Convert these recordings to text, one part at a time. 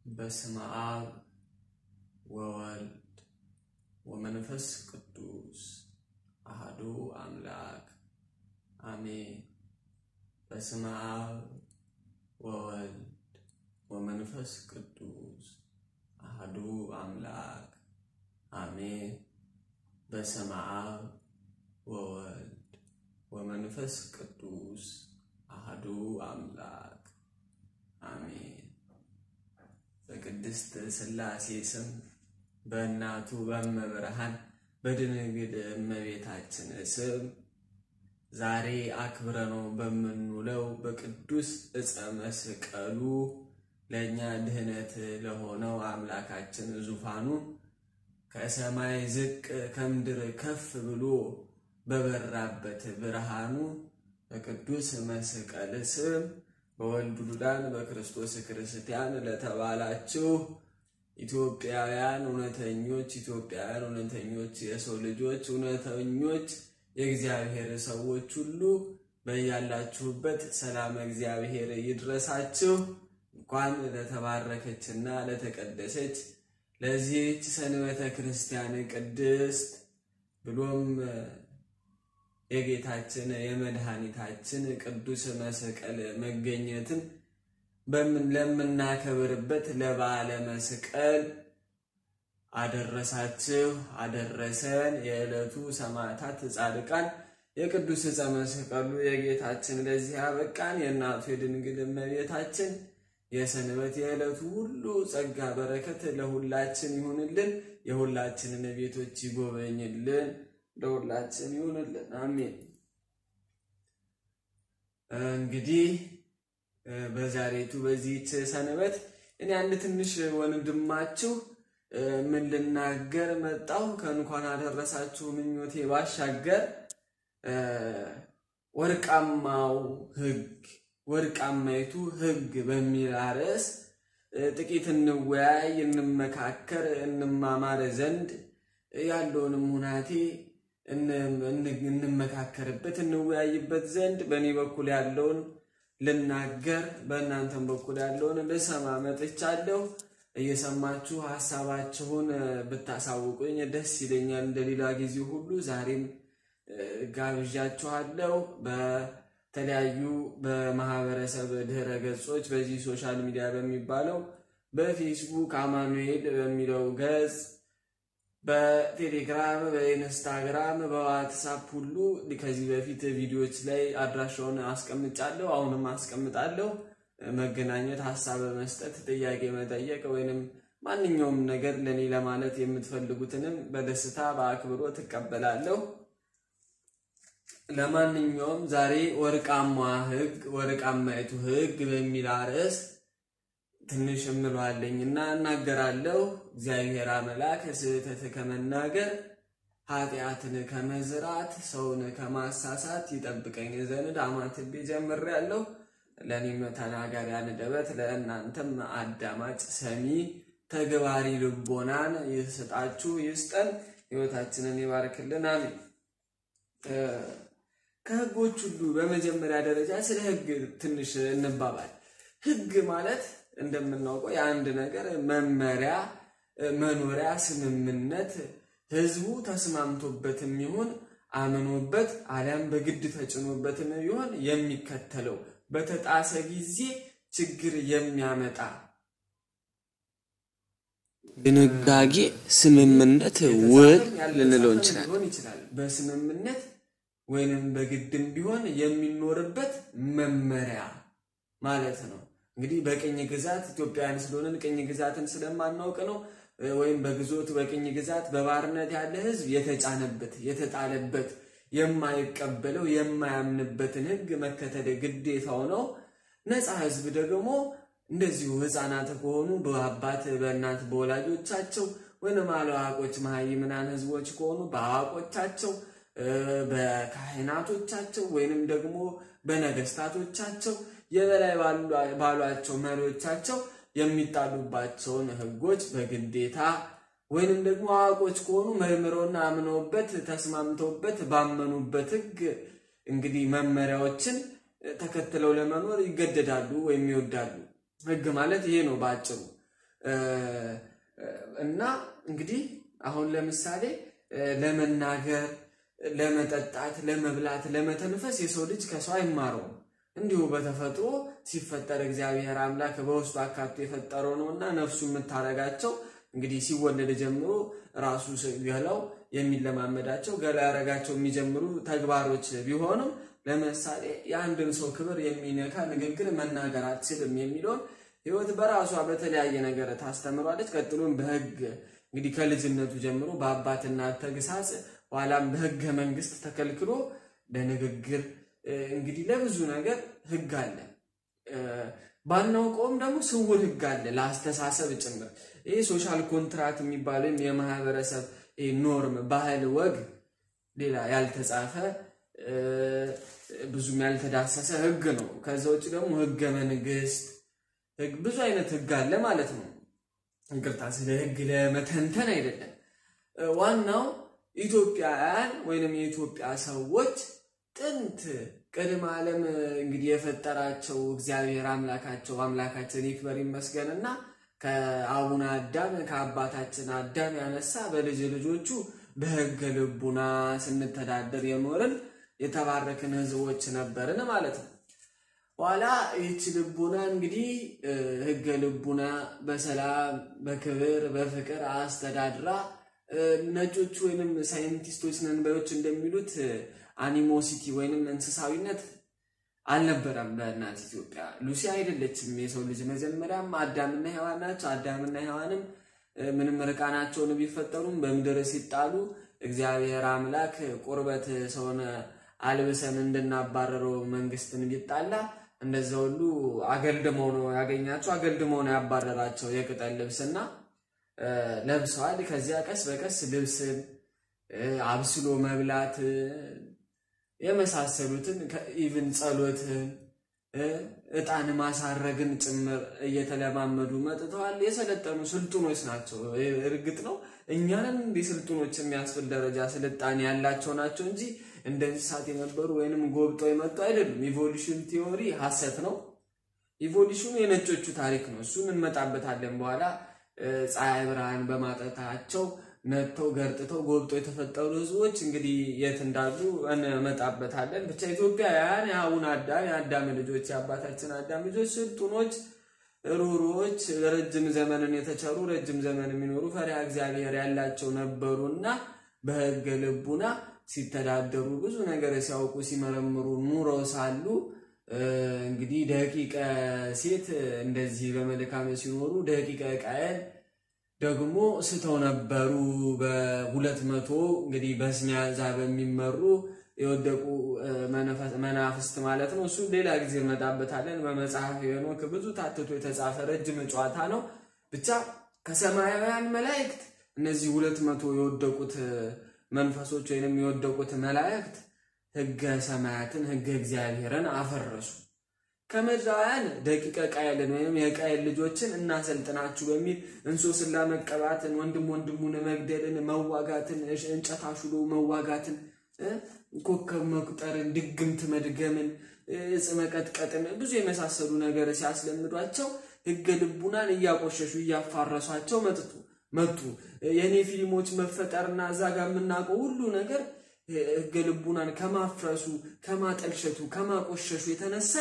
በስመ አብ ወወልድ ወመንፈስ ቅዱስ አህዱ አምላክ አሜን። በስመ አብ ወወልድ ወመንፈስ ቅዱስ አህዱ አምላክ አሜን። በስመ አብ ወወልድ ወመንፈስ ቅዱስ አህዱ አምላክ አሜን። በቅድስት ሥላሴ ስም በእናቱ በእመብርሃን በድንግል እመቤታችን ስም ዛሬ አክብረነው በምንውለው በቅዱስ ዕፀ መስቀሉ ለእኛ ድህነት ለሆነው አምላካችን ዙፋኑ ከሰማይ ዝቅ ከምድር ከፍ ብሎ በበራበት ብርሃኑ በቅዱስ መስቀል ስም በወልድ ዱዳን በክርስቶስ ክርስቲያን ለተባላችሁ ኢትዮጵያውያን እውነተኞች ኢትዮጵያውያን እውነተኞች የሰው ልጆች እውነተኞች የእግዚአብሔር ሰዎች ሁሉ በያላችሁበት ሰላም እግዚአብሔር ይድረሳችሁ። እንኳን ለተባረከችና ለተቀደሰች ለዚህች ሰንበተ ክርስቲያን ቅድስት ብሎም የጌታችን የመድኃኒታችን ቅዱስ መስቀል መገኘትን ለምናከብርበት ለበዓለ መስቀል አደረሳችሁ አደረሰን። የዕለቱ ሰማዕታት ጻድቃን የቅዱስ ዕፀ መስቀሉ የጌታችን ለዚህ ያበቃን የእናቱ የድንግል እመቤታችን የሰንበት የዕለቱ ሁሉ ጸጋ በረከት ለሁላችን ይሁንልን። የሁላችንን ቤቶች ይጎበኝልን። ለሁላችን ይሁንልን። አሜን። እንግዲህ በዛሬቱ በዚህች ሰንበት እኔ አንድ ትንሽ ወንድማችሁ ምን ልናገር መጣሁ ከእንኳን አደረሳችሁ ምኞቴ ባሻገር ወርቃማው ሕግ ወርቃማይቱ ሕግ በሚል ርዕስ ጥቂት እንወያይ፣ እንመካከር፣ እንማማር ዘንድ ያለውንም ሁናቴ እንመካከርበት እንወያይበት ዘንድ በእኔ በኩል ያለውን ልናገር በእናንተም በኩል ያለውን ልሰማ መጥቻለሁ። እየሰማችሁ ሀሳባችሁን ብታሳውቁኝ ደስ ይለኛል። እንደሌላ ጊዜ ሁሉ ዛሬም ጋብዣችኋለሁ። በተለያዩ በማህበረሰብ ድህረ ገጾች በዚህ ሶሻል ሚዲያ በሚባለው በፌስቡክ አማኑኤል በሚለው ገጽ በቴሌግራም በኢንስታግራም በዋትሳፕ ሁሉ ከዚህ በፊት ቪዲዮዎች ላይ አድራሻውን አስቀምጫለሁ። አሁንም አስቀምጣለሁ። መገናኘት፣ ሀሳብ መስጠት፣ ጥያቄ መጠየቅ ወይንም ማንኛውም ነገር ለእኔ ለማለት የምትፈልጉትንም በደስታ በአክብሮት እቀበላለሁ። ለማንኛውም ዛሬ ወርቃማ ሕግ ወርቃማይቱ ሕግ በሚል ርዕስ ትንሽ እምለዋለኝና እናገራለሁ። እግዚአብሔር አምላክ ስህተት ከመናገር ኃጢአትን ከመዝራት ሰውን ከማሳሳት ይጠብቀኝ ዘንድ አማትቤ ጀምሬያለሁ። ለእኔም ተናጋሪ አንደበት ለእናንተም አዳማጭ ሰሚ ተግባሪ ልቦናን ይስጣችሁ ይስጠን። ሕይወታችንን ይባርክልን። አሜን። ከሕጎች ሁሉ በመጀመሪያ ደረጃ ስለ ሕግ ትንሽ እንባባል። ሕግ ማለት እንደምናውቀው የአንድ ነገር መመሪያ፣ መኖሪያ፣ ስምምነት ህዝቡ ተስማምቶበትም ይሁን አምኖበት አሊያም በግድ ተጭኖበትም ይሁን የሚከተለው በተጣሰ ጊዜ ችግር የሚያመጣ ድንጋጌ፣ ስምምነት፣ ውል ልንለው እንችላል። በስምምነት ወይንም በግድም ቢሆን የሚኖርበት መመሪያ ማለት ነው። እንግዲህ በቅኝ ግዛት ኢትዮጵያውያን ስለሆንን ቅኝ ግዛትን ስለማናውቅ ነው። ወይም በግዞት በቅኝ ግዛት በባርነት ያለ ህዝብ የተጫነበት የተጣለበት የማይቀበለው የማያምንበትን ህግ መከተል ግዴታው ነው። ነፃ ህዝብ ደግሞ እንደዚሁ ህፃናት ከሆኑ በአባት በእናት በወላጆቻቸው ወይም አላዋቆች መሃይምናን ህዝቦች ከሆኑ በአዋቆቻቸው በካህናቶቻቸው ወይንም ደግሞ በነገስታቶቻቸው የበላይ ባሏቸው መሪዎቻቸው የሚጣሉባቸውን ህጎች በግዴታ ወይንም ደግሞ አዋቆች ከሆኑ መርምረውና አምነውበት ተስማምተውበት ባመኑበት ህግ እንግዲህ መመሪያዎችን ተከትለው ለመኖር ይገደዳሉ ወይም ይወዳሉ። ህግ ማለት ይሄ ነው በአጭሩ። እና እንግዲህ አሁን ለምሳሌ ለመናገር፣ ለመጠጣት፣ ለመብላት፣ ለመተንፈስ የሰው ልጅ ከሰው አይማረውም። እንዲሁ በተፈጥሮ ሲፈጠር እግዚአብሔር አምላክ በውስጡ አካቶ የፈጠረው ነው እና ነፍሱ የምታረጋቸው እንግዲህ ሲወለድ ጀምሮ ራሱ ገላው የሚለማመዳቸው ገላ ያረጋቸው የሚጀምሩ ተግባሮች ቢሆንም ለምሳሌ የአንድን ሰው ክብር የሚነካ ንግግር መናገር አትችልም የሚለውን ሕይወት በራሷ በተለያየ ነገር ታስተምሯለች። ቀጥሎም በሕግ እንግዲህ ከልጅነቱ ጀምሮ በአባትና ተግሳጽ ኋላም በሕገ መንግስት ተከልክሎ ለንግግር እንግዲህ ለብዙ ነገር ሕግ አለ። ባናውቀውም ደግሞ ስውር ሕግ አለ ለአስተሳሰብ ጭምር። ይህ ሶሻል ኮንትራት የሚባለው የማህበረሰብ ኖርም፣ ባህል፣ ወግ ሌላ ያልተጻፈ ብዙም ያልተዳሰሰ ሕግ ነው። ከዛ ውጭ ደግሞ ሕገ መንግስት ብዙ አይነት ሕግ አለ ማለት ነው። ይቅርታ ስለ ሕግ ለመተንተን አይደለም። ዋናው ኢትዮጵያውያን ወይንም የኢትዮጵያ ሰዎች ጥንት ቅድመ ዓለም እንግዲህ የፈጠራቸው እግዚአብሔር አምላካቸው አምላካችን ይክበር ይመስገንና ከአቡነ አዳም ከአባታችን አዳም ያነሳ በልጅ ልጆቹ በሕገ ልቡና ስንተዳደር የኖርን የተባረክን ሕዝቦች ነበርን ማለት ነው። ኋላ ይህች ልቡና እንግዲህ ሕገ ልቡና በሰላም በክብር በፍቅር አስተዳድራ ነጮቹ ወይንም ሳይንቲስቶች ነን ባዮች እንደሚሉት አኒሞሲቲ ወይንም እንስሳዊነት አልነበረም በእናት ኢትዮጵያ። ሉሲ አይደለችም የሰው ልጅ መጀመሪያም አዳምና ሔዋን ናቸው። አዳምና ሔዋንም ምንም ርቃናቸውን ቢፈጠሩም በምድር ሲጣሉ እግዚአብሔር አምላክ ቁርበት ሰውን አልብሰን እንድናባረረው መንግስትን ቢጣላ እንደዛ ሁሉ አገልድመው ነው ያገኛቸው፣ አገልድመው ነው ያባረራቸው የቅጠል ልብስና ለብሰዋል። ከዚያ ቀስ በቀስ ልብስን አብስሎ መብላት የመሳሰሉትን ኢቭን ጸሎትን ዕጣን ማሳረግን ጭምር እየተለማመዱ መጥተዋል። የሰለጠኑ ስልጡኖች ናቸው። እርግጥ ነው እኛንን እንዲህ ስልጡኖች የሚያስብል ደረጃ ስልጣኔ ያላቸው ናቸው እንጂ እንደ እንስሳት የነበሩ ወይንም ጎብጠው የመጡ አይደሉም። ኢቮሉሽን ቲዎሪ ሐሰት ነው። ኢቮሉሽኑ የነጮቹ ታሪክ ነው። እሱን እንመጣበታለን በኋላ ፀሐይ ብርሃን በማጠታቸው ነጥተው ገርጥተው ጎብጦ የተፈጠሩ ህዝቦች እንግዲህ የት እንዳሉ እንመጣበታለን። ብቻ ኢትዮጵያውያን የአቡነ አዳም የአዳም ልጆች የአባታችን አዳም ልጆች ስልጡኖች፣ ሩሮዎች፣ ረጅም ዘመንን የተቸሩ ረጅም ዘመን የሚኖሩ ፈሪሃ እግዚአብሔር ያላቸው ነበሩና በሕገ ልቡና ሲተዳደሩ ብዙ ነገር ሲያውቁ ሲመረምሩ ኑረው ሳሉ እንግዲህ ደቂቀ ሴት እንደዚህ በመልካም ሲኖሩ ደቂቀ ቃየል ደግሞ ስተው ነበሩ። በሁለት መቶ እንግዲህ በስሚያዛ በሚመሩ የወደቁ መናፍስት ማለት ነው። እሱ ሌላ ጊዜ እንመጣበታለን። በመጽሐፍ ሄኖክ ብዙ ታትቶ የተጻፈ ረጅም ጨዋታ ነው። ብቻ ከሰማያውያን መላእክት እነዚህ ሁለት መቶ የወደቁት መንፈሶች ወይንም የወደቁት መላእክት ሕገ ሰማያትን ሕገ እግዚአብሔርን አፈረሱ። ከምድራውያን ደቂቀ ቃየልን ወይም የቃየል ልጆችን እናሰልጥናችሁ በሚል እንሶስላ መቀባትን፣ ወንድም ወንድሙን መግደልን፣ መዋጋትን፣ እንጨት አሹሎ መዋጋትን፣ ኮከብ መቁጠርን፣ ድግምት መድገምን፣ እጽ መቀጥቀጥን ብዙ የመሳሰሉ ነገር ሲያስለምዷቸው ሕገ ልቡናን እያቆሸሹ እያፋረሷቸው መጥቱ መጡ። የእኔ ፊልሞች መፈጠርና እዛ ጋር የምናውቀው ሁሉ ነገር ሕገ ልቡናን ከማፍረሱ ከማጠልሸቱ ከማቆሸሹ የተነሳ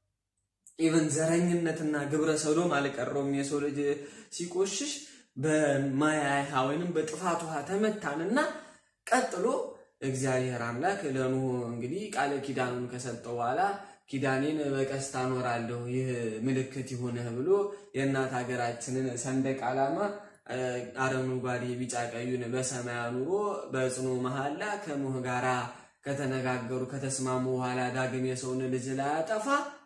ኢቨን ዘረኝነትና ግብረ ሰዶም አልቀረውም። የሰው ልጅ ሲቆሽሽ በማያይሃ ወይንም በጥፋት ውሃ ተመታንና ቀጥሎ እግዚአብሔር አምላክ ለኖህ እንግዲህ ቃለ ኪዳኑን ከሰጠው በኋላ ኪዳኔን በቀስት አኖራለሁ ይህ ምልክት ይሁንህ ብሎ የእናት ሀገራችንን ሰንደቅ ዓላማ አረንጓዴ፣ ቢጫ ቀዩን በሰማይ አኑሮ በጽኑ መሐላ ከኖህ ጋራ ከተነጋገሩ ከተስማሙ በኋላ ዳግም የሰውን ልጅ ላያጠፋ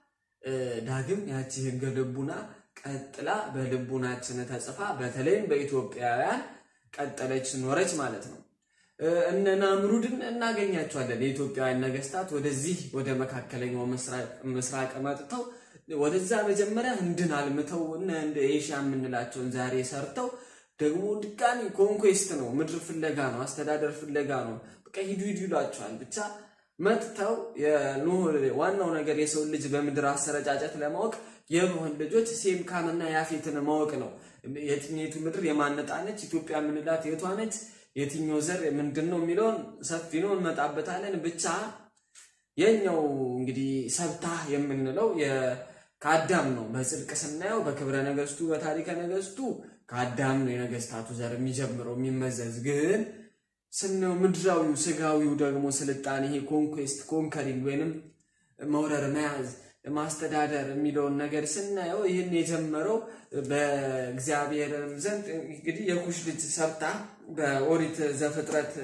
ዳግም ያቺ ሕገ ልቡና ቀጥላ በልቡናችን ተጽፋ በተለይም በኢትዮጵያውያን ቀጠለች ኖረች ማለት ነው። እነ ናምሩድን እናገኛቸዋለን። የኢትዮጵያውያን ነገስታት ወደዚህ ወደ መካከለኛው ምስራቅ መጥተው ወደዛ መጀመሪያ ህንድን አልምተው እነ እንደ ኤሽያ የምንላቸውን ዛሬ ሰርተው ደግሞ ድጋሚ ኮንኩዌስት ነው፣ ምድር ፍለጋ ነው፣ አስተዳደር ፍለጋ ነው። በቃ ሂዱ ሂዱ ይሏቸዋል ብቻ መጥተው የኖህ ዋናው ነገር የሰው ልጅ በምድር አሰረጫጨት ለማወቅ የኖህን ልጆች ሴም ካምና ያፌትን ማወቅ ነው። የትኛይቱ ምድር የማነጣነች ኢትዮጵያ የምንላት የቷ ነች? የትኛው ዘር ምንድን ነው የሚለውን ሰፊ ነው እንመጣበታለን። ብቻ የኛው እንግዲህ ሰብታ የምንለው ከአዳም ነው። በጽድቅ ስናየው በክብረ ነገስቱ በታሪከ ነገስቱ ከአዳም ነው የነገስታቱ ዘር የሚጀምረው የሚመዘዝ ግን ስናየው ምድራዊው ስጋዊው ደግሞ ስልጣኔ ይሄ ኮንኩስት ኮንከሪንግ ወይንም መውረር መያዝ ማስተዳደር የሚለውን ነገር ስናየው ይህን የጀመረው በእግዚአብሔር ዘንድ እንግዲህ የኩሽ ልጅ ሰብታ በኦሪት ዘፍጥረት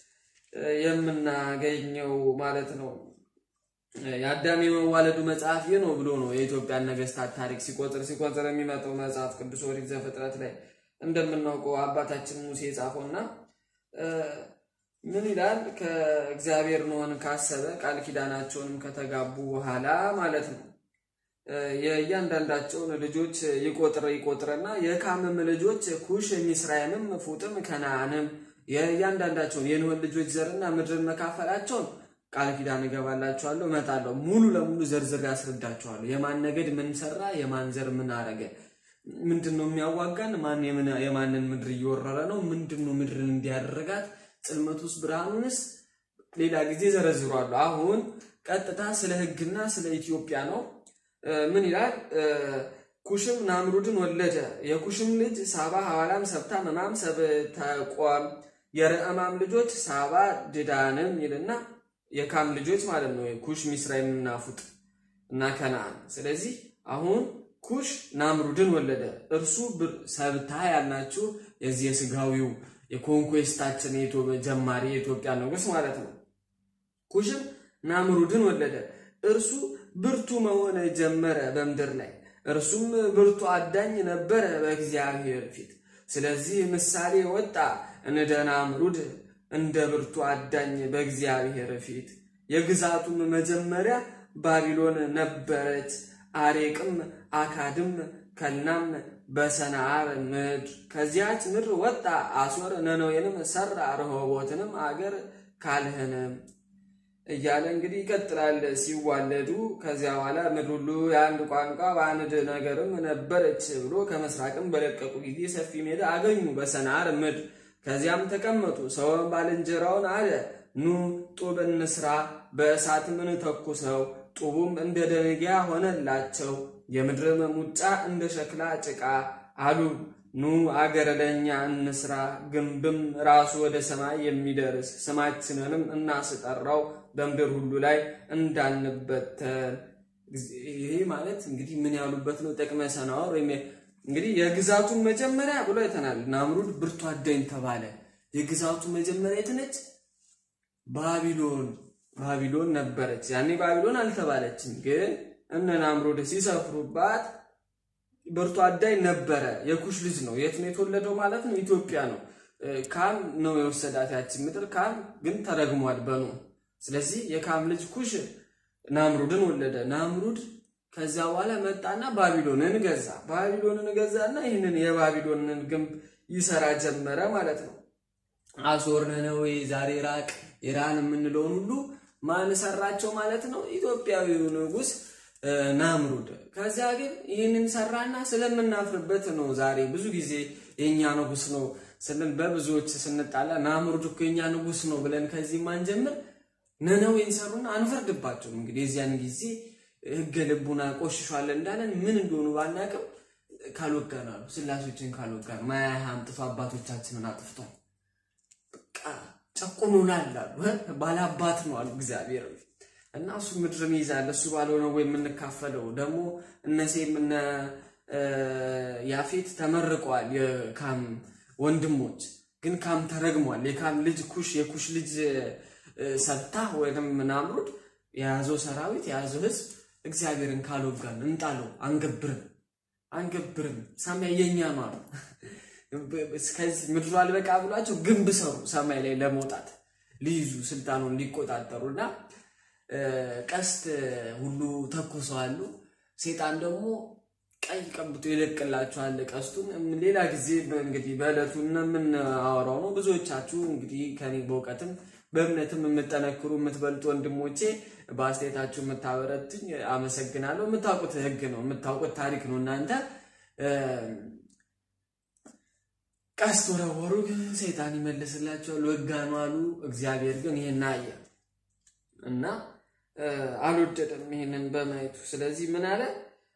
የምናገኘው ማለት ነው። የአዳም የመዋለዱ መጽሐፍ ይህ ነው ብሎ ነው የኢትዮጵያን ነገስታት ታሪክ ሲቆጥር ሲቆጥር የሚመጣው መጽሐፍ ቅዱስ ኦሪት ዘፍጥረት ላይ እንደምናውቀው አባታችን ሙሴ የጻፈውና ምን ይላል? ከእግዚአብሔር ኖኅን ካሰበ ቃል ኪዳናቸውንም ከተጋቡ በኋላ ማለት ነው የእያንዳንዳቸውን ልጆች ይቆጥር ይቆጥርና የካምም ልጆች ኩሽ፣ ሚስራይምም፣ ፉጥም፣ ከነዓንም የእያንዳንዳቸውን የኖኅን ልጆች ዘርና ምድርን መካፈላቸውን ቃል ኪዳን እገባላችኋለሁ፣ እመጣለሁ። ሙሉ ለሙሉ ዘርዝር ያስረዳችኋለሁ። የማን ነገድ ምን ሰራ፣ የማን ዘር ምን አረገ፣ ምንድን ነው የሚያዋጋን፣ ማን የማንን ምድር እየወረረ ነው፣ ምንድን ነው ምድርን እንዲያደረጋት፣ ጽልመት ውስጥ ብርሃኑንስ ሌላ ጊዜ ዘረዝሯሉ። አሁን ቀጥታ ስለ ሕግና ስለ ኢትዮጵያ ነው። ምን ይላል? ኩሽም ናምሩድን ወለደ። የኩሽም ልጅ ሳባ፣ ሐዋላም፣ ሰብታ፣ መማም፣ ሰብተቆም የረዕማም ልጆች ሳባ፣ ድዳንም ይልና የካም ልጆች ማለት ነው። ኩሽ ሚስራይም እና ፉጥ እና ከነዓን። ስለዚህ አሁን ኩሽ ናምሩድን ወለደ። እርሱ ሰብታ ያልናችሁ የዚህ የስጋዊው የኮንኩስታችን ጀማሪ የኢትዮጵያ ንጉሥ ማለት ነው። ኩሽም ናምሩድን ወለደ። እርሱ ብርቱ መሆን ጀመረ በምድር ላይ እርሱም ብርቱ አዳኝ ነበረ በእግዚአብሔር ፊት። ስለዚህ ምሳሌ ወጣ እንደ ናምሩድ እንደ ብርቱ አዳኝ በእግዚአብሔር ፊት። የግዛቱም መጀመሪያ ባቢሎን ነበረች። አሬቅም፣ አካድም፣ ከልናም በሰናዓር ምድር ከዚያች ምድር ወጣ። አሶር ነነዌንም ሰራ፣ ረሆቦትንም አገር ካልህንም እያለ እንግዲህ ይቀጥላል። ሲዋለዱ ከዚያ በኋላ ምድር ሁሉ የአንድ ቋንቋ በአንድ ነገርም ነበረች ብሎ ከመስራቅም በለቀቁ ጊዜ ሰፊ ሜዳ አገኙ በሰናዓር ምድር። ከዚያም ተቀመጡ። ሰውም ባልንጀራውን አለ ኑ ጡብ እንስራ፣ በእሳትም እንተኩሰው። ጡቡም እንደ ደንጊያ ሆነላቸው፣ የምድርም ሙጫ እንደ ሸክላ ጭቃ አሉ። ኑ አገር ለእኛ እንስራ፣ ግንብም ራሱ ወደ ሰማይ የሚደርስ ስማችንንም እናስጠራው በምድር ሁሉ ላይ እንዳንበተን። ይሄ ማለት እንግዲህ ምን ያሉበት ነው? ጥቅመ ሰናዖር ወይም እንግዲህ የግዛቱን መጀመሪያ ብሎ አይተናል። ናምሩድ ብርቱ አዳኝ ተባለ። የግዛቱ መጀመሪያ የት ነች? ባቢሎን ባቢሎን ነበረች። ያኔ ባቢሎን አልተባለችም፣ ግን እነ ናምሩድ ሲሰፍሩባት ብርቱ አዳኝ ነበረ። የኩሽ ልጅ ነው። የት ነው የተወለደው ማለት ነው? ኢትዮጵያ ነው። ካም ነው የወሰዳት ያችን ምድር። ካም ግን ተረግሟል በኖ ስለዚህ የካም ልጅ ኩሽ ናምሩድን ወለደ። ናምሩድ ከዛ በኋላ መጣና ባቢሎንን ገዛ። ባቢሎንን ገዛና ይህንን የባቢሎንን ግንብ ይሰራ ጀመረ ማለት ነው። አሶር፣ ነነዌ፣ ዛሬ ኢራቅ፣ ኢራን የምንለውን ሁሉ ማን ሰራቸው ማለት ነው? ኢትዮጵያዊው ንጉሥ ናምሩድ። ከዚያ ግን ይህንን ሰራና ስለምናፍርበት ነው ዛሬ ብዙ ጊዜ የእኛ ንጉሥ ነው ስንል በብዙዎች ስንጣላ ናምሩድ እኮ የኛ ንጉሥ ነው ብለን ከዚህ ማንጀምር ነነዌን ሰሩና አንፈርድባቸውም። እንግዲህ የዚያን ጊዜ ሕገ ልቡና ቆሽሿል እንዳለን ምን እንደሆኑ ባናቅም ካልወጋን አሉ ስላሶችን ካልወጋን ማያ አምጥቶ አባቶቻችንን አጥፍቷል። በቃ ጨቁኖናል አሉ። ባላባት ነው አሉ እግዚአብሔር እና እሱ ምድርን ይይዛል እሱ ባልሆነ ወይ የምንካፈለው ደግሞ እነሴም እነ ያፌት ተመርቀዋል። የካም ወንድሞች ግን ካም ተረግሟል። የካም ልጅ ኩሽ የኩሽ ልጅ ሰብታ ወይም ናምሩድ የያዘው ሰራዊት የያዘው ህዝብ እግዚአብሔርን ካልወጋን እንጣለው፣ አንገብርም አንገብርም ሰማይ የኛ ነው አሉ። እስከዚህ ምድሩ አልበቃ ብሏቸው ግንብ ሰሩ ሰማይ ላይ ለመውጣት ሊይዙ ስልጣኑን ሊቆጣጠሩና ቀስት ሁሉ ተኩሰዋሉ። ሴጣን ደግሞ ቀይ ቀብቶ ይለቅላችኋል ቀስቱን። ሌላ ጊዜ እንግዲህ በዕለቱ የምናወራው ነው። ብዙዎቻችሁ እንግዲህ ከኔ በእውቀትም በእምነትም የምጠነክሩ የምትበልጡ ወንድሞቼ በአስተያየታችሁ የምታበረትኝ አመሰግናለሁ። የምታውቁት ህግ ነው፣ የምታውቁት ታሪክ ነው። እናንተ ቀስት ወረወሩ፣ ግን ሰይጣን ይመልስላቸዋል። ወጋኑ አሉ። እግዚአብሔር ግን ይህን አየ እና አልወደደም ይህንን በማየቱ። ስለዚህ ምን አለ?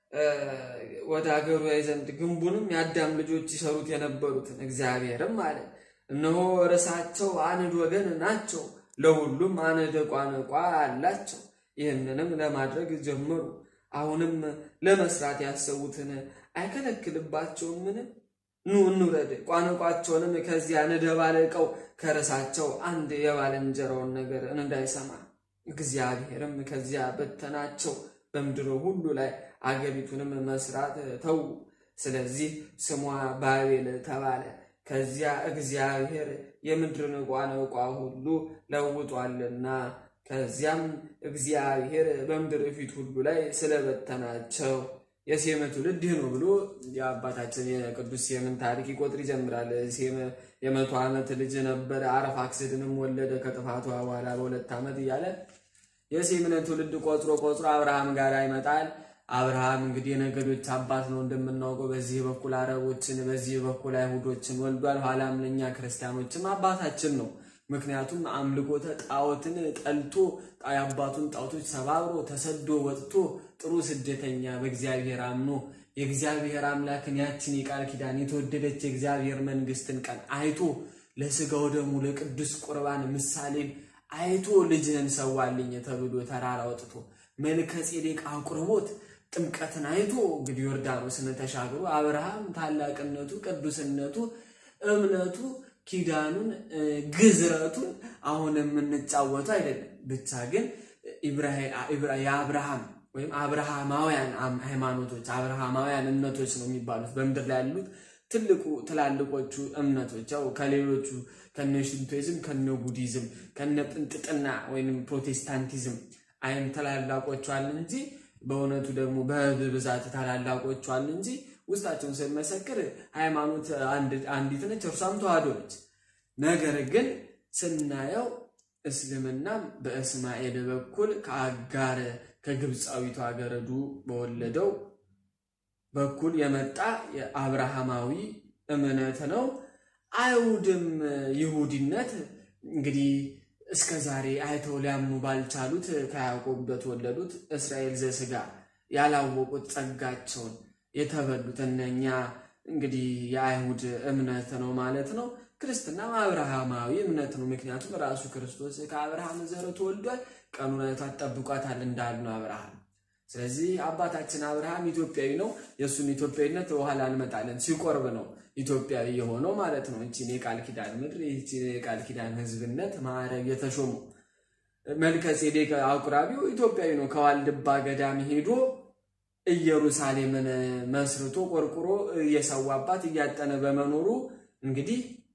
ወደ ሀገሩ ያይ ዘንድ ግንቡንም የአዳም ልጆች ይሰሩት የነበሩትን እግዚአብሔርም አለ እነሆ ርዕሳቸው አንድ ወገን ናቸው፣ ለሁሉም አንድ ቋንቋ አላቸው። ይህንንም ለማድረግ ጀመሩ። አሁንም ለመስራት ያሰቡትን አይከለክልባቸውምን? ኑ እንውረድ፣ ቋንቋቸውንም ከዚያ እንደባለቀው ከርዕሳቸው አንድ የባልንጀራውን ነገር እንዳይሰማ። እግዚአብሔርም ከዚያ በተናቸው፣ በምድር ሁሉ ላይ አገሪቱንም መስራት ተዉ። ስለዚህ ስሟ ባቤል ተባለ። ከዚያ እግዚአብሔር የምድርን ቋንቋ ሁሉ ለውጧልና። ከዚያም እግዚአብሔር በምድር ፊት ሁሉ ላይ ስለበተናቸው የሴም ትውልድ ይህ ነው ብሎ የአባታችን የቅዱስ ሴምን ታሪክ ይቆጥር ይጀምራል። ሴም የመቶ ዓመት ልጅ ነበረ። አርፋክስድንም ወለደ ከጥፋቷ በኋላ በሁለት ዓመት እያለ የሴምን ትውልድ ቆጥሮ ቆጥሮ አብርሃም ጋር ይመጣል። አብርሃም እንግዲህ የነገዶች አባት ነው እንደምናውቀው። በዚህ በኩል አረቦችን፣ በዚህ በኩል አይሁዶችን ወልዷል። ኋላም ለእኛ ክርስቲያኖችም አባታችን ነው። ምክንያቱም አምልኮተ ጣዖትን ጠልቶ የአባቱን ጣዖቶች ሰባብሮ ተሰዶ ወጥቶ ጥሩ ስደተኛ በእግዚአብሔር አምኖ የእግዚአብሔር አምላክን ያችን የቃል ኪዳን የተወደደች የእግዚአብሔር መንግስትን ቀን አይቶ ለስጋው ደግሞ ለቅዱስ ቁርባን ምሳሌን አይቶ ልጅህን ሰዋልኝ ተብሎ ተራራ ወጥቶ መልከ ጼዴቅ አቁርቦት ጥምቀትን አይቶ እንግዲህ ዮርዳኖስን ተሻግሮ አብርሃም ታላቅነቱ፣ ቅዱስነቱ፣ እምነቱ፣ ኪዳኑን፣ ግዝረቱን አሁን የምንጫወተው አይደለም። ብቻ ግን የአብርሃም ወይም አብርሃማውያን ሃይማኖቶች አብርሃማውያን እምነቶች ነው የሚባሉት በምድር ላይ ያሉት ትልቁ ትላልቆቹ እምነቶች ያው ከሌሎቹ ከነ ሽንቶይዝም ከነ ቡዲዝም ከነ ጥንጥጥና ወይም ፕሮቴስታንቲዝም አይን ታላላቆቹ አሉ እንጂ በእውነቱ ደግሞ በብዛት ታላላቆቹ አሉ እንጂ ውስጣቸውን ስንመሰክር ሃይማኖት አንዲት ነች፣ እርሷም ተዋህዶ ነች። ነገር ግን ስናየው እስልምናም በእስማኤል በኩል ከአጋር ከግብፃዊቷ ገረዱ በወለደው በኩል የመጣ የአብርሃማዊ እምነት ነው። አይሁድም ይሁዲነት እንግዲህ እስከ ዛሬ አይተው ሊያምኑ ባልቻሉት ከያዕቆብ በተወለዱት እስራኤል ዘስጋ ያላወቁት ጸጋቸውን የተበሉት እነኛ እንግዲህ የአይሁድ እምነት ነው ማለት ነው። ክርስትናም አብርሃማዊ እምነት ነው። ምክንያቱም ራሱ ክርስቶስ ከአብርሃም ዘር ተወልዷል። ቀኑን አይቷት ጠብቋታል እንዳል ነው አብርሃም። ስለዚህ አባታችን አብርሃም ኢትዮጵያዊ ነው። የእሱን ኢትዮጵያዊነት በኋላ እንመጣለን። ሲቆርብ ነው ኢትዮጵያዊ የሆነው ማለት ነው። እቺን የቃል ኪዳን ምድር ይቺን የቃል ኪዳን ሕዝብነት ማዕረግ የተሾሙ መልከ ጼዴቅ አቁራቢው ኢትዮጵያዊ ነው። ከዋልድባ ገዳም ሄዶ ኢየሩሳሌምን መስርቶ ቆርቁሮ እየሰዋባት እያጠነ በመኖሩ እንግዲህ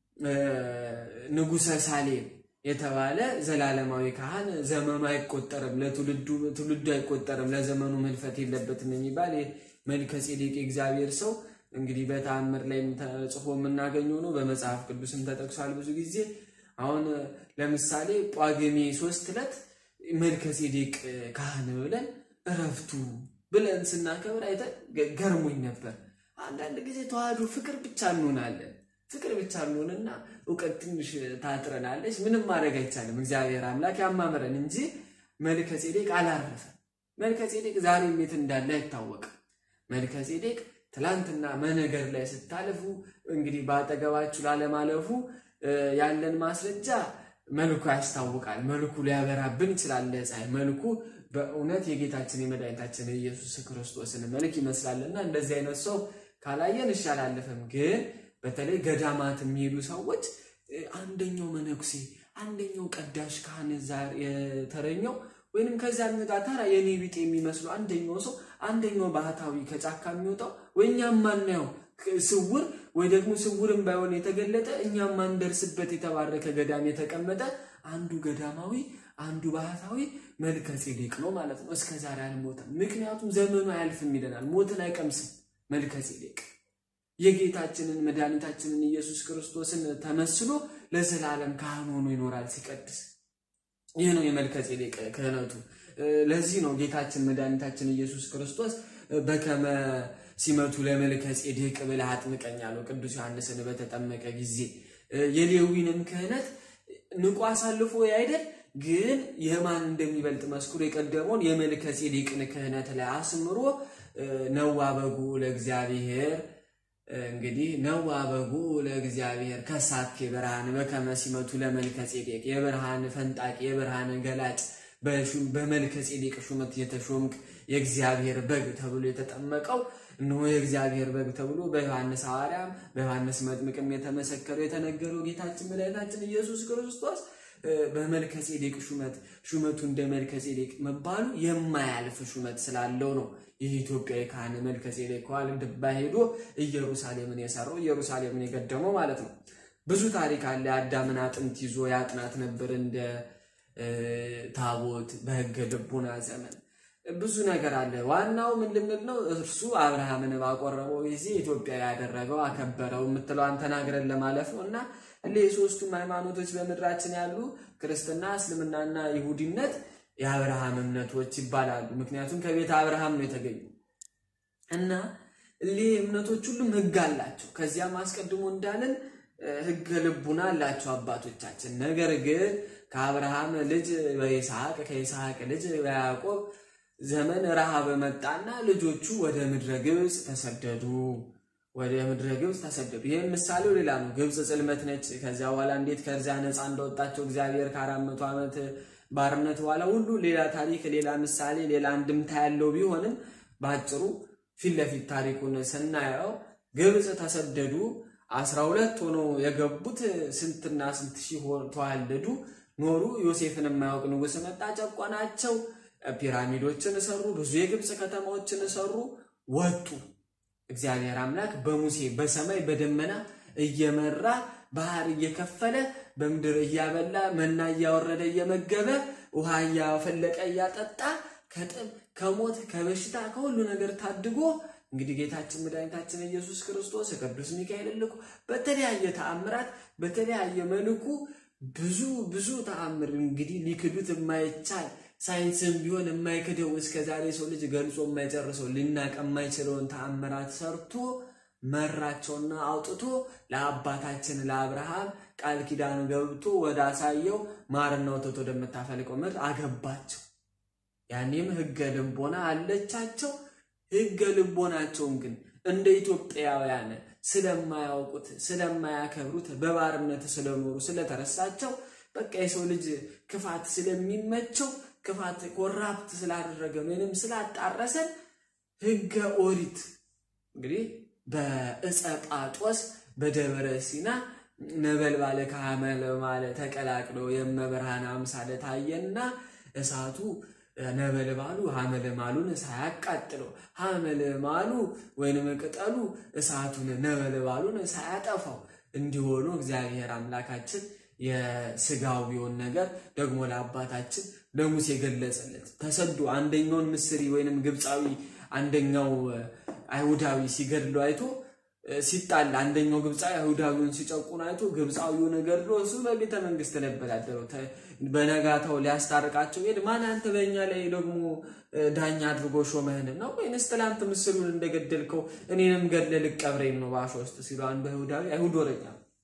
ንጉሰ ሳሌም የተባለ ዘላለማዊ ካህን ዘመኑ አይቆጠርም፣ ለትውልዱ አይቆጠርም፣ ለዘመኑ መልፈት የለበትም የሚባል መልከ ጼዴቅ የእግዚአብሔር ሰው እንግዲህ በተአምር ላይ ተጽፎ የምናገኘው ነው። በመጽሐፍ ቅዱስም ተጠቅሷል ብዙ ጊዜ። አሁን ለምሳሌ ጳጉሜ ሶስት ዕለት መልከ ጼዴቅ ካህን ብለን እረፍቱ ብለን ስናከብር አይተን ገርሞኝ ነበር። አንዳንድ ጊዜ ተዋህዶ ፍቅር ብቻ እንሆናለን ፍቅር ብቻ እንሆንና እውቀት ትንሽ ታጥረናለች። ምንም ማድረግ አይቻልም። እግዚአብሔር አምላክ ያማምረን እንጂ መልከ ጼዴቅ አላረፈም። መልከ ጼዴቅ ዛሬም የት እንዳለ አይታወቅም። መልከ ጼዴቅ ትላንትና መነገር ላይ ስታልፉ እንግዲህ በአጠገባችሁ ላለማለፉ ያለን ማስረጃ መልኩ ያስታውቃል። መልኩ ሊያበራብን ይችላል። ለፀሐይ መልኩ በእውነት የጌታችን የመድኃኒታችን የኢየሱስ ክርስቶስን መልክ ይመስላልና እንደዚህ አይነት ሰው ካላየን እሻላለፍም ግን በተለይ ገዳማት የሚሄዱ ሰዎች አንደኛው መነኩሴ አንደኛው ቀዳሽ ካህን የተረኘው ወይንም ከዚያ የሚወጣ ተራ የኔ ቢጤ የሚመስሉ አንደኛው ሰው አንደኛው ባህታዊ ከጫካ የሚወጣው ወይ እኛም ማናየው ስውር ወይ ደግሞ ስውርም ባይሆን የተገለጠ እኛም ማንደርስበት የተባረከ ገዳም የተቀመጠ አንዱ ገዳማዊ አንዱ ባህታዊ መልከ ጼዴቅ ነው ማለት ነው። እስከ ዛሬ አልሞተም። ምክንያቱም ዘመኑ አያልፍም ይለናል። ሞትን አይቀምስም መልከ ጼዴቅ የጌታችንን መድኃኒታችንን ኢየሱስ ክርስቶስን ተመስሎ ለዘላለም ካህን ሆኖ ይኖራል ሲቀድስ። ይህ ነው የመልከ ጼዴቅ ክህነቱ። ለዚህ ነው ጌታችን መድኃኒታችን ኢየሱስ ክርስቶስ በከመ ሲመቱ ለመልከ ጼዴቅ ብለህ አጥምቀኝ አለው ቅዱስ ዮሐንስን በተጠመቀ ጊዜ። የሌዊንም ክህነት ንቁ አሳልፎ አይደል ግን የማን እንደሚበልጥ መስክሮ የቀደመውን የመልከ ጼዴቅን ክህነት ላይ አስምሮ ነዋ በጉ ለእግዚአብሔር እንግዲህ ነዋ በጉ ለእግዚአብሔር ከሳቴ ብርሃን በከመ ሲመቱ ለመልከ ጼዴቅ የብርሃን ፈንጣቂ የብርሃን ገላጭ በመልከ ጼዴቅ ሹመት የተሾምክ የእግዚአብሔር በግ ተብሎ የተጠመቀው እነሆ የእግዚአብሔር በግ ተብሎ በዮሐንስ ሐዋርያም በዮሐንስ መጥምቅም የተመሰከረው የተነገረው ጌታችን መድኃኒታችን ኢየሱስ ክርስቶስ በመልከ ጼዴቅ ሹመት ሹመቱ እንደ መልከ ጼዴቅ መባሉ የማያልፍ ሹመት ስላለው ነው። ይህ ኢትዮጵያዊ ካህን መልከ ጼዴቅ ከዋልድባ ሄዶ ኢየሩሳሌምን የሰራው ኢየሩሳሌምን የገደመው ማለት ነው። ብዙ ታሪክ አለ። የአዳምን አጥንት ይዞ ያጥናት ነበር እንደ ታቦት በሕገ ልቡና ዘመን ብዙ ነገር አለ። ዋናው ምን ልንል ነው? እርሱ አብርሃምን ባቆረበው ጊዜ ኢትዮጵያ ያደረገው አከበረው የምትለዋን ተናግረን ለማለፍ ነው እና እንደ የሶስቱም ሃይማኖቶች በምድራችን ያሉ ክርስትና፣ እስልምናና ይሁዲነት የአብርሃም እምነቶች ይባላሉ። ምክንያቱም ከቤተ አብርሃም ነው የተገኙ እና እሊህ እምነቶች ሁሉም ሕግ አላቸው። ከዚያም አስቀድሞ እንዳለን ሕገ ልቡና አላቸው አባቶቻችን። ነገር ግን ከአብርሃም ልጅ በይስሐቅ ከይስሐቅ ልጅ በያዕቆብ ዘመን ረሃብ መጣና ልጆቹ ወደ ምድረ ግብፅ ተሰደዱ። ወደ ምድረ ግብፅ ተሰደዱ። ይህም ምሳሌው ሌላ ነው። ግብፅ ጽልመት ነች። ከዚያ በኋላ እንዴት ከዚያ ነፃ እንደወጣቸው እግዚአብሔር ከአራት መቶ ዓመት ባርነት በኋላ ሁሉ ሌላ ታሪክ፣ ሌላ ምሳሌ፣ ሌላ አንድምታ ያለው ቢሆንም በአጭሩ ፊት ለፊት ታሪኩን ስናየው ግብፅ ተሰደዱ። አስራ ሁለት ሆነው የገቡት ስንትና ስንት ሺህ ተዋለዱ ኖሩ። ዮሴፍን የማያውቅ ንጉሥ መጣ፣ ጨቆናቸው። ፒራሚዶችን ሰሩ፣ ብዙ የግብፅ ከተማዎችን ሰሩ፣ ወጡ። እግዚአብሔር አምላክ በሙሴ በሰማይ በደመና እየመራ ባህር እየከፈለ በምድር እያበላ መና እያወረደ እየመገበ ውሃ እያፈለቀ እያጠጣ ከጥም ከሞት ከበሽታ ከሁሉ ነገር ታድጎ እንግዲህ ጌታችን መድኃኒታችን ኢየሱስ ክርስቶስ ቅዱስ ሚካኤል ልኮ በተለያየ ተአምራት በተለያየ መልኩ ብዙ ብዙ ተአምር እንግዲህ ሊክዱት የማይቻል ሳይንስም ቢሆን የማይክደው እስከ ዛሬ ሰው ልጅ ገልጾ የማይጨርሰው ሊናቅ የማይችለውን ተአምራት ሰርቶ መራቸውና አውጥቶ ለአባታችን ለአብርሃም ቃል ኪዳን ገብቶ ወደ አሳየው ማርና ወተት ወደምታፈልቀው ምድር አገባቸው። ያኔም ሕገ ልቦና አለቻቸው። ሕገ ልቦናቸውን ግን እንደ ኢትዮጵያውያን ስለማያውቁት ስለማያከብሩት በባርነት ስለኖሩ ስለተረሳቸው በቃ የሰው ልጅ ክፋት ስለሚመቸው ክፋት ኮራፕት ስላደረገን ወይንም ስላጣረሰን ሕገ ኦሪት እንግዲህ በዕፀ ጳጦስ በደብረ ሲና ነበልባለ ከሐመልማለ ተቀላቅሎ የመብርሃን አምሳለ ታየና እሳቱ ነበልባሉ ሐመልማሉን ሳያቃጥለው ሐመልማሉ ወይንም ቅጠሉ እሳቱን ነበልባሉን ሳያጠፋው እንዲሆኑ እግዚአብሔር አምላካችን የስጋዊውን ነገር ደግሞ ለአባታችን ለሙሴ ገለጸለት። ተሰዶ አንደኛውን ምስሪ ወይንም ግብፃዊ አንደኛው አይሁዳዊ ሲገድለው አይቶ ሲጣላ አንደኛው ግብፃዊ አይሁዳዊውን ሲጨቁን አይቶ ግብፃዊውን ገድሎ እሱ በቤተ መንግስት ነበር ያደረው። በነጋታው ሊያስታርቃቸው ሄድ ማን አንተ በእኛ ላይ ደግሞ ዳኛ አድርጎ ሾመህን ነው ወይንስ ትላንት ምስሉን እንደገደልከው እኔንም ገድለ ልቀብረኝ ነው ባሾ ውስጥ ሲሉ አንዱ አይሁዳዊ አይሁድ ወረኛ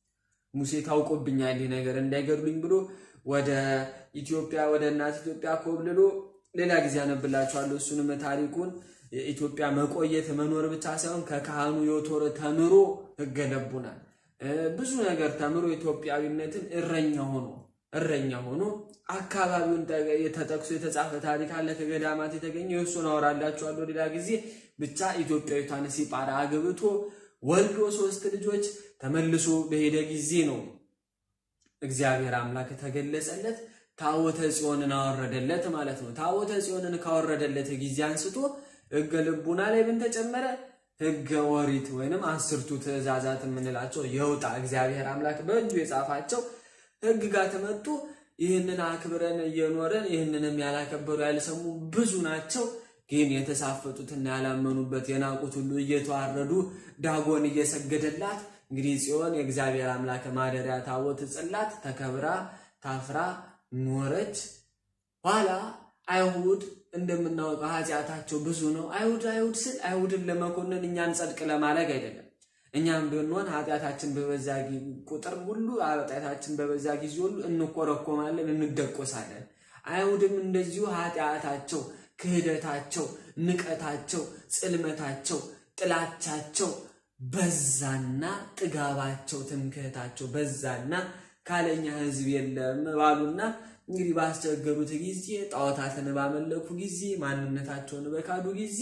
ሙሴ ታውቆብኛል ይህ ነገር እንዳይገድሉኝ ብሎ ወደ ኢትዮጵያ ወደ እናት ኢትዮጵያ ኮብልሎ ሌላ ጊዜ አነብላችኋለሁ። እሱንም ታሪኩን የኢትዮጵያ መቆየት መኖር ብቻ ሳይሆን ከካህኑ ዮቶር ተምሮ ሕገ ልቡናን ብዙ ነገር ተምሮ ኢትዮጵያዊነትን እረኛ ሆኖ እረኛ ሆኖ አካባቢውን ተጠቅሶ የተጻፈ ታሪክ አለ ከገዳማት የተገኘ የእሱን አወራላችኋለሁ ሌላ ጊዜ። ብቻ ኢትዮጵያዊቷን ሲጳራ አግብቶ ወልዶ ሶስት ልጆች ተመልሶ በሄደ ጊዜ ነው እግዚአብሔር አምላክ ተገለጸለት። ታቦተ ጽዮንን አወረደለት ማለት ነው። ታቦተ ጽዮንን ካወረደለት ጊዜ አንስቶ ሕገ ልቡና ላይ ምን ተጨመረ? ሕገ ኦሪት ወይንም አስርቱ ትእዛዛት የምንላቸው የውጣ እግዚአብሔር አምላክ በእጁ የጻፋቸው ሕግጋት መጡ። ይህንን አክብረን እየኖረን ይህንንም ያላከበሩ ያልሰሙ ብዙ ናቸው። ግን የተሳፈጡትና ያላመኑበት የናቁት ሁሉ እየተዋረዱ ዳጎን እየሰገደላት እንግዲህ ጽዮን የእግዚአብሔር አምላክ ማደሪያ ታቦት ጽላት ተከብራ ታፍራ ኖረች። ኋላ አይሁድ እንደምናውቀው ኃጢአታቸው ብዙ ነው። አይሁድ አይሁድ ስል አይሁድን ለመኮንን እኛን ጸድቅ ለማድረግ አይደለም። እኛም ብንሆን ኃጢአታችን በበዛ ቁጥር ሁሉ ኃጢአታችን በበዛ ጊዜ ሁሉ እንኮረኮማለን፣ እንደቆሳለን። አይሁድም እንደዚሁ ኃጢአታቸው፣ ክህደታቸው፣ ንቀታቸው፣ ጽልመታቸው፣ ጥላቻቸው በዛና ጥጋባቸው፣ ትምክህታቸው በዛና ካለኛ ሕዝብ የለም ባሉና እንግዲህ ባስቸገሩት ጊዜ ጣዖታትን ባመለኩ ጊዜ ማንነታቸውን በካዱ ጊዜ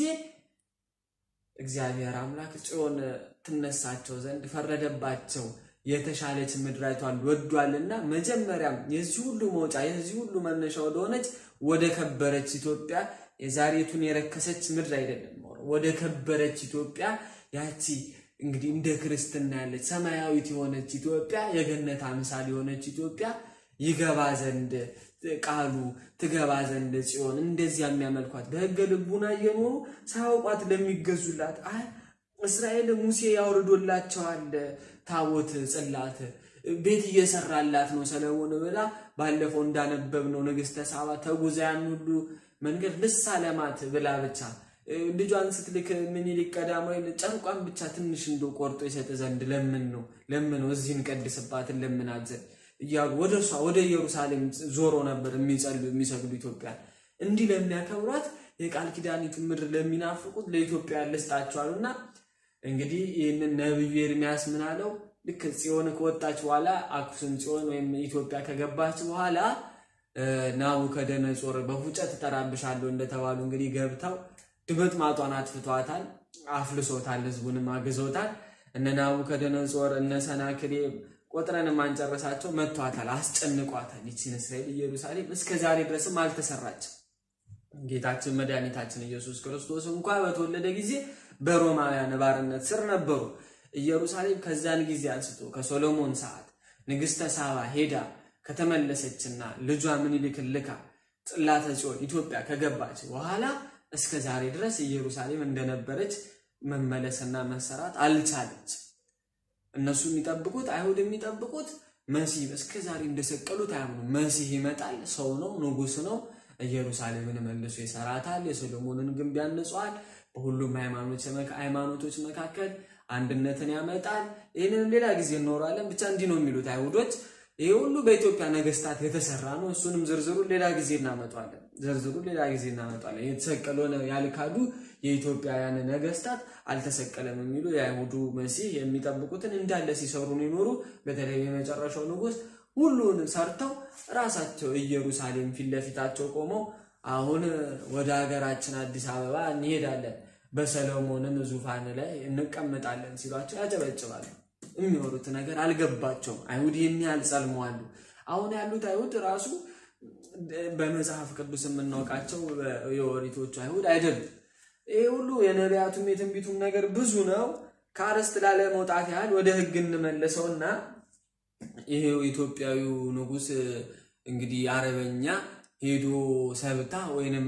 እግዚአብሔር አምላክ ጽዮን ትነሳቸው ዘንድ ፈረደባቸው። የተሻለች ምድራቷን ወዷልና መጀመሪያም የዚህ ሁሉ መውጫ የዚህ ሁሉ መነሻ ወደሆነች ወደ ከበረች ኢትዮጵያ የዛሬቱን የረከሰች ምድር አይደለም፣ ወደ ከበረች ኢትዮጵያ ያቺ እንግዲህ እንደ ክርስትና ያለች ሰማያዊት የሆነች ኢትዮጵያ የገነት አምሳል የሆነች ኢትዮጵያ ይገባ ዘንድ ቃሉ ትገባ ዘንድ ጽዮን እንደዚያ የሚያመልኳት በሕገ ልቡና እየኖሩ ሳያውቋት ለሚገዙላት እስራኤል ሙሴ ያውርዶላቸዋል ታቦት ጽላት ቤት እየሰራላት ነው ሰለሞን ብላ ባለፈው እንዳነበብነው ንግሥተ ሳባ ተጉዛ ያን ሁሉ መንገድ ልሳ ለማት ብላ ብቻ ልጇን ስትልክ ምኒልክ ቀዳማዊ ጨርቋን ብቻ ትንሽ እንደ ቆርጦ ይሰጥ ዘንድ ለምን ነው ለምን ነው እዚህን ቀድስባትን ለምናት ዘንድ እያሉ ወደ እሷ ወደ ኢየሩሳሌም ዞሮ ነበር የሚጸሉ የሚሰግዱ ኢትዮጵያ እንዲህ ለሚያከብሯት የቃል ኪዳኒቱን ምድር ለሚናፍቁት ለኢትዮጵያ ልስጣቸዋሉና እንግዲህ ይህንን ነብዩ ኤርሚያስ ምን አለው? ልክ ጽዮን ከወጣች በኋላ አክሱም ጽዮን ወይም ኢትዮጵያ ከገባች በኋላ ናቡከደነጾር በፉጨት እጠራብሻለሁ እንደተባሉ እንግዲህ ገብተው ድምጥማጧን አጥፍቷታል፣ አፍልሶታል፣ ህዝቡንም አግዞታል። እነ ናቡከደነጾር እነ ሰናክሬ ቆጥረን ማንጨረሳቸው መቷታል፣ አስጨንቋታል። ይችን እስራኤል ኢየሩሳሌም እስከ ዛሬ ድረስም አልተሰራችም። ጌታችን መድኃኒታችን ኢየሱስ ክርስቶስ እንኳ በተወለደ ጊዜ በሮማውያን ባርነት ስር ነበሩ። ኢየሩሳሌም ከዛን ጊዜ አንስቶ ከሶሎሞን ሰዓት ንግሥተ ሳባ ሄዳ ከተመለሰችና ልጇ ምኒልክን ልካ ጽላተ ጽዮን ኢትዮጵያ ከገባች በኋላ እስከ ዛሬ ድረስ ኢየሩሳሌም እንደነበረች መመለስና መሰራት አልቻለች። እነሱ የሚጠብቁት አይሁድ የሚጠብቁት መሲህ እስከ ዛሬ እንደሰቀሉት አያምኑ። መሲህ ይመጣል፣ ሰው ነው፣ ንጉሥ ነው። ኢየሩሳሌምን መልሶ ይሰራታል፣ የሶሎሞንን ግንብ ያንጸዋል፣ በሁሉም ሃይማኖቶች መካከል አንድነትን ያመጣል። ይህንን ሌላ ጊዜ እንኖራለን። ብቻ እንዲህ ነው የሚሉት አይሁዶች። ይህ ሁሉ በኢትዮጵያ ነገስታት የተሰራ ነው። እሱንም ዝርዝሩን ሌላ ጊዜ እናመጣለን። ዝርዝሩን ሌላ ጊዜ እናመጣለን። የተሰቀለውን ያልካዱ የኢትዮጵያውያን ነገስታት አልተሰቀለም የሚሉ የአይሁዱ መሲህ የሚጠብቁትን እንዳለ ሲሰሩ ይኖሩ። በተለይ የመጨረሻው ንጉሥ ሁሉን ሰርተው ራሳቸው ኢየሩሳሌም ፊት ለፊታቸው ቆመው አሁን ወደ ሀገራችን አዲስ አበባ እንሄዳለን፣ በሰሎሞንም ዙፋን ላይ እንቀመጣለን ሲሏቸው ያጨበጭባሉ። የሚወሩት ነገር አልገባቸውም። አይሁድ ይህን ያህል ጸልመዋሉ። አሁን ያሉት አይሁድ ራሱ በመጽሐፍ ቅዱስ የምናውቃቸው የኦሪቶቹ አይሁድ አይደሉም። ይህ ሁሉ የነቢያቱም የትንቢቱም ነገር ብዙ ነው። ከአርስት ላለ መውጣት ያህል ወደ ሕግ እንመለሰውና ይሄው ኢትዮጵያዊው ንጉሥ እንግዲህ አረበኛ ሄዶ ሰብታ ወይንም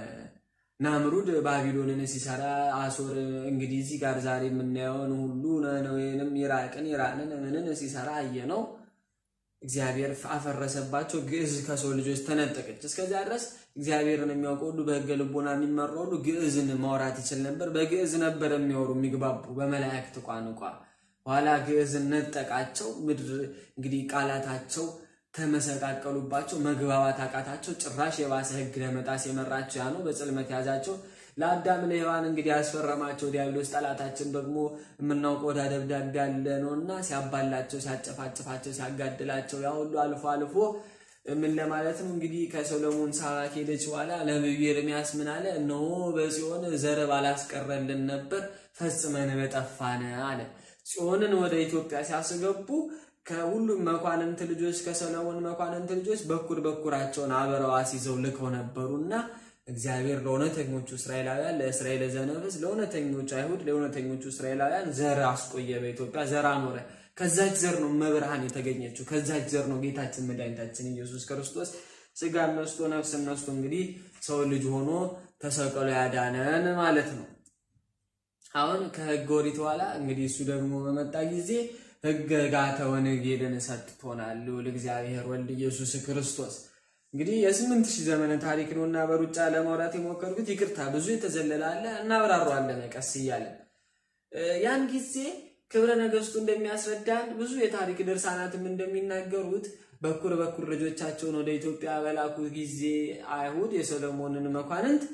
ናምሩድ ባቢሎንን ሲሰራ አሶር እንግዲህ እዚህ ጋር ዛሬ የምናየውን ሁሉ ወይንም ኢራቅን ኢራንን ምንን ሲሰራ አየ ነው። እግዚአብሔር አፈረሰባቸው። ግዕዝ ከሰው ልጆች ተነጠቀች። እስከዚያ ድረስ እግዚአብሔርን የሚያውቀው ሁሉ በሕገ ልቦና የሚመራው ሁሉ ግዕዝን ማውራት ይችል ነበር። በግዕዝ ነበር የሚወሩ የሚግባቡ በመላእክት ቋንቋ። ኋላ ግዕዝን ነጠቃቸው። ምድር እንግዲህ ቃላታቸው ተመሰቃቀሉባቸው። መግባባት አቃታቸው። ጭራሽ የባሰ ሕግ ለመጣስ የመራቸው ያ ነው። በጽልመት ያዛቸው። ለአዳም ለሔዋን እንግዲህ ያስፈረማቸው ዲያብሎስ ጠላታችን ደግሞ የምናውቀው ወዳ ደብዳቤ ያለ ነው እና ሲያባላቸው፣ ሲያጨፋጭፋቸው፣ ሲያጋድላቸው ያ ሁሉ አልፎ አልፎ ምን ለማለት ነው እንግዲህ ከሰሎሞን ሳባ ከሄደች በኋላ ነቢዩ ኤርሚያስ ምን አለ? እነሆ በጽዮን ዘር ባላስቀረልን ነበር ፈጽመን በጠፋን አለ። ጽዮንን ወደ ኢትዮጵያ ሲያስገቡ ከሁሉም መኳንንት ልጆች ከሰሎሞን መኳንንት ልጆች በኩር በኩራቸውን አበረው አስይዘው ልከው ነበሩና እግዚአብሔር ለእውነተኞቹ እስራኤላውያን ለእስራኤል ዘነፍስ ለእውነተኞቹ አይሁድ ለእውነተኞቹ እስራኤላውያን ዘር አስቆየ። በኢትዮጵያ ዘር አኖረ። ከዛች ዘር ነው መብርሃን የተገኘችው። ከዛች ዘር ነው ጌታችን መድኃኒታችን ኢየሱስ ክርስቶስ ስጋ ነስቶ ነፍስ ነስቶ እንግዲህ ሰው ልጅ ሆኖ ተሰቅሎ ያዳነን ማለት ነው። አሁን ከሕገ ኦሪት በኋላ እንግዲህ እሱ ደግሞ በመጣ ጊዜ ሕገጋተ ወንጌልን ሰጥቶናል ልዑል እግዚአብሔር ወልድ ኢየሱስ ክርስቶስ እንግዲህ የስምንት ሺህ ዘመን ታሪክ ነው እና በሩጫ ለማውራት የሞከርኩት ይቅርታ፣ ብዙ የተዘለለ አለ እናብራሯለን ቀስ እያለን። ያን ጊዜ ክብረ ነገስቱ እንደሚያስረዳን ብዙ የታሪክ ድርሳናትም እንደሚናገሩት በኩር በኩር ልጆቻቸውን ወደ ኢትዮጵያ በላኩ ጊዜ አይሁድ የሰሎሞንን መኳንንት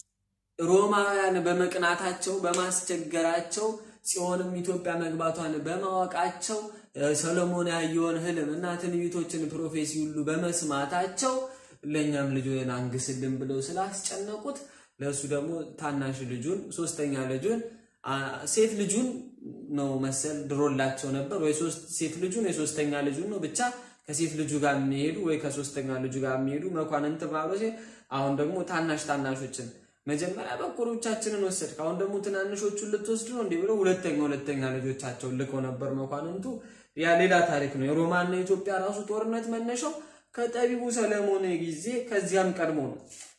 ሮማውያን በመቅናታቸው በማስቸገራቸው ጽዮንም ኢትዮጵያ መግባቷን በማወቃቸው ሰሎሞን ያየውን ህልም እና ትንቢቶችን ፕሮፌሲ ሁሉ በመስማታቸው ለእኛም ልጁን አንግስልን ብለው ስላስጨነቁት ለእሱ ደግሞ ታናሽ ልጁን ሶስተኛ ልጁን ሴት ልጁን ነው መሰል ድሮላቸው ነበር ወይ ሴት ልጁን የሶስተኛ ልጁን ነው ብቻ ከሴት ልጁ ጋር የሚሄዱ ወይ ከሶስተኛ ልጁ ጋር የሚሄዱ መኳንንት ማብሮ አሁን ደግሞ ታናሽ ታናሾችን መጀመሪያ በኩሮቻችንን ወሰድክ፣ አሁን ደግሞ ትናንሾቹን ልትወስድ ነው እንዲህ ብለው ሁለተኛ ሁለተኛ ልጆቻቸውን ልከው ነበር መኳንንቱ። ያ ሌላ ታሪክ ነው። የሮማና የኢትዮጵያ ራሱ ጦርነት መነሻው ከጠቢቡ ሰለሞን ጊዜ ከዚያም ቀድሞ ነው።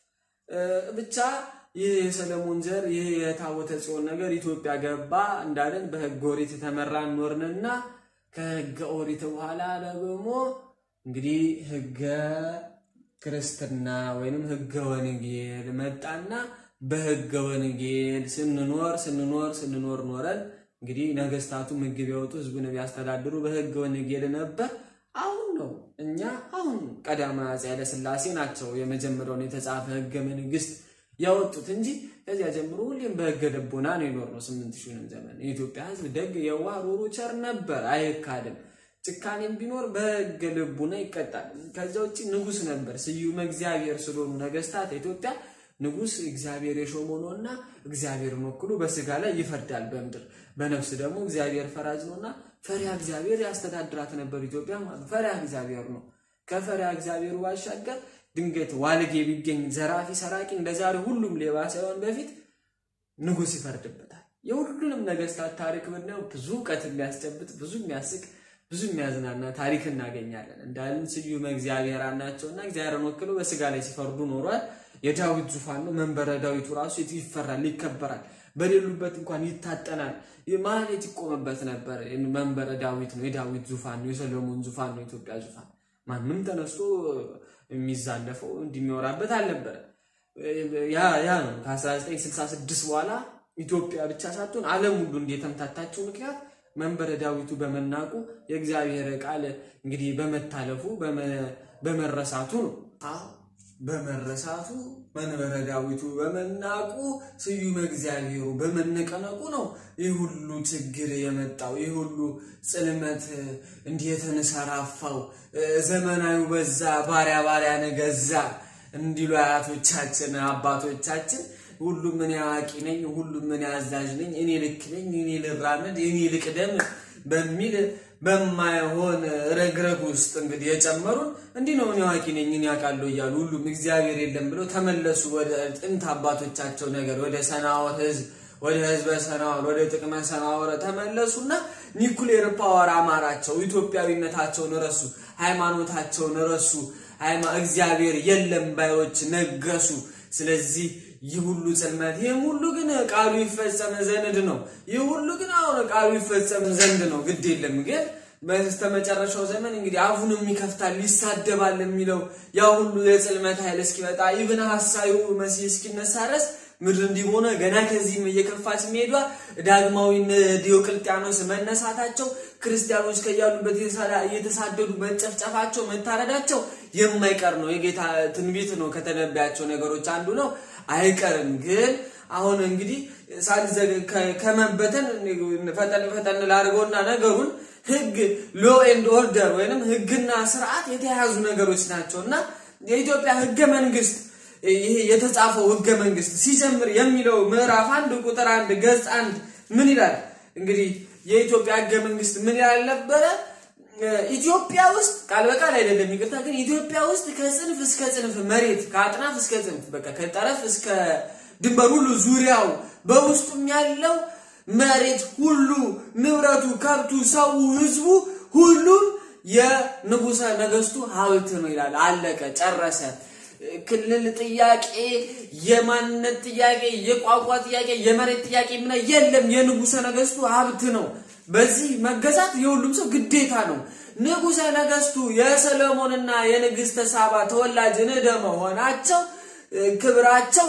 ብቻ ይህ የሰለሞን ዘር ይህ የታቦተ ጽዮን ነገር ኢትዮጵያ ገባ እንዳለን በሕገ ኦሪት የተመራ ኖርንና ከሕገ ኦሪት በኋላ ደግሞ እንግዲህ ሕገ ክርስትና ወይንም ሕገ ወንጌል መጣና በሕገ ወንጌል ስንኖር ስንኖር ስንኖር ኖረን እንግዲህ ነገስታቱ ምግብ ያወጡ ህዝቡን ቢያስተዳድሩ በሕገ ወንጌል ነበር። አሁን ነው እኛ አሁን ቀዳማዊ አፄ ኃይለ ሥላሴ ናቸው የመጀመሪያውን የተጻፈ ሕገ መንግስት ያወጡት እንጂ ከዚያ ጀምሮ ሁሌም በሕገ ልቦና ነው የኖርነው። ስምንት ሺህንም ዘመን የኢትዮጵያ ህዝብ ደግ፣ የዋህ፣ ሩሩ፣ ቸር ነበር፣ አይካድም። ጭካኔም ቢኖር በሕገ ልቡና ይቀጣል። ከዚያ ውጭ ንጉስ ነበር። ስዩመ እግዚአብሔር ስለሆኑ ነገስታት ኢትዮጵያ ንጉስ እግዚአብሔር የሾመው ነውና እግዚአብሔርን ወክሎ በስጋ ላይ ይፈርዳል በምድር በነፍስ ደግሞ እግዚአብሔር ፈራጅ ነውና ፈሪያ እግዚአብሔር ያስተዳድራት ነበር ኢትዮጵያ ማለት ፈሪያ እግዚአብሔር ነው። ከፈሪያ እግዚአብሔሩ ባሻገር ድንገት ዋልጌ ቢገኝ ዘራፊ፣ ሰራቂ እንደዛሬ ሁሉም ሌባ ሳይሆን በፊት ንጉስ ይፈርድበታል። የሁሉንም ነገስታት ታሪክ ብናየው ብዙ እውቀት የሚያስጨብጥ ብዙ የሚያስቅ ብዙ የሚያዝናና ታሪክ እናገኛለን። እንዳልን ስዩመ እግዚአብሔር ናቸውና እግዚአብሔርን ወክለው በስጋ ላይ ሲፈርዱ ኖሯል። የዳዊት ዙፋን ነው። መንበረ ዳዊቱ ራሱ ይፈራል፣ ይከበራል። በሌሉበት እንኳን ይታጠናል። ማህሌት ይቆምበት ነበር። መንበረ ዳዊት ነው፣ የዳዊት ዙፋን ነው፣ የሰሎሞን ዙፋን ነው፣ የኢትዮጵያ ዙፋን። ማንም ተነስቶ የሚዛለፈው እንዲሚወራበት አልነበረ። ያ ያ ነው ከ1966 በኋላ ኢትዮጵያ ብቻ ሳትሆን ዓለም ሁሉ እንደተምታታችው ምክንያት መንበረ ዳዊቱ በመናቁ የእግዚአብሔር ቃል እንግዲህ በመታለፉ በመረሳቱ ነው። በመረሳቱ መንበረ ዳዊቱ በመናቁ ስዩመ እግዚአብሔሩ በመነቀነቁ ነው ይህ ሁሉ ችግር የመጣው። ይህ ሁሉ ጽልመት እንዲህ የተንሰራፋው ዘመናዊ በዛ ባሪያ ባሪያ ነገዛ እንዲሉ አያቶቻችን አባቶቻችን ሁሉም እኔ አዋቂ ነኝ፣ ሁሉም እኔ አዛዥ ነኝ፣ እኔ ልክ ነኝ፣ እኔ ልራመድ፣ እኔ ልቅደም በሚል በማይሆን ረግረግ ውስጥ እንግዲህ የጨመሩን እንዲህ ነው። እኔ አዋቂ ነኝ፣ እኔ አውቃለሁ እያሉ ሁሉም እግዚአብሔር የለም ብለው ተመለሱ ወደ ጥንት አባቶቻቸው ነገር ወደ ሰናወር ህዝብ ወደ ህዝበ ሰናወር ወደ ጥቅመ ሰናወረ ተመለሱና ኒኩሌር ፓወር አማራቸው። ኢትዮጵያዊነታቸውን ረሱ፣ ሃይማኖታቸውን ረሱ። እግዚአብሔር የለም ባዮች ነገሱ። ስለዚህ ይህ ሁሉ ጽልመት ይህም ሁሉ ግን ቃሉ ይፈጸም ዘንድ ነው። ይህ ሁሉ ግን አሁን ቃሉ ይፈጸም ዘንድ ነው። ግድ የለም ግን በስተመጨረሻው ዘመን እንግዲህ አፉንም ይከፍታል ይሳደባል የሚለው ያ ሁሉ የጽልመት ኃይል እስኪመጣ ኢብን ሐሳዩ መሲህ እስኪነሳ ድረስ ምድር እንዲህ ሆነ። ገና ከዚህም እየከፋች መሄዷ ዳግማዊ ዲዮቅልጥያኖስ መነሳታቸው፣ ክርስቲያኖች ከያሉበት እየተሳደዱ መጨፍጨፋቸው፣ መታረዳቸው የማይቀር ነው። የጌታ ትንቢት ነው። ከተነቢያቸው ነገሮች አንዱ ነው። አይቀርም። ግን አሁን እንግዲህ ከመበተን ፈጠን ፈጠን ላድርገውና ነገሩን ህግ ሎ ኤንድ ኦርደር ወይንም ህግና ስርዓት የተያያዙ ነገሮች ናቸው እና የኢትዮጵያ ህገ መንግስት ይሄ የተጻፈው ህገ መንግስት ሲጀምር የሚለው ምዕራፍ አንድ ቁጥር አንድ ገጽ አንድ ምን ይላል? እንግዲህ የኢትዮጵያ ህገ መንግስት ምን ይላል ነበረ? ኢትዮጵያ ውስጥ ቃል በቃል አይደለም፣ ይቅርታ። ግን ኢትዮጵያ ውስጥ ከጽንፍ እስከ ጽንፍ መሬት ከአጥናፍ እስከ ጽንፍ በቃ ከጠረፍ እስከ ድንበር ሁሉ ዙሪያው በውስጡም ያለው መሬት ሁሉ ንብረቱ፣ ከብቱ፣ ሰው፣ ህዝቡ ሁሉም የንጉሰ ነገስቱ ሀብት ነው ይላል። አለቀ፣ ጨረሰ። ክልል ጥያቄ፣ የማንነት ጥያቄ፣ የቋንቋ ጥያቄ፣ የመሬት ጥያቄ ምን የለም። የንጉሠ ነገሥቱ ሀብት ነው። በዚህ መገዛት የሁሉም ሰው ግዴታ ነው። ንጉሠ ነገሥቱ የሰሎሞንና የንግሥተ ሳባ ተወላጅ እንደ መሆናቸው ክብራቸው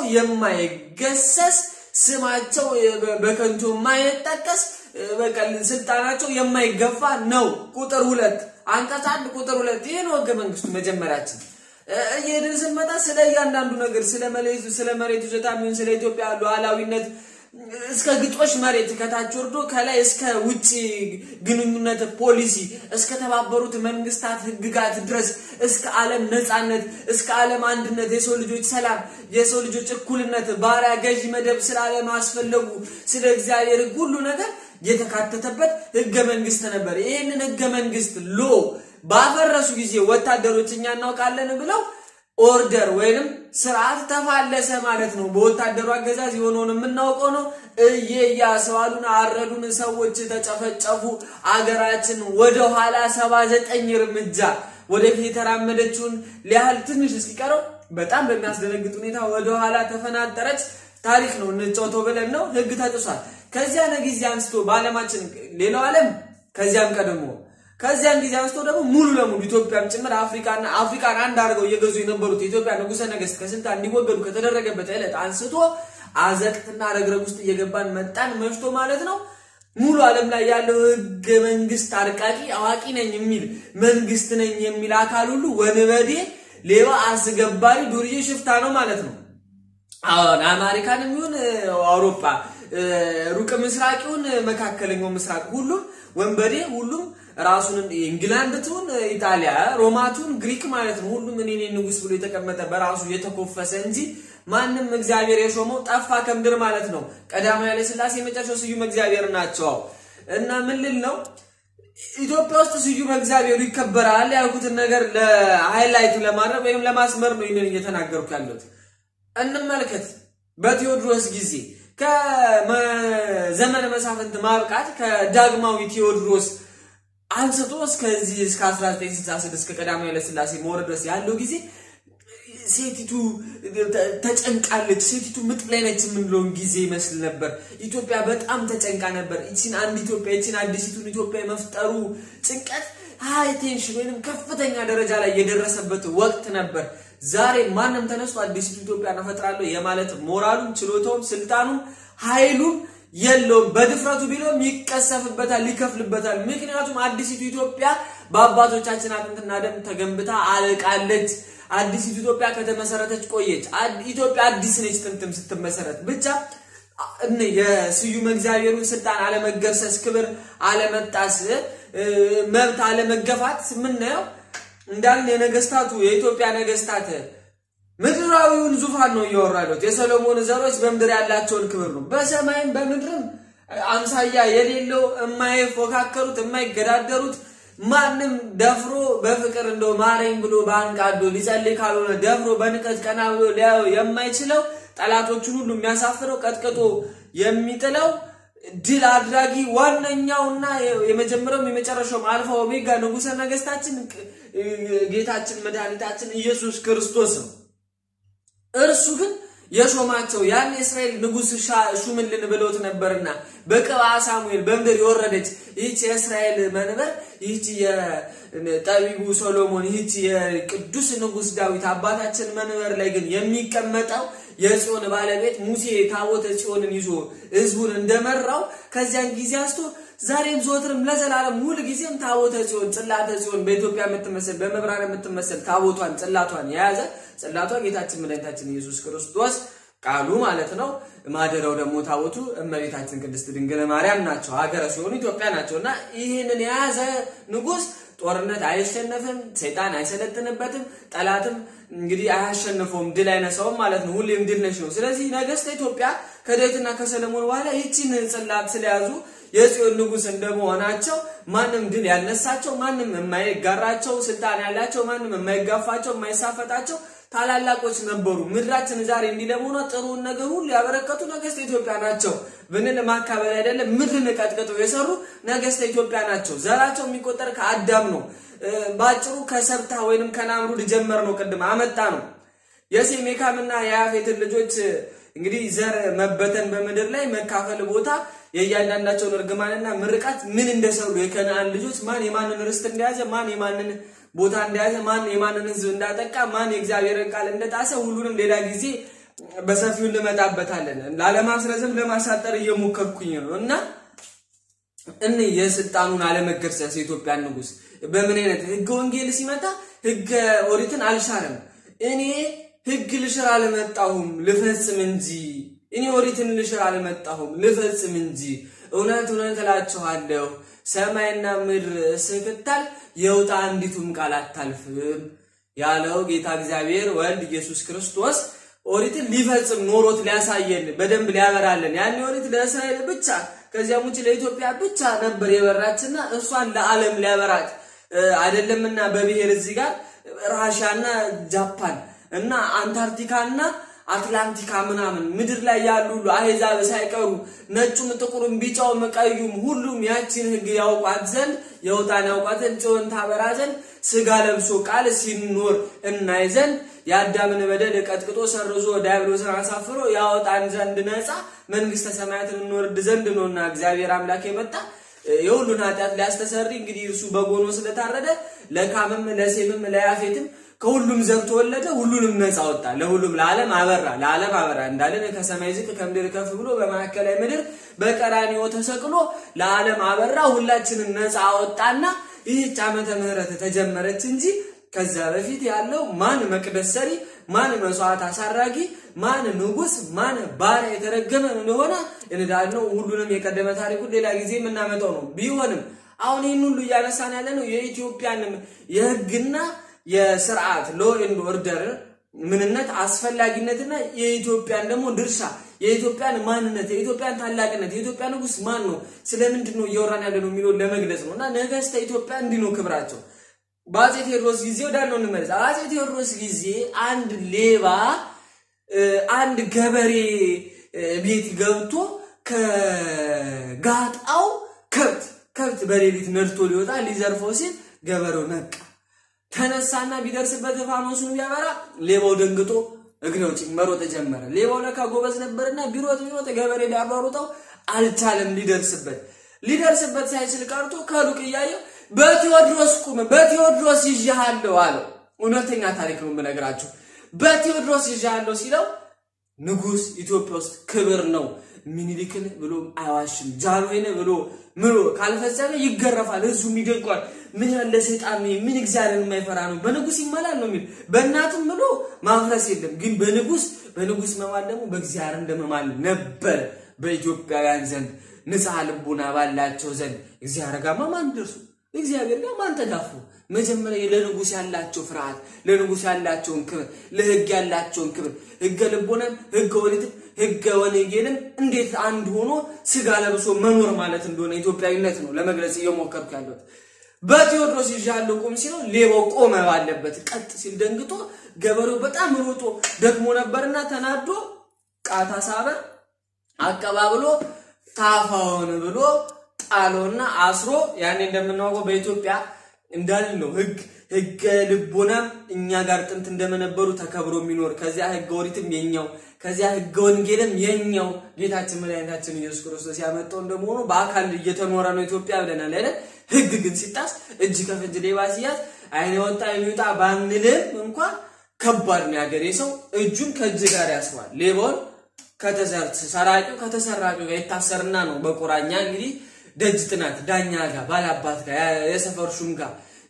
የማይገሰስ ስማቸው በከንቱ የማይጠቀስ በቀል ስልጣናቸው የማይገፋ ነው። ቁጥር ሁለት አንቀጽ አንድ ቁጥር ሁለት ይህ ነው ህገ መንግስቱ። መጀመሪያችን እየሄድን ስንመጣ ስለ እያንዳንዱ ነገር ስለ መሬቱ ስለ መሬቱ ይዞታ የሚሆን ስለ ኢትዮጵያ ሉዓላዊነት እስከ ግጦሽ መሬት ከታች ወርዶ ከላይ እስከ ውጭ ግንኙነት ፖሊሲ እስከ ተባበሩት መንግስታት ህግጋት ድረስ እስከ ዓለም ነጻነት እስከ ዓለም አንድነት የሰው ልጆች ሰላም የሰው ልጆች እኩልነት ባሪያ ገዢ መደብ ስላለማስፈለጉ ስለ እግዚአብሔር ህግ ሁሉ ነገር የተካተተበት ህገ መንግስት ነበር። ይህንን ህገ መንግስት ሎ ባፈረሱ ጊዜ ወታደሮች እኛ እናውቃለን ብለው ኦርደር ወይንም ስርዓት ተፋለሰ ማለት ነው። በወታደሩ አገዛዝ የሆነውን የምናውቀው ነው። እየያሰዋሉን አረዱን፣ ሰዎች ተጨፈጨፉ። አገራችን ወደ ኋላ ሰባ ዘጠኝ እርምጃ ወደፊት የተራመደችውን ሊያህል ትንሽ እስኪቀረው በጣም በሚያስደነግጥ ሁኔታ ወደ ኋላ ተፈናጠረች። ታሪክ ነው እንጫወተው ብለን ነው። ህግ ተጥሷል። ከዚያን ጊዜ አንስቶ በዓለማችን ሌላው ዓለም ከዚያም ቀድሞ ከዚያን ጊዜ አንስቶ ደግሞ ሙሉ ለሙሉ ኢትዮጵያም ጭምር አፍሪካና አፍሪካን አንድ አድርገው እየገዙ የነበሩት የኢትዮጵያ ንጉሠ ነገሥት ከስልጣን እንዲወገዱ ከተደረገበት ዕለት አንስቶ አዘቅትና ረግረግ ውስጥ እየገባን መጣን። መሽቶ ማለት ነው። ሙሉ ዓለም ላይ ያለው ህገ መንግስት አርቃቂ አዋቂ ነኝ የሚል መንግስት ነኝ የሚል አካል ሁሉ ወንበዴ፣ ሌባ፣ አስገባሪ፣ ዱርዬ፣ ሽፍታ ነው ማለት ነው። አሁን አሜሪካንም ይሁን አውሮፓ ሩቅ ምስራቅ ይሁን መካከለኛው ምስራቅ ሁሉም ወንበዴ ሁሉም ራሱን ኢንግላንድ ትሁን ኢጣሊያ ሮማቱን ግሪክ ማለት ነው። ሁሉም እኔ ንጉስ ብሎ የተቀመጠ በራሱ የተኮፈሰ እንጂ ማንም እግዚአብሔር የሾመው ጠፋ ከምድር ማለት ነው። ቀዳማዊ ኃይለ ሥላሴ የመጨረሻው ስዩም እግዚአብሔር ናቸው እና ምን ልል ነው ኢትዮጵያ ውስጥ ስዩም እግዚአብሔሩ ይከበራል ያልኩትን ነገር ለሃይላይት ለማድረግ ወይም ለማስመር ነው ይህንን እየተናገርኩ ያለሁት። እንመልከት በቴዎድሮስ ጊዜ ከዘመነ መሳፍንት ማብቃት ከዳግማዊ ቴዎድሮስ አንስቶ እስከዚህ እስከ 1966 እስከ ቀዳማዊ ኃይለ ሥላሴ መውረድ ድረስ ያለው ጊዜ ሴቲቱ ተጨንቃለች። ሴቲቱ ምጥ ላይ ነች የምንለውን ጊዜ ይመስል ነበር። ኢትዮጵያ በጣም ተጨንቃ ነበር። ይችን አንድ ኢትዮጵያ ይችን አዲሲቱን ኢትዮጵያ የመፍጠሩ ጭንቀት ሃይ ቴንሽን ወይም ከፍተኛ ደረጃ ላይ የደረሰበት ወቅት ነበር። ዛሬ ማንም ተነስቶ አዲሲቱ ኢትዮጵያን እፈጥራለሁ የማለት ሞራሉም ችሎታውም ስልጣኑም ኃይሉም የለውም። በድፍረቱ ቢለውም ይቀሰፍበታል፣ ይከፍልበታል። ምክንያቱም አዲሲቱ ኢትዮጵያ በአባቶቻችን አጥንትና ደም ተገንብታ አልቃለች። አዲሲቱ ኢትዮጵያ ከተመሰረተች ቆየች። ኢትዮጵያ አዲስ ነች። ጥንትም ስትመሰረት ብቻ የስዩም እግዚአብሔሩን ስልጣን አለመገርሰስ፣ ክብር አለመጣስ፣ መብት አለመገፋት የምናየው እንዳልን የነገስታቱ የኢትዮጵያ ነገስታት ምድራዊውን ዙፋን ነው እያወራ ያሉት። የሰሎሞን ዘሮች በምድር ያላቸውን ክብር ነው። በሰማይም በምድርም አምሳያ የሌለው የማይፎካከሩት የማይገዳደሩት ማንም ደፍሮ በፍቅር እንደው ማረኝ ብሎ በአንቃዶ ሊጸልይ ካልሆነ ደፍሮ በንቀት ቀና ብሎ ሊያየው የማይችለው ጠላቶቹን ሁሉ የሚያሳፍረው ቀጥቅጦ የሚጥለው ድል አድራጊ ዋነኛውና የመጀመሪያውም የመጨረሻውም አልፋ ኦሜጋ ንጉሠ ነገስታችን ጌታችን መድኃኒታችን ኢየሱስ ክርስቶስ ነው። እርሱ ግን የሾማቸው ያን የእስራኤል ንጉሥ ሹምልን ብለውት ነበርና በቅብአ ሳሙኤል በምድር የወረደች ይህች የእስራኤል መንበር ይህች የጠቢቡ ሶሎሞን ይህች የቅዱስ ንጉሥ ዳዊት አባታችን መንበር ላይ ግን የሚቀመጠው የጽዮን ባለቤት ሙሴ ታቦተ ጽዮንን ይዞ ህዝቡን እንደመራው ከዚያን ጊዜ አንስቶ ዛሬም ዘወትርም ለዘላለም ሁል ጊዜም ታቦተ ጽዮን ጽላተ ጽዮን በኢትዮጵያ የምትመሰል በመብራን የምትመሰል ታቦቷን ጽላቷን የያዘ ጽላቷ ጌታችን መድኃኒታችን ኢየሱስ ክርስቶስ ቃሉ ማለት ነው። ማደሪያው ደግሞ ታቦቱ እመቤታችን ቅድስት ድንግል ማርያም ናቸው። ሀገረ ሲሆኑ ኢትዮጵያ ናቸው እና ይህንን የያዘ ንጉሥ ጦርነት አይሸነፍም፣ ሰይጣን አይሰለጥንበትም፣ ጠላትም እንግዲህ አያሸንፈውም፣ ድል አይነሳውም ማለት ነው። ሁሌም ድል ነሽ ነው። ስለዚህ ነገስተ ኢትዮጵያ ከዳዊትና ከሰለሞን በኋላ ይቺን ጽላት ስለያዙ የጽዮን ንጉሥ እንደመሆናቸው ማንም ድል ያልነሳቸው፣ ማንም የማይጋራቸው ስልጣን ያላቸው፣ ማንም የማይጋፋቸው፣ የማይሳፈጣቸው ታላላቆች ነበሩ። ምድራችን ዛሬ እንዲህ ለመሆኗ ጥሩውን ነገር ሁሉ ያበረከቱ ነገስተ ኢትዮጵያ ናቸው ብንል ማካበል አይደለም። ምድርን ቀጥቅጠው የሰሩ ነገስተ ኢትዮጵያ ናቸው። ዘራቸው የሚቆጠር ከአዳም ነው። በአጭሩ ከሰብታ ወይንም ከናምሩድ ጀመር ነው። ቅድም አመጣ ነው። የሴም የካምና የያፌትን ልጆች እንግዲህ ዘር መበተን በምድር ላይ መካፈል ቦታ የእያንዳንዳቸውን እርግማንና ምርቃት ምን እንደሰሩ የከነአን ልጆች ማን የማንን ርስት እንደያዘ ማን የማንን ቦታ እንደያዘ ማን የማንን ሕዝብ እንዳጠቃ ማን የእግዚአብሔርን ቃል እንደጣሰ ሁሉንም ሌላ ጊዜ በሰፊው እንመጣበታለን። ላለማስረዘም ለማሳጠር እየሞከርኩኝ ነው እና እኔ የስልጣኑን አለመገርሰስ የኢትዮጵያን ንጉሥ በምን አይነት ህገ ወንጌል ሲመጣ ህገ ኦሪትን አልሻርም። እኔ ህግ ልሽር አልመጣሁም ልፈጽም እንጂ እኔ ኦሪትን ልሽር አልመጣሁም ልፈጽም እንጂ። እውነት እውነት እላችኋለሁ ሰማይና ምድር እስክታል የውጣ አንዲቱም ቃል አታልፍም ያለው ጌታ እግዚአብሔር ወልድ ኢየሱስ ክርስቶስ ኦሪትን ሊፈጽም ኖሮት ሊያሳየን በደንብ ሊያበራለን። ያን ኦሪት ለእስራኤል ብቻ ከዚያም ውጭ ለኢትዮጵያ ብቻ ነበር የበራችና እሷን ለዓለም ሊያበራት አይደለምና በብሔር እዚህ ጋር ራሽያና ጃፓን እና አንታርክቲካና አትላንቲካ ምናምን ምድር ላይ ያሉ ሁሉ አሕዛብ ሳይቀሩ ነጩም፣ ጥቁሩም፣ ቢጫውም፣ ቀዩም ሁሉም ያችን ሕግ ያውቋት ዘንድ የውጣን ያውቋት ዘንድ ጽዮን ታበራ ዘንድ ስጋ ለብሶ ቃል ሲኖር እናይ ዘንድ የአዳምን በደል ቀጥቅጦ ሰርዞ ዲያብሎስን አሳፍሮ ያወጣን ዘንድ ነፃ መንግስተ ሰማያትን እንወርድ ዘንድ ነውና እግዚአብሔር አምላክ የመጣ የሁሉን ኃጢአት ሊያስተሰሪ እንግዲህ እርሱ በጎኖ ስለታረደ ለካምም ለሴምም ለያፌትም ከሁሉም ዘር ተወለደ፣ ሁሉንም ነፃ ወጣ፣ ለሁሉም ለዓለም አበራ፣ ለዓለም አበራ እንዳለን ከሰማይ ዝቅ ከምድር ከፍ ብሎ በማዕከላዊ ምድር በቀራንዮ ተሰቅሎ ለዓለም አበራ፣ ሁላችንን ነፃ አወጣና ይህች ዓመተ ምህረት ተጀመረች እንጂ ከዛ በፊት ያለው ማን መቅደስ ሰሪ፣ ማን መስዋዕት አሳራጊ፣ ማን ንጉስ፣ ማን ባሪያ የተረገመ እንደሆነ እንዳልነው ሁሉንም የቀደመ ታሪኩን ሌላ ጊዜ የምናመጣው ነው። ቢሆንም አሁን ይህን ሁሉ እያነሳን ያለ ነው የኢትዮጵያንም የህግና የስርዓት ሎ ኤንድ ኦርደር ምንነት አስፈላጊነትና የኢትዮጵያን ደግሞ ድርሻ የኢትዮጵያን ማንነት የኢትዮጵያን ታላቅነት የኢትዮጵያ ንጉስ ማን ነው ስለምንድን ነው እያወራን ያለ ነው የሚለውን ለመግለጽ ነው እና ነገስተ ኢትዮጵያ እንዲህ ነው ክብራቸው። በአፄ ቴዎድሮስ ጊዜ ወዳለው እንመለስ። አፄ ቴዎድሮስ ጊዜ አንድ ሌባ አንድ ገበሬ ቤት ገብቶ ከጋጣው ከብት ከብት በሌሊት ነድቶ ሊወጣ ሊዘርፈው ሲል ገበሬው ነቃ። ተነሳና ቢደርስበት ፋኖሱን ቢያበራ ሌባው ደንግጦ እግሬዎች መሮጥ ጀመረ። ሌባው ለካ ጎበዝ ነበርና ቢሮጥ ቢሮጥ ገበሬ ሊያሯሩጠው አልቻለም። ሊደርስበት ሊደርስበት ሳይችል ቀርቶ ከሩቅ እያየው በቴዎድሮስ ቁም፣ በቴዎድሮስ ይዤሃለሁ አለው። እውነተኛ ታሪክ ነው የምነግራችሁ። በቴዎድሮስ ይዤሃለሁ ሲለው ንጉሥ ኢትዮጵያ ውስጥ ክብር ነው። ሚኒሊክን ብሎ አይዋሽም። ጃንሆይን ብሎ ምሎ ካልፈጸመ ይገረፋል፣ ህዝቡም ይደንቋል። ምን ያለ ሰይጣን ነው! ምን እግዚአብሔርን የማይፈራ ነው! በንጉሥ ይማላል ነው የሚል። በእናትም ምሎ ማፍረስ የለም ግን በንጉሥ በንጉሥ መማል ደግሞ በእግዚአብሔር እንደመማል ነበር በኢትዮጵያውያን ዘንድ ንጽሐ ልቡና ባላቸው ዘንድ እግዚአብሔር ጋማ ማን ደርሱ እግዚአብሔር ጋር ማን ተዳፉ? መጀመሪያ ለንጉሥ ያላቸው ፍርሃት፣ ለንጉሥ ያላቸውን ክብር፣ ለህግ ያላቸውን ክብር ህገ ልቦናን፣ ህገ ወሊትን፣ ህገ ወንጌልን እንዴት አንድ ሆኖ ስጋ ለብሶ መኖር ማለት እንደሆነ ኢትዮጵያዊነት ነው ለመግለጽ እየሞከርኩ ያለሁት። በቴዎድሮስ ይዣለሁ ቁም ሲለው ሌባው ቆመ ባለበት ቀጥ ሲል ደንግጦ ገበሬው በጣም ሮጦ ደክሞ ነበርና ተናዶ ቃታ ሳበ አቀባብሎ ታፋውን ብሎ ጣሎና አስሮ ያኔ እንደምናውቀው በኢትዮጵያ እንዳል ነው ህግ ህገ ልቦናም እኛ ጋር ጥንት እንደመነበሩ ተከብሮ የሚኖር ከዚያ ህገ ኦሪትም የኛው ከዚያ ህገ ወንጌልም የኛው ጌታችን መድኃኒታችን ኢየሱስ ክርስቶስ ያመጣው እንደመሆኑ በአካል እየተኖረ ነው ኢትዮጵያ ብለናል አይደል? ህግ ግን ሲጣስ እጅ ከፍንጅ ሌባ ሲያዝ አይን ወጣ የሚወጣ ባንልም እንኳን ከባድ ነው። ያገሬ ሰው እጁን ከእጅ ጋር ያስሯል። ሌባውን ከተዘርት ሰራቂው ከተሰራቂው ጋር ይታሰርና ነው በቁራኛ እንግዲህ ደጅ ጥናት ዳኛ ጋር ባላባት ጋር የሰፈር ሹም ጋር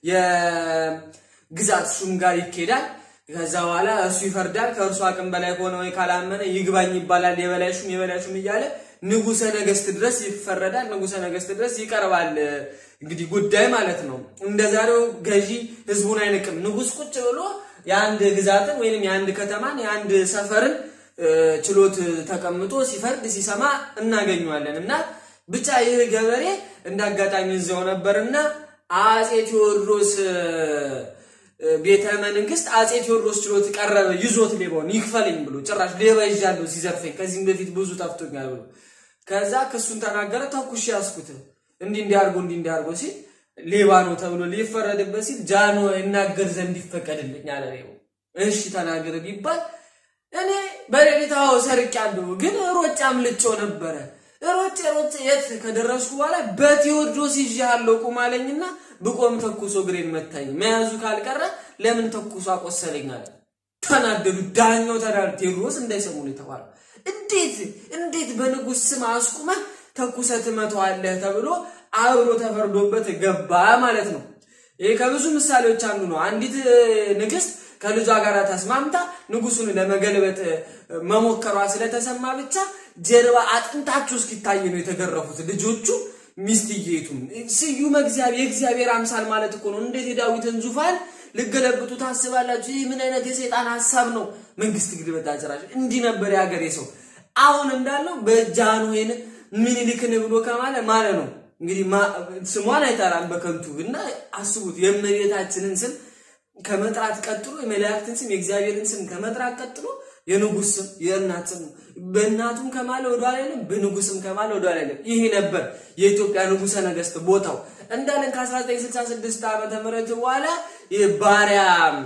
የግዛት ሹም ጋር ይኬዳል። ከዛ በኋላ እሱ ይፈርዳል። ከእርሱ አቅም በላይ ከሆነ ወይ ካላመነ ይግባኝ ይባላል። የበላይ ሹም የበላይ ሹም እያለ ንጉሰ ነገስት ድረስ ይፈረዳል። ንጉሰ ነገስት ድረስ ይቀርባል። እንግዲህ ጉዳይ ማለት ነው። እንደ ዛሬው ገዢ ህዝቡን አይንቅም። ንጉስ ቁጭ ብሎ የአንድ ግዛትን ወይንም የአንድ ከተማን የአንድ ሰፈርን ችሎት ተቀምጦ ሲፈርድ ሲሰማ እናገኘዋለን እና ብቻ ይህ ገበሬ እንደ አጋጣሚ እዚያው ነበርና አጼ ቴዎድሮስ ቤተ መንግስት አጼ ቴዎድሮስ ችሎት ቀረበ። ይዞት ሌባውን ይክፈለኝ ብሎ ጭራሽ ሌባ ይዣለሁ ሲዘርፈኝ ከዚህም በፊት ብዙ ጠፍቶኛል ብሎ ከዛ ክሱን ተናገረ። ተኩሽ ያስኩት እንዲህ እንዲያርጎ እንዲህ እንዲያርጎ ሲል ሌባ ነው ተብሎ ሊፈረድበት ሲል ጃኖ ይናገር ዘንድ ይፈቀድልኝ አለ ሌባው። እሺ ተናገር ቢባል እኔ በሌሊት አዎ ሰርቄያለሁ፣ ግን ሮጬ አምልጬው ነበረ። ሮጬ ሮጬ የት ከደረስኩ በኋላ በቴዎድሮስ ይዤሃለሁ ቁም አለኝና ብቆም ተኩሶ እግሬን መታኝ። መያዙ ካልቀረ ለምን ተኩሶ አቆሰለኝ አለ። ተናደዱ። ዳኛው ተናዱ። ቴዎድሮስ እንዳይሰሙ ነው የተባለው። እንዴት እንዴት በንጉሥ ስም አስቁመህ ተኩሰህ ትመታዋለህ ተብሎ አብሮ ተፈርዶበት ገባ ማለት ነው። ይሄ ከብዙ ምሳሌዎች አንዱ ነው። አንዲት ንግስት ከልጇ ጋር ተስማምታ ንጉሱን ለመገልበጥ መሞከሯ ስለተሰማ ብቻ ጀርባ አጥንታቸው እስኪታይ ነው የተገረፉት ልጆቹ ሚስትየቱም። ስዩመ እግዚአብሔር የእግዚአብሔር አምሳል ማለት እኮ ነው። እንዴት የዳዊትን ዙፋን ልገለብጡ ታስባላችሁ? ይህ ምን አይነት የሰይጣን ሀሳብ ነው? መንግስት ግልበጣ ጭራሽ እንዲህ ነበር የሀገሬ ሰው። አሁን እንዳለው በጃንሆይን ምኒልክን ብሎ ከማለ ማለት ነው እንግዲህ ስሟን አይጠራም በከንቱ እና አስቡት የእመቤታችንን ስም ከመጥራት ቀጥሎ የመላእክትን ስም የእግዚአብሔርን ስም ከመጥራት ቀጥሎ የንጉስ ስም የእናት ስም በእናቱም ከማለ ወደ አይደለም በንጉስም ከማለ ወደ አይደለም። ይሄ ነበር የኢትዮጵያ ንጉሰ ነገስት ቦታው እንዳለን ከ1966 ዓመተ ምህረት በኋላ የባሪያ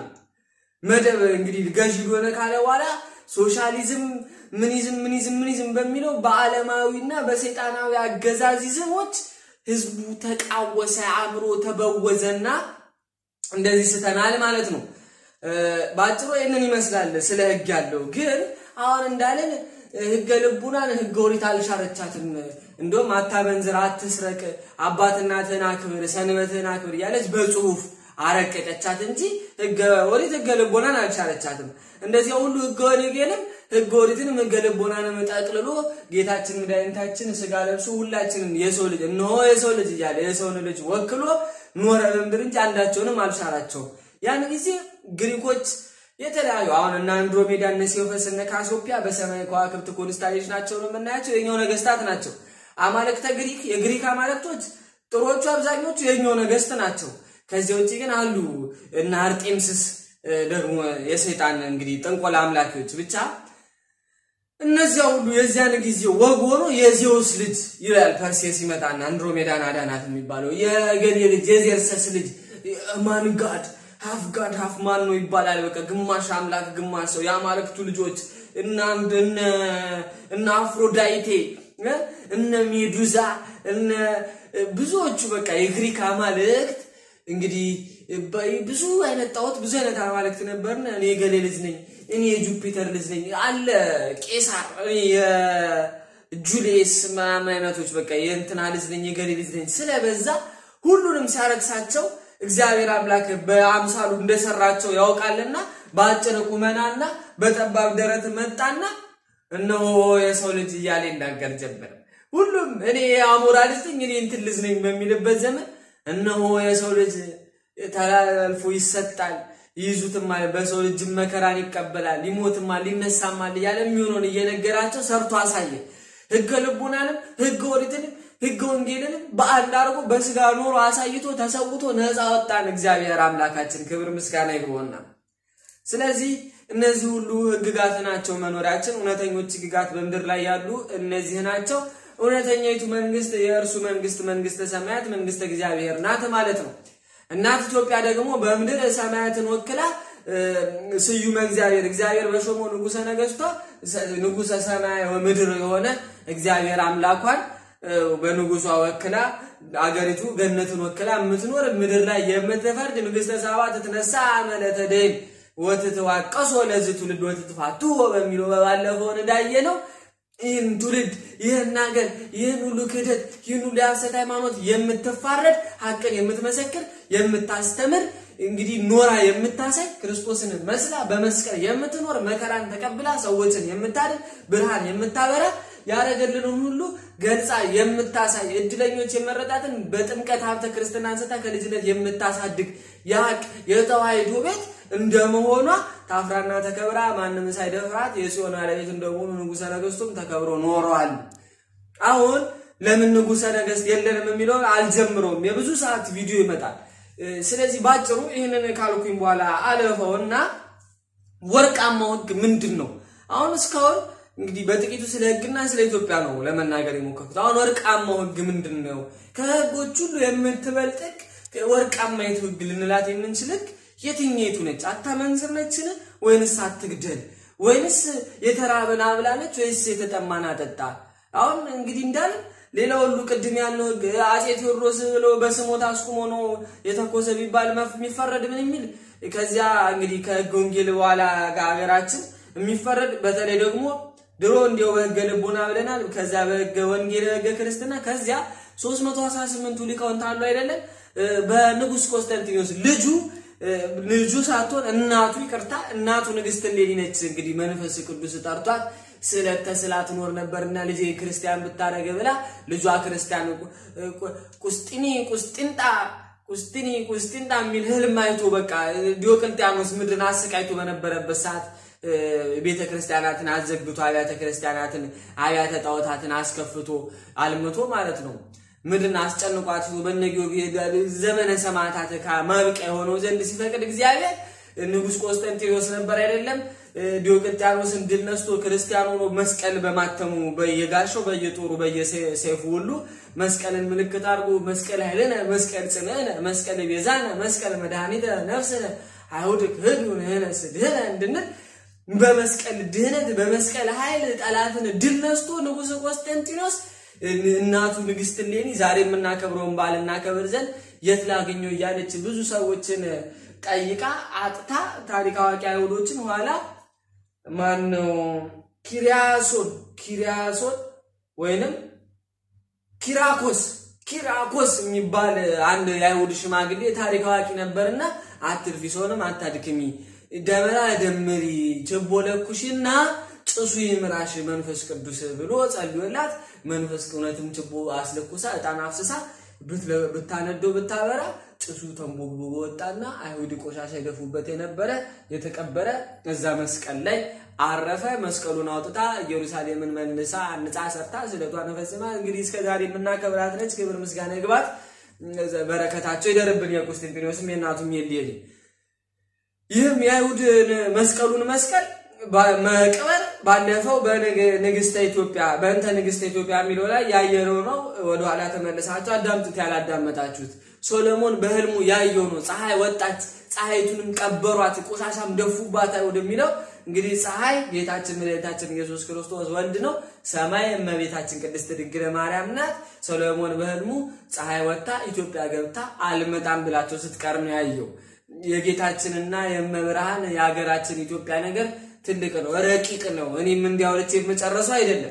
መደብ እንግዲህ ገዢ ሆነ ካለ በኋላ ሶሻሊዝም ምኒዝም ምኒዝም ምኒዝም በሚለው በዓለማዊና በሰይጣናዊ አገዛዚዝሞች ህዝቡ ተቃወሰ፣ አእምሮ ተበወዘና እንደዚህ ስተናል ማለት ነው። በአጭሩ ይህንን ይመስላል ስለ ህግ ያለው። ግን አሁን እንዳለን ህገ ልቡናን ህገ ኦሪት አልሻረቻትም። እንደውም አታመንዝር፣ አትስረቅ፣ አባት እናትህን አክብር፣ ሰንበትህን አክብር እያለች በጽሁፍ አረቀቀቻት እንጂ ህገ ኦሪት ህገ ልቦናን አልሻረቻትም። እንደዚያ ሁሉ ህገ ወንጌልም ህገ ኦሪትንም ህገ ልቦናንም ጠቅልሎ ጌታችን መድኃኒታችን ስጋ ለብሶ ሁላችንም የሰው ልጅ እነሆ የሰው ልጅ እያለ የሰውን ልጅ ወክሎ ኖረ በምድር እንጂ አንዳቸውንም አልሻራቸውም። ያን ጊዜ ግሪኮች የተለያዩ አሁን እነ አንድሮሜዳ እነ ሴውፈስ እነ ካሶፒያ በሰማይ ከዋክብት ኮንስታሌሽን ናቸው ነው የምናያቸው። የኛው ነገስታት ናቸው። አማልክተ ግሪክ የግሪክ አማልክቶች ጥሮቹ አብዛኞቹ የኛው ነገስት ናቸው። ከዚያ ውጭ ግን አሉ እነ አርጤምስስ ደግሞ የሰይጣን እንግዲህ ጥንቆላ አምላኪዎች ብቻ እነዚያ ሁሉ የዚያን ጊዜ ወግ ሆኖ የዜውስ ልጅ ይላል ፐርሴስ ይመጣና አንድሮሜዳን አዳናት የሚባለው የገሌ ልጅ የዜርሰስ ልጅ ማን ጋድ ሀፍ ጋድ ሀፍ ማን ነው ይባላል። በቃ ግማሽ አምላክ ግማሽ ሰው የአማልክቱ ልጆች እነ አፍሮዳይቴ እነ ሜዱዛ እነ ብዙዎቹ በቃ የግሪክ አማልክት እንግዲህ ብዙ አይነት ጣዖት ብዙ አይነት አማልክት ነበርና እኔ የገሌ ልጅ ነኝ እኔ የጁፒተር ልጅ ነኝ አለ ቄሳር እኔ የጁሊየስ ምናምን አይነቶች በቃ የእንትና ልጅ ነኝ የገሌ ልጅ ነኝ ስለበዛ ሁሉንም ሲያረግሳቸው እግዚአብሔር አምላክ በአምሳሉ እንደሰራቸው ያውቃልና በአጭር ቁመናና በጠባብ ደረት መጣና እነሆ የሰው ልጅ እያለ ይናገር ጀመር። ሁሉም እኔ የአሞራ ልጅ ነኝ እኔ እንትን ልጅ ነኝ በሚልበት ዘመን እነሆ የሰው ልጅ ተላልፎ ይሰጣል ይይዙትማል፣ በሰው ልጅ መከራን ይቀበላል፣ ይሞትማል፣ ይነሳማል እያለ የሚሆነውን እየነገራቸው ሰርቶ አሳየ። ህገ ልቡናንም ህገ ኦሪትንም ህገ ወንጌልንም በአንድ አድርጎ በስጋ ኖሮ አሳይቶ ተሰውቶ ነፃ ወጣን። እግዚአብሔር አምላካችን ክብር ምስጋና ይግባውና ስለዚህ እነዚህ ሁሉ ህግጋት ናቸው መኖሪያችን። እውነተኞች ህግጋት በምድር ላይ ያሉ እነዚህ ናቸው። እውነተኛይቱ መንግስት የእርሱ መንግስት መንግስተ ሰማያት መንግስተ እግዚአብሔር ናት ማለት ነው። እናት ኢትዮጵያ ደግሞ በምድር ሰማያትን ወክላ ስዩመ እግዚአብሔር እግዚአብሔር በሾመው ንጉሰ ነገስቷ ንጉሰ ሰማይ ምድር የሆነ እግዚአብሔር አምላኳን በንጉሷ ወክላ አገሪቱ ገነትን ወክላ የምትኖር ምድር ላይ የምትፈርድ ንግስተ ሳባ ትትነሳ አመለተ ደይን ወትትዋቀሶ ለዚህ ትውልድ ወትትፋቱ በሚለው በባለፈው እንዳየ ነው። ይህን ትውልድ ይህን ሀገር ይህን ሁሉ ክህደት ይህን ሁሉ የሐሰት ሃይማኖት የምትፋረድ ሀቅን የምትመሰክር የምታስተምር እንግዲህ ኖራ የምታሳይ ክርስቶስን መስላ በመስቀል የምትኖር መከራን ተቀብላ ሰዎችን የምታድን ብርሃን የምታበራ ያደረገልንን ሁሉ ገልጻ የምታሳይ እድለኞች የመረጣትን በጥምቀት ሀብተ ክርስትና አንስታ ከልጅነት የምታሳድግ የሀቅ የተዋሕዶ ቤት እንደመሆኗ ታፍራና ተከብራ ማንም ሳይደፍራት የጽዮን ባለቤት እንደመሆኑ ንጉሠ ነገሥቱም ተከብሮ ኖረዋል። አሁን ለምን ንጉሠ ነገሥት የለንም የሚለውን አልጀምረውም። የብዙ ሰዓት ቪዲዮ ይመጣል። ስለዚህ ባጭሩ ይህንን ካልኩኝ በኋላ አለፈውና ወርቃማው ህግ ምንድን ነው? አሁን እስካሁን እንግዲህ በጥቂቱ ስለ ህግና ስለ ኢትዮጵያ ነው ለመናገር የሞከርኩት። አሁን ወርቃማው ህግ ምንድን ነው? ከህጎች ሁሉ የምትበልጥ ወርቃማይቱ ህግ ልንላት የምንችል ህግ የትኛይቱ ነች? አታመንዝር ነችን? ወይንስ አትግደል ወይንስ የተራበን አብላለች ወይስ የተጠማን አጠጣ? አሁን እንግዲህ እንዳለ ሌላ ሁሉ ቅድም ያለው ህግ አጼ ቴዎድሮስ ብሎ በስሞት አስቁሞ ነው የተኮሰ ቢባል የሚፈረድ ምን የሚል ከዚያ እንግዲህ ከህገ ወንጌል በኋላ ከሀገራችን የሚፈረድ በተለይ ደግሞ ድሮ እንዲያው በህገ ልቦና ብለናል። ከዚያ በህገ ወንጌል በህገ ክርስትና ከዚያ 318ቱ ሊቃውንት አሉ አይደለም። በንጉስ ቆስጠንጢኖስ ልጁ ልጁ ሳትሆን እናቱ ይቅርታ እናቱ ንግስት እሌኒ ነች። እንግዲህ መንፈስ ቅዱስ ጠርቷት ስዕለት ተስላ ትኖር ነበርና ልጄ ክርስቲያን ብታደረገ ብላ ልጇ ክርስቲያን ቁስጢኒ ቁስጢንጣ ቁስጢኒ ቁስጢንጣ የሚል ህልም አይቶ በቃ ዲዮቅልጥያኖስ ምድርን አሰቃይቶ በነበረበት ሰዓት ቤተ ክርስቲያናትን አዘግቶ አብያተ ክርስቲያናትን አብያተ ጣዖታትን አስከፍቶ አልምቶ ማለት ነው። ምድርን አስጨንቋት በነጊዮርጊስ ዘመነ ሰማዕታት ማብቂያ የሆነው ዘንድ ሲፈቅድ እግዚአብሔር ንጉሥ ቆስጠንጢኖስ ነበር አይደለም ዲዮቅልጥያኖስን ድል ነስቶ ክርስቲያን ሆኖ መስቀል በማተሙ በየጋሻው በየጦሩ በየሰይፉ ሁሉ መስቀልን ምልክት አድርጎ መስቀል ኃይልነ መስቀል ጽንዕነ መስቀል ቤዛነ መስቀል መድኃኒተ ነፍስነ አይሁድ ክህዱ ንሕነ ስድህነ እንድንል በመስቀል ድህነት በመስቀል ኃይል ጠላትን ድል ነስቶ ንጉሥ ቆስጠንጢኖስ እናቱ ንግስት እሌኒ ዛሬ የምናከብረውን በዓል እናከብር ዘንድ የት ላገኘው እያለች ብዙ ሰዎችን ጠይቃ አጥታ ታሪክ አዋቂ አይሁዶችን ኋላ ማን ነው ኪሪያሶን ኪሪያሶን ወይንም ኪራኮስ ኪራኮስ የሚባል አንድ የአይሁድ ሽማግሌ ታሪክ አዋቂ ነበርና አትልፊ ሰውንም አታድክሚ ደመራ ደምሪ ችቦ ለኩሽና ጭሱ ይምራሽ መንፈስ ቅዱስ ብሎ ጸልዮላት መንፈስ እውነትም ችቦ አስለኩሳ ዕጣን አፍስሳ ብታነደው ብታበራ ጭሱ ተንቦግቦ ወጣና አይሁድ ቆሻሻ ይደፉበት የነበረ የተቀበረ እዛ መስቀል ላይ አረፈ። መስቀሉን አውጥታ ኢየሩሳሌምን መልሳ አንጻ ሰርታ ስለቷን ፈጽማ እንግዲህ እስከ ዛሬ የምናከብራት ነች። ክብር ምስጋና ይግባት። በረከታቸው ይደርብን። የቆስጠንጢኖስም የእናቱም የሌሊ ይህም የአይሁድ መስቀሉን መስቀል መቅበር ባለፈው በንግስተ ኢትዮጵያ በእንተ ንግስተ ኢትዮጵያ የሚለው ላይ ያየነው ነው። ወደኋላ ተመልሳችሁ አዳምጡት ያላዳመጣችሁት። ሶሎሞን በህልሙ ያየው ነው። ፀሐይ ወጣች፣ ፀሐይቱንም ቀበሯት፣ ቆሻሻም ደፉባት ወደሚለው እንግዲህ ፀሐይ ጌታችን መድኃኒታችን ኢየሱስ ክርስቶስ ወልድ ነው። ሰማይ እመቤታችን ቅድስት ድንግል ማርያም ናት። ሶሎሞን በህልሙ ፀሐይ ወጥታ ኢትዮጵያ ገብታ አልመጣም ብላቸው ስትቀር ነው ያየው። የጌታችንና የመብርሃን የሀገራችን ኢትዮጵያ ነገር ትልቅ ነው፣ ረቂቅ ነው። እኔም እንዲያውለች የምጨረሰው አይደለም።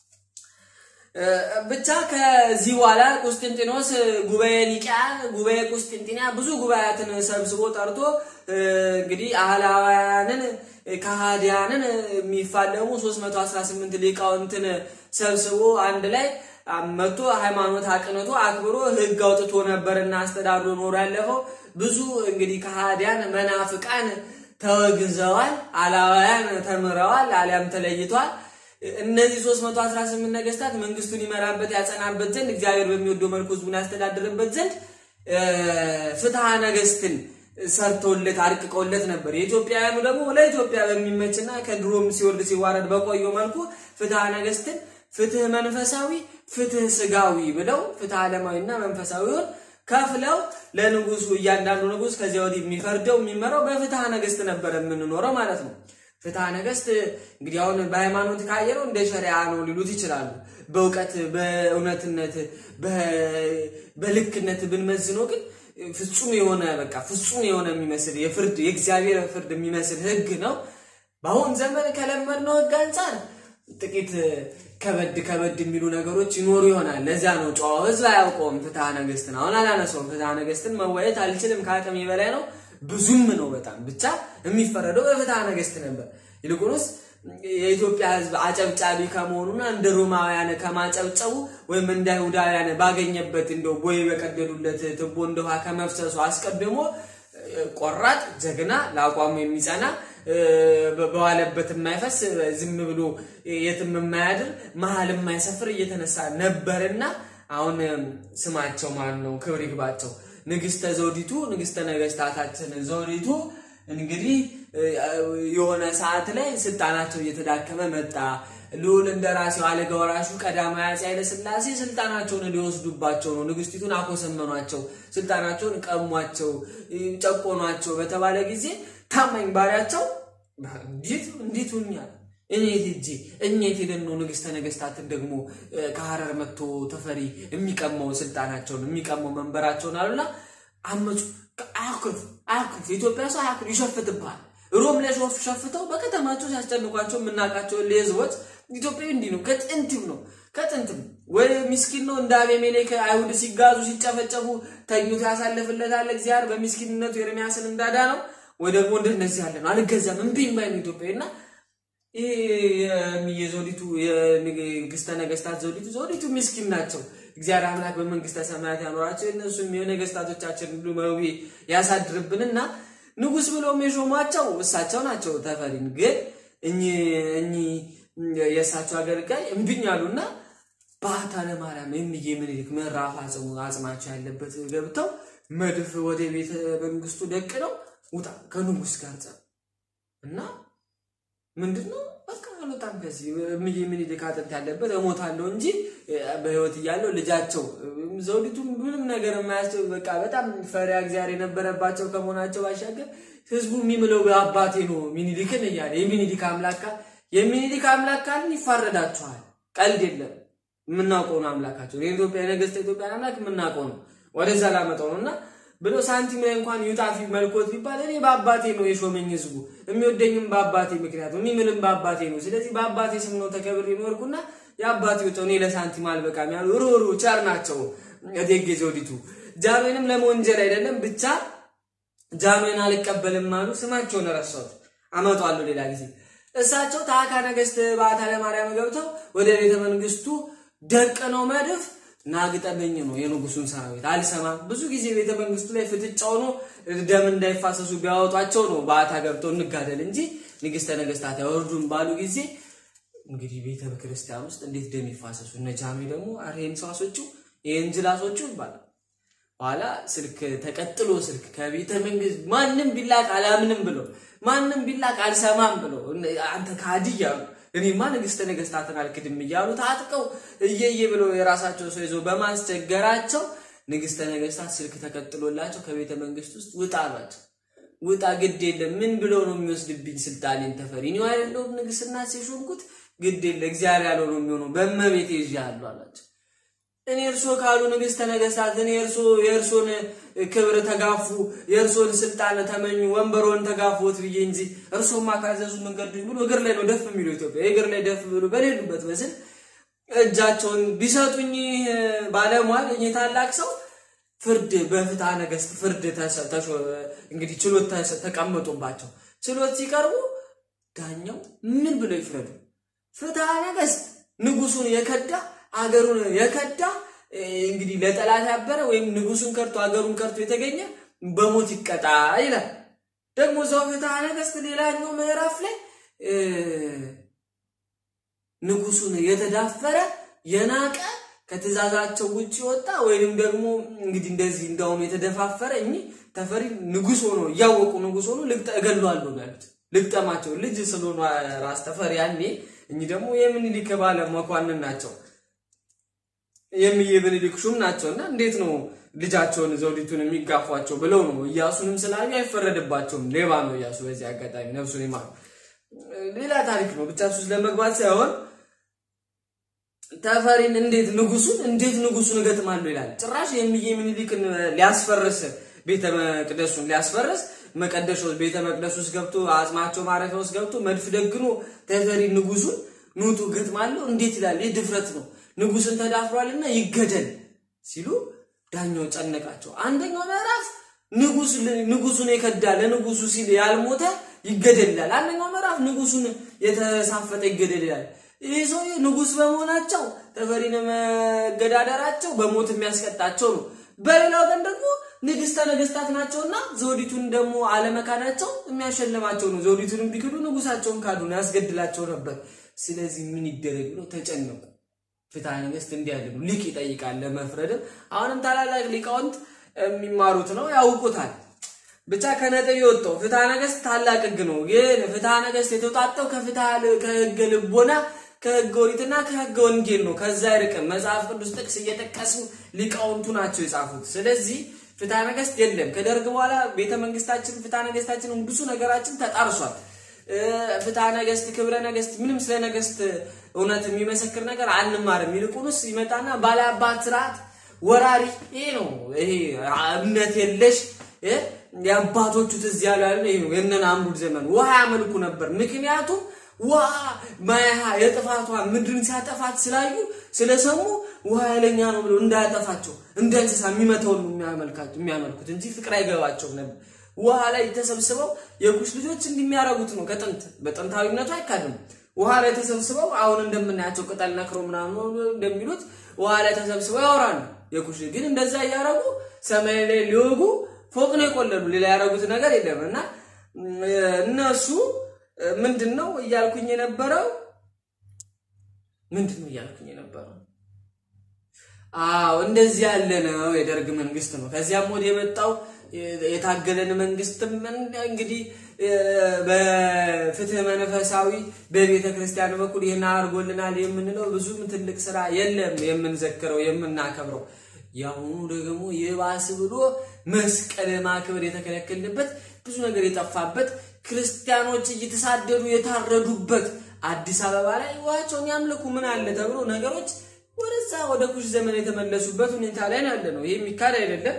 ብቻ ከዚህ በኋላ ቁስጥንጢኖስ ጉባኤ ኒቂያ፣ ጉባኤ ቁስጥንጢንያ ብዙ ጉባኤያትን ሰብስቦ ጠርቶ እንግዲህ አህላውያንን ከሃዲያንን የሚፋለሙ 318 ሊቃውንትን ሰብስቦ አንድ ላይ መጥቶ ሃይማኖት አቅንቶ አክብሮ ሕግ አውጥቶ ነበርና አስተዳድሮ ኖሮ ያለፈው ብዙ እንግዲህ ከሃዲያን መናፍቃን ተወግዘዋል። አላውያን ተምረዋል፣ አሊያም ተለይተዋል። እነዚህ 318 ነገስታት መንግስቱን ይመራበት ያጸናበት ዘንድ እግዚአብሔር በሚወደው መልኩ ህዝቡን ያስተዳድርበት ዘንድ ፍትሐ ነገስትን ሰርተውለት አርቅቀውለት ነበር። የኢትዮጵያውያኑ ደግሞ ለኢትዮጵያ በሚመችና ከድሮም ሲወርድ ሲዋረድ በቆየው መልኩ ፍትሐ ነገስትን ፍትህ መንፈሳዊ፣ ፍትህ ስጋዊ ብለው ፍትህ ዓለማዊና መንፈሳዊውን ከፍለው ለንጉሱ እያንዳንዱ ንጉስ ከዚያ ወዲህ የሚፈርደው የሚመራው በፍትሐ ነገስት ነበር የምንኖረው ማለት ነው። ፍትሐ ነገስት እንግዲህ አሁን በሃይማኖት ካየነው እንደ ሸሪያ ነው ሊሉት ይችላሉ። በእውቀት በእውነትነት በልክነት ብንመዝነው ግን ፍጹም የሆነ በቃ ፍጹም የሆነ የሚመስል የፍርድ የእግዚአብሔር ፍርድ የሚመስል ህግ ነው። በአሁን ዘመን ከለመድነው ህግ አንጻር ጥቂት ከበድ ከበድ የሚሉ ነገሮች ይኖሩ ይሆናል። ለዚያ ነው ጨዋው ህዝብ አያውቀውም ፍትሐ ነገስትን። አሁን አላነሳውም። ፍትሐ ነገስትን መወየት አልችልም፣ ከአቅሜ በላይ ነው። ብዙም ነው በጣም ብቻ የሚፈረደው በፍትሐ ነገስት ነበር። ይልቁንስ የኢትዮጵያ ህዝብ አጨብጫቢ ከመሆኑና እንደ ሮማውያን ከማጨብጨቡ ወይም እንደ አይሁዳውያን ባገኘበት እንደው ቦይ በቀደዱለት ትቦ እንደ ውሃ ከመፍሰሱ አስቀድሞ ቆራጥ ጀግና ለአቋሙ የሚጸና በዋለበት የማይፈስ ዝም ብሎ የትም የማያድር መሀል የማይሰፍር እየተነሳ ነበርና አሁን ስማቸው ማን ነው? ክብር ይግባቸው። ንግስተ ዘውዲቱ ንግስተ ነገስታታችን ዘውዲቱ እንግዲህ የሆነ ሰዓት ላይ ስልጣናቸው እየተዳከመ መጣ። ልዑል እንደራሴው አልጋ ወራሹ ቀዳማዊ አፄ ኃይለ ሥላሴ ስልጣናቸውን ሊወስዱባቸው ነው። ንግስቲቱን አኮሰመኗቸው፣ ስልጣናቸውን ቀሟቸው፣ ጨቆኗቸው በተባለ ጊዜ ታማኝ ባሪያቸው እንዴት እንዴት ሆኛል? እኔ ሄጄ እኛ የት ሄደን ነው ንግስተ ነገስታትን ደግሞ ከሀረር መጥቶ ተፈሪ የሚቀማው ስልጣናቸውን የሚቀማው መንበራቸውን አሉና አመፁ። አያኩርፍ አያኩርፍ ኢትዮጵያ ሰው አያኩርፍ ይሸፍትብሃል። ሮም ላይ ሾፍ ሸፍተው በከተማቸው ሲያስጨንቋቸው የምናውቃቸው ህዝቦች ኢትዮጵያዊ እንዲህ ነው። ከጥንትም ነው ከጥንትም ወይ ምስኪን ነው እንደ አቤሜሌክ አይሁድ ሲጋዙ ሲጨፈጨፉ ተኝቶ ያሳልፍለታል እግዚአብሔር በሚስኪንነቱ ኤርሚያስን እንዳዳ ነው። ወይ ደግሞ እንደነዚህ ያለ ነው አልገዛም እምቢኝ ባይ ነው ኢትዮጵያዊ እና ይሄ የዘውዲቱ የንግስተ ነገስታት ዘውዲቱ ዘውዲቱ ምስኪን ናቸው። እግዚአብሔር አምላክ በመንግስተ ሰማያት ያኖራቸው እነሱም የነገስታቶቻችን ሁሉ መዊ ያሳድርብንና ንጉስ ብለውም የሾሟቸው እሳቸው ናቸው። ተፈሪን ግን እኚህ የእሳቸው አገልጋይ እምቢኝ አሉና ባህታ ለማርያም የሚዬ ምኒልክ ምዕራፍ አጽሙ አጽማቸው ያለበት ገብተው መድፍ ወደ ቤተ መንግስቱ ደቅ ነው ውጣ ከንጉስ ጋር ጸብ እና ምንድን ነው በቃ አልወጣም ከዚህ እምዬ ምኒልክ አጥንት ያለበት እሞታለሁ እንጂ በህይወት እያለው ልጃቸው ዘውዲቱ ምንም ነገር የማያስቸው በቃ በጣም ፈሪያ እግዚአብሔር የነበረባቸው ከመሆናቸው ባሻገር ህዝቡ የሚምለው በአባቴ ነው ሚኒሊክን እያለ የሚኒሊክ አምላክ የሚኒሊክ አምላክ ካልን ይፋረዳችኋል። ቀልድ የለም። የምናውቀው ነው አምላካቸው የኢትዮጵያ የነገስተ ኢትዮጵያ አምላክ የምናውቀው ነው። ወደዛ ላመጣው ነው እና ብሎ ሳንቲም ላይ እንኳን ይውጣፊ መልኮት ቢባል እኔ በአባቴ ነው የሾመኝ ህዝቡ የሚወደኝም በአባቴ ምክንያት ነው የሚምልም በአባቴ ነው። ስለዚህ በአባቴ ስም ነው ተከብሬ የኖርኩና የአባቴ ወጣው እኔ ለሳንቲም አልበቃም ያሉ ሩሩ ቸር ናቸው እቴጌ ዘውዲቱ። ጃኖንም ለመወንጀል አይደለም ብቻ ጃኖን አልቀበልም አሉ። ስማቸውን ረሳሁት፣ አመጣዋለሁ ሌላ ጊዜ። እሳቸው ታዕካ ነገስት በዓታ ለማርያም ገብተው ወደ ቤተ መንግስቱ ደቅነው መድፍ ናግጠመኝ ነው የንጉሱን ሰራዊት አልሰማም። ብዙ ጊዜ ቤተ መንግስቱ ላይ ፍጥጫው ነው ደም እንዳይፋሰሱ ቢያወጧቸው ነው በዓታ ገብተው እንጋደል እንጂ ንግስተ ነገስታት ያወርዱን ባሉ ጊዜ እንግዲህ ቤተ ክርስቲያን ውስጥ እንዴት ደም ይፋሰሱ። እነ ጃሚ ደግሞ አሬን ሰዋሶቹ የእንጅላሶቹ ይባላል። ኋላ ስልክ ተቀጥሎ ስልክ ከቤተ መንግስት ማንም ቢላክ አላምንም ብሎ ማንም ቢላክ አልሰማም ብሎ አንተ ካዲ እያሉ እኔማ ንግስተ ነገስታትን አልክድም እያሉ ታጥቀው እየየ ብሎ የራሳቸው ሰው ይዞ በማስቸገራቸው ንግስተ ነገስታት ስልክ ተቀጥሎላቸው ከቤተ መንግስት ውስጥ ውጣ አሏቸው። ውጣ ግድ የለም ምን ብሎ ነው የሚወስድብኝ ስልጣኔን ተፈሪ እኔ አይደለሁም ንግስና ሲሾምኩት ግድ የለ እግዚአብሔር ያለው ነው የሚሆነው በእመቤቴ ይዤሃለሁ አሏቸው። እኔ እርሶ ካሉ ንግስተ ነገስታት እኔ እርሶ የእርሶን ክብር ተጋፉ፣ የእርሶን ስልጣን ተመኙ፣ ወንበሮን ተጋፉት ብዬ እንጂ እርሶማ ካዘዙ መንገድ ብሎ እግር ላይ ነው ደፍ የሚሉ ኢትዮጵያ እግር ላይ ደፍ ብሎ በሌሉበት መስል እጃቸውን ቢሰጡኝ ባለሟል እኔ ታላቅ ሰው ፍርድ በፍትሐ ነገስት ፍርድ እንግዲህ ችሎት ተቀመጡባቸው። ችሎት ሲቀርቡ ዳኛው ምን ብሎ ይፍረዱ? ፍትሐ ነገስት ንጉሱን የከዳ አገሩን የከዳ እንግዲህ ለጠላት ያበረ ወይም ንጉሱን ከርቶ አገሩን ከርቶ የተገኘ በሞት ይቀጣ ይላል። ደግሞ እዛው ፍትሐ ነገስት ሌላኛው ምዕራፍ ላይ ንጉሱን የተዳፈረ የናቀ ከትእዛዛቸው ውጭ ወጣ ወይንም ደግሞ እንግዲህ እንደዚህ እንዳውም የተደፋፈረ እኚህ ተፈሪ ንጉስ ሆኖ እያወቁ ንጉስ ሆኖ እገለዋለሁ ያሉት ልግጠማቸው ልጅ ስለሆኑ ራስ ተፈሪ ያኔ እኚህ ደግሞ የምኒልክ ባለ መኳንን ናቸው። የምኒልክ ሹም ናቸውና እንዴት ነው ልጃቸውን ዘውዲቱን የሚጋፏቸው ብለው ነው እያሱንም ስላዩ አይፈረድባቸውም። ሌባ ነው እያሱ። በዚህ አጋጣሚ ነፍሱን ይማር። ሌላ ታሪክ ነው ብቻ ሱስ ለመግባት ሳይሆን ተፈሪን እንዴት ንጉሱን እንዴት ንጉሱን እገጥማለሁ ይላል። ጭራሽ የሚዬ ምኒልክን ሊያስፈርስ ቤተ መቅደሱን ሊያስፈርስ መቀደሻ ቤተ መቅደስ ውስጥ ገብቶ አጽማቸው ማረፊያ ውስጥ ገብቶ መድፍ ደግኖ ተፈሪ ንጉሱን ኑጡ እገጥማለሁ እንዴት ይላል። ይህ ድፍረት ነው። ንጉስን ተዳፍሯልና ይገደል ሲሉ ዳኛው ጨነቃቸው። አንደኛው ምዕራፍ ንጉሱን የከዳ ለንጉሱ ሲል ያልሞተ ይገደል ይላል። አንደኛው ምዕራፍ ንጉሱን የተሳፈጠ ይገደል ይላል። ይህ ሰው ንጉስ በመሆናቸው ተፈሪን መገዳደራቸው በሞት የሚያስቀጣቸው ነው። በሌላው ቀን ደግሞ ንግስተ ነገስታት ናቸውና ዘውዲቱን ደግሞ አለመካዳቸው የሚያሸልማቸው ነው። ዘውዲቱን ቢክዱ ንጉሳቸውን ካዱ ነው፣ ያስገድላቸው ነበር። ስለዚህ ምን ይደረግ ብለው ተጨነቁ። ፍትሐ ነገስት እንዲህ ያለ ነው። ሊቅ ይጠይቃል ለመፍረድም። አሁንም ታላላቅ ሊቃውንት የሚማሩት ነው ያውቁታል። ብቻ ከነጥብ የወጣው ፍትሐ ነገስት ታላቅ ህግ ነው። ግን ፍትሐ ነገስት የተውጣጣው ከህገ ልቦና ከህገ ኦሪትና ከህገ ወንጌል ነው። ከዛ አይርቅም። መጽሐፍ ቅዱስ ጥቅስ እየጠቀሱ ሊቃውንቱ ናቸው የጻፉት። ስለዚህ ፍትሐ ነገስት የለም። ከደርግ በኋላ ቤተ መንግስታችን ፍትሐ ነገስታችንን ብዙ ነገራችን ተጣርሷል። ፍትሐ ነገስት፣ ክብረ ነገስት ምንም ስለ ነገስት እውነት የሚመሰክር ነገር አንማርም። ይልቁንስ ይመጣና ባለአባት ስርዓት ወራሪ ይሄ ነው። ይሄ እምነት የለሽ የአባቶቹ ትዝ ያሉ ያለ ይሄ ነው። የእነ ናምሩድ ዘመን ውሃ ያመልኩ ነበር። ምክንያቱም ውሃ ማያሃ የጥፋቷ ምድርን ሲያጠፋት ስላዩ ስለሰሙ ውሃ ኃይለኛ ነው ብሎ እንዳያጠፋቸው እንደ እንስሳ የሚመተውን የሚያመልኩት እንጂ ፍቅር አይገባቸውም ነበር። ውሃ ላይ ተሰብስበው የኩሽ ልጆች እንደሚያደርጉት ነው። ከጥንት በጥንታዊነቱ አይካድም። ውሃ ላይ ተሰብስበው አሁን እንደምናያቸው ቅጠል ነክሮ ምናምን እንደሚሉት ውሃ ላይ ተሰብስበው ያወራሉ። የኩሽ ግን እንደዛ እያደረጉ ሰማይ ላይ ሊወጉ ፎቅ ነው የቆለሉ። ሌላ ያደረጉት ነገር የለም እና እነሱ ምንድን ነው እያልኩኝ የነበረው ምንድን ነው እያልኩኝ የነበረው? አዎ እንደዚህ ያለ ነው የደርግ መንግስት ነው። ከዚያም ወደ የመጣው የታገለን መንግስትም እንግዲህ በፍትህ መንፈሳዊ በቤተ ክርስቲያን በኩል ይህን አድርጎልናል የምንለው ብዙም ትልቅ ስራ የለም የምንዘክረው የምናከብረው። የአሁኑ ደግሞ የባስ ብሎ መስቀል ማክበር የተከለከልንበት ብዙ ነገር የጠፋበት ክርስቲያኖች እየተሳደዱ የታረዱበት አዲስ አበባ ላይ ውሃቸውን ያምልኩ ምን አለ ተብሎ ነገሮች ወደዛ ወደ ኩሽ ዘመን የተመለሱበት ሁኔታ ላይ ያለ ነው። ይህ የሚካድ አይደለም።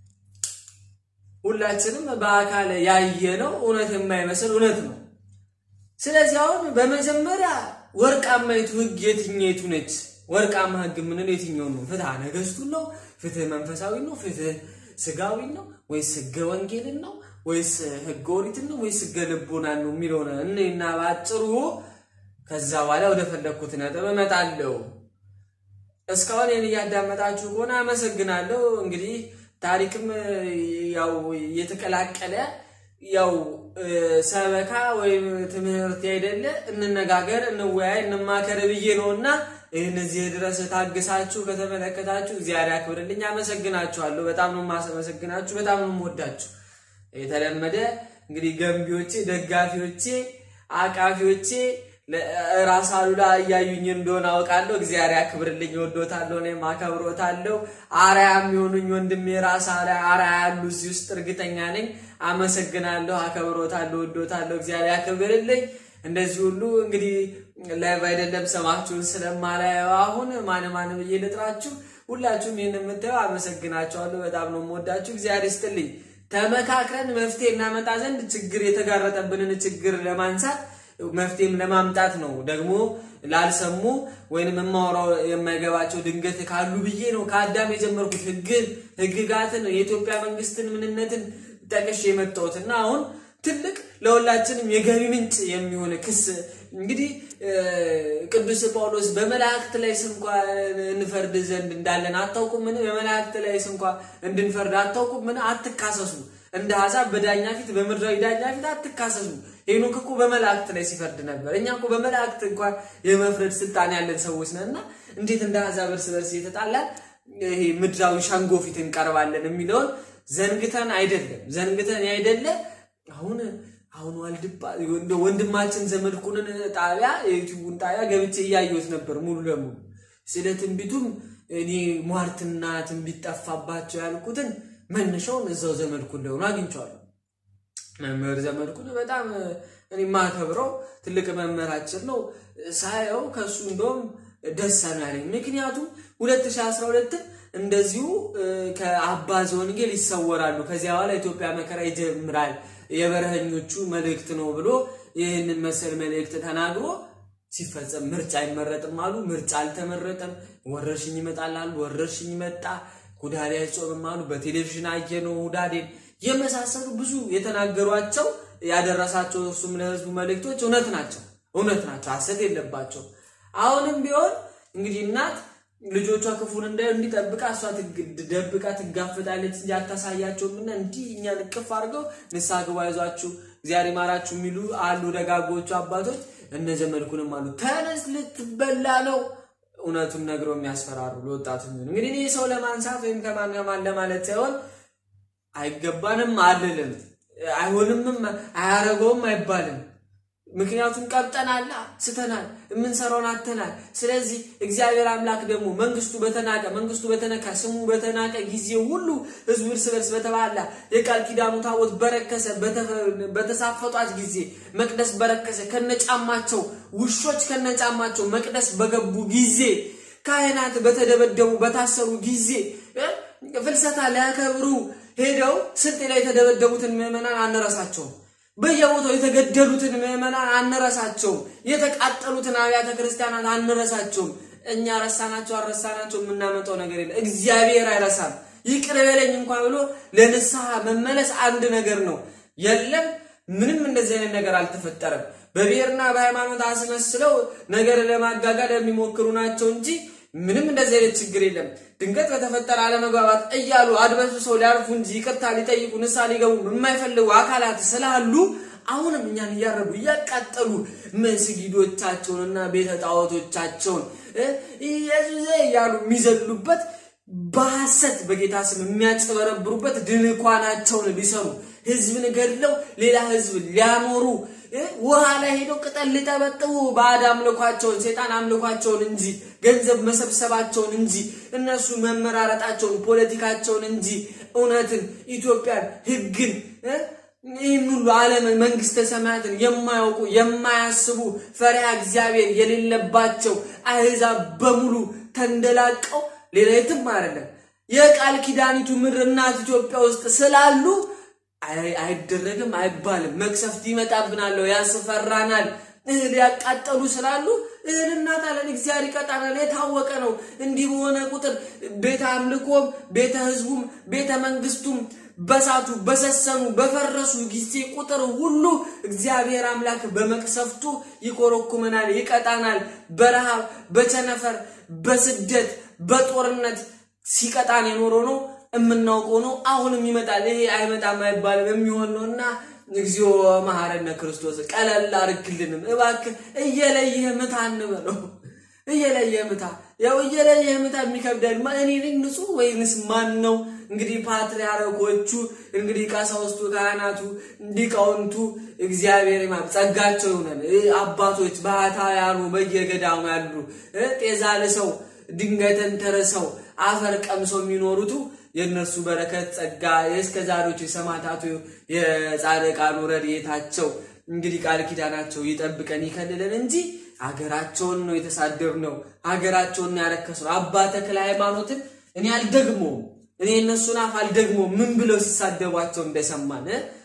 ሁላችንም በአካል ያየነው እውነት የማይመስል እውነት ነው። ስለዚህ አሁን በመጀመሪያ ወርቃማይቱ ህግ የትኛይቱ ነች? ወርቃማ ህግ የምንለው የትኛው ነው? ፍትሐ ነገስቱን ነው? ፍትህ መንፈሳዊ ነው? ፍትህ ስጋዊ ነው? ወይስ ህገ ወንጌልን ነው? ወይስ ህገ ኦሪትን ነው? ወይስ ህገ ልቦናን ነው የሚለው ነው እና በአጭሩ ከዛ በኋላ ወደ ፈለግኩት ነጥብ እመጣለሁ። እስካሁን ይህን እያዳመጣችሁ ከሆነ አመሰግናለሁ። እንግዲህ ታሪክም ያው እየተቀላቀለ ያው ሰበካ ወይም ትምህርት አይደለ፣ እንነጋገር፣ እንወያይ፣ እንማከር ብዬ ነው እና ይህን እዚህ ድረስ ታግሳችሁ ከተመለከታችሁ እግዚአብሔር ያክብርልኝ። አመሰግናችኋለሁ። በጣም ነው የማመሰግናችሁ። በጣም ነው የምወዳችሁ። የተለመደ እንግዲህ ገንቢዎቼ፣ ደጋፊዎቼ፣ አቃፊዎቼ ራስ አሉላ እያዩኝ እንደሆነ አውቃለሁ። እግዚአብሔር ያክብርልኝ። ወዶታለሁ፣ እኔም አከብሮታለሁ። አርያ የሚሆኑኝ ወንድሜ ራስ አርያ ያሉ እዚህ ውስጥ እርግጠኛ ነኝ። አመሰግናለሁ፣ አከብሮታለሁ፣ ወዶታለሁ። እግዚአብሔር ያክብርልኝ። እንደዚህ ሁሉ እንግዲህ ላይቭ አይደለም ሰማችሁን ስለማላየው አሁን ማን ማን ብዬ ልጥራችሁ። ሁላችሁም ይህን የምታየው አመሰግናችኋለሁ። በጣም ነው የምወዳችሁ። እግዚአብሔር ይስጥልኝ። ተመካክረን መፍትሄ እናመጣ ዘንድ ችግር የተጋረጠብንን ችግር ለማንሳት መፍትሄም ለማምጣት ነው። ደግሞ ላልሰሙ ወይንም የማወራው የማይገባቸው ድንገት ካሉ ብዬ ነው ከአዳም የጀመርኩት ህግን፣ ህግጋትን፣ የኢትዮጵያ መንግስትን ምንነትን ጠቅሼ የመጣሁት እና አሁን ትልቅ ለሁላችንም የገቢ ምንጭ የሚሆን ክስ እንግዲህ ቅዱስ ጳውሎስ በመላእክት ላይ ስንኳ እንፈርድ ዘንድ እንዳለን አታውቁምን? በመላእክት ላይ ስንኳ እንድንፈርድ አታውቁምን? አትካሰሱ እንደ አሕዛብ በዳኛ ፊት በምድራዊ ዳኛ ፊት አትካሰሱ። ሄኖክ እኮ በመላእክት ላይ ሲፈርድ ነበር። እኛ እኮ በመላእክት እንኳን የመፍረድ ስልጣን ያለን ሰዎች ነን እና እንዴት እንደ አሕዛብ እርስ በርስ እየተጣላን ይሄ ምድራዊ ሸንጎ ፊት እንቀርባለን የሚለውን ዘንግተን አይደለም ዘንግተን አይደለ አሁን አሁን ዋልድባ ወንድማችን ዘመድኩንን ጣቢያ የዩቲዩቡን ጣቢያ ገብቼ እያየሁት ነበር ሙሉ ለሙሉ ስለ ትንቢቱም እኔ ሟርትና ትንቢት ጠፋባቸው ያልኩትን መነሻውን እዛው ዘመድኩን ለሆኑ አግኝቼዋለሁ። መምህር ዘመድኩን በጣም እኔ የማከብረው ትልቅ መምህራችን ነው። ሳየው ከሱ እንደውም ደስ ያለኝ ምክንያቱም 2012 እንደዚሁ ከአባ ዘወንጌል ይሰወራሉ፣ ከዚያ በኋላ ኢትዮጵያ መከራ ይጀምራል፣ የበረሀኞቹ መልእክት ነው ብሎ ይህንን መሰል መልእክት ተናግሮ ሲፈጸም ምርጫ አይመረጥም አሉ። ምርጫ አልተመረጠም። ወረርሽኝ ይመጣል አሉ። ወረርሽኝ መጣ። ሁዳዴ አይጾምም አሉ። በቴሌቪዥን አየነው ሁዳዴን የመሳሰሉ ብዙ የተናገሯቸው ያደረሳቸው እርሱም ለህዝቡ መልእክቶች እውነት ናቸው፣ እውነት ናቸው፣ ሐሰት የለባቸው። አሁንም ቢሆን እንግዲህ እናት ልጆቿ ክፉን እንዳዩ እንዲጠብቃ እሷ ደብቃ ትጋፍጣለች እንጂ አታሳያቸውም። እና እንዲህ እኛን እቅፍ አድርገው ንስሐ ግቡ፣ አይዟችሁ፣ እግዚአብሔር ይማራችሁ የሚሉ አሉ ደጋጎቹ አባቶች። እነ ዘመድኩንም አሉ ተነስ ልትበላ ነው እውነቱን ነግረው የሚያስፈራሩ ለወጣቱ የሚሆኑ እንግዲህ እኔ ሰው ለማንሳት ወይም ከማን ከማን ለማለት ሳይሆን አይገባንም አልልም፣ አይሆንምም፣ አያረገውም አይባልም። ምክንያቱም ቀብጠናል፣ ስተናል፣ የምንሰራውን አተናል። ስለዚህ እግዚአብሔር አምላክ ደግሞ መንግስቱ በተናቀ መንግስቱ በተነካ ስሙ በተናቀ ጊዜ ሁሉ ህዝቡ እርስ በርስ በተባላ የቃል ኪዳኑ ታቦት በረከሰ በተሳፈጧት ጊዜ መቅደስ በረከሰ ከነጫማቸው ውሾች ከነጫማቸው መቅደስ በገቡ ጊዜ ካህናት በተደበደቡ በታሰሩ ጊዜ ፍልሰታ ሊያከብሩ ሄደው ስልጤ ላይ የተደበደቡትን ምዕመናን አንረሳቸውም። በየቦታው የተገደሉትን ምዕመናን አንረሳቸውም። የተቃጠሉትን አብያተ ክርስቲያናት አንረሳቸውም። እኛ ረሳናቸው አልረሳናቸው የምናመጣው ነገር የለ። እግዚአብሔር አይረሳም። ይቅር በለኝ እንኳን ብሎ ለንስሐ መመለስ አንድ ነገር ነው። የለም ምንም እንደዚህ አይነት ነገር አልተፈጠረም። በብሔርና በሃይማኖት አስመስለው ነገር ለማጋጋል የሚሞክሩ ናቸው እንጂ ምንም እንደዚህ አይነት ችግር የለም። ድንገት በተፈጠረ አለመግባባት እያሉ አድበስብሰው ሊያርፉ እንጂ ይቅርታ ሊጠይቁ ንስሐ ሊገቡ የማይፈልጉ አካላት ስላሉ አሁንም እኛን እያረዱ እያቃጠሉ መስጊዶቻቸውንና ቤተ ጣዖቶቻቸውን ኢየሱስ እያሉ የሚዘሉበት በሐሰት በጌታ ስም የሚያጭበረብሩበት ድንኳናቸውን ሊሰሩ ህዝብን ገድለው ሌላ ህዝብ ሊያኖሩ ውሃ ላይ ሄደው ቅጠል ሊጠበጥቡ ባዕድ አምልኳቸውን ሴጣን አምልኳቸውን እንጂ ገንዘብ መሰብሰባቸውን እንጂ እነሱ መመራረጣቸውን ፖለቲካቸውን እንጂ እውነትን፣ ኢትዮጵያን፣ ህግን ይህን ሁሉ ዓለም መንግስተ ሰማያትን የማያውቁ የማያስቡ ፈሪሃ እግዚአብሔር የሌለባቸው አህዛብ በሙሉ ተንደላቀው ሌላ የትም አይደለም የቃል ኪዳኒቱ ምድር እናት ኢትዮጵያ ውስጥ ስላሉ አይደረግም አይባልም። መቅሰፍት ይመጣብናል፣ ያስፈራናል። እህል ያቃጠሉ ስላሉ እህል እናጣለን፣ እግዚአብሔር ይቀጣናል። የታወቀ ነው። እንዲህ በሆነ ቁጥር ቤተ አምልኮም ቤተ ህዝቡም ቤተ መንግስቱም በሳቱ በሰሰኑ በፈረሱ ጊዜ ቁጥር ሁሉ እግዚአብሔር አምላክ በመቅሰፍቱ ይኮረኩመናል፣ ይቀጣናል። በረሃብ በቸነፈር በስደት በጦርነት ሲቀጣን የኖረው ነው የምናውቀው ነው። አሁንም ይመጣል። ይሄ አይመጣም አይባልም የሚሆን ነው እና እግዚኦ መሐረነ ክርስቶስ ቀለል አርግልንም እባክህ። እየለየህ ምታ እንበለው፣ እየለየህ ምታ። ያው እየለየህ ምታ የሚከብዳል። እኔ ነኝ ንጹህ ወይንስ ማን ነው? እንግዲህ ፓትርያርኮቹ እንግዲህ ቀሳውስቱ፣ ካህናቱ፣ ሊቃውንቱ እግዚአብሔር ማ ጸጋቸው ይሆነን። አባቶች ባህታውያኑ በየገዳሙ ያሉ ጤዛ ልሰው ድንጋይ ተንተርሰው አፈር ቀምሰው የሚኖሩቱ የእነርሱ በረከት ጸጋ የእስከ ዛሬዎቹ የሰማዕታቱ የጻድቃኑ ረድኤታቸው እንግዲህ ቃል ኪዳናቸው ይጠብቀን ይከልለን እንጂ ሀገራቸውን ነው የተሳደብነው፣ ሀገራቸውን ነው ያረከስነው። አባ ተክለ ሃይማኖትን እኔ አልደግሞም፣ እኔ እነሱን አፍ አልደግሞም። ምን ብለው ሲሳደቧቸው እንደሰማን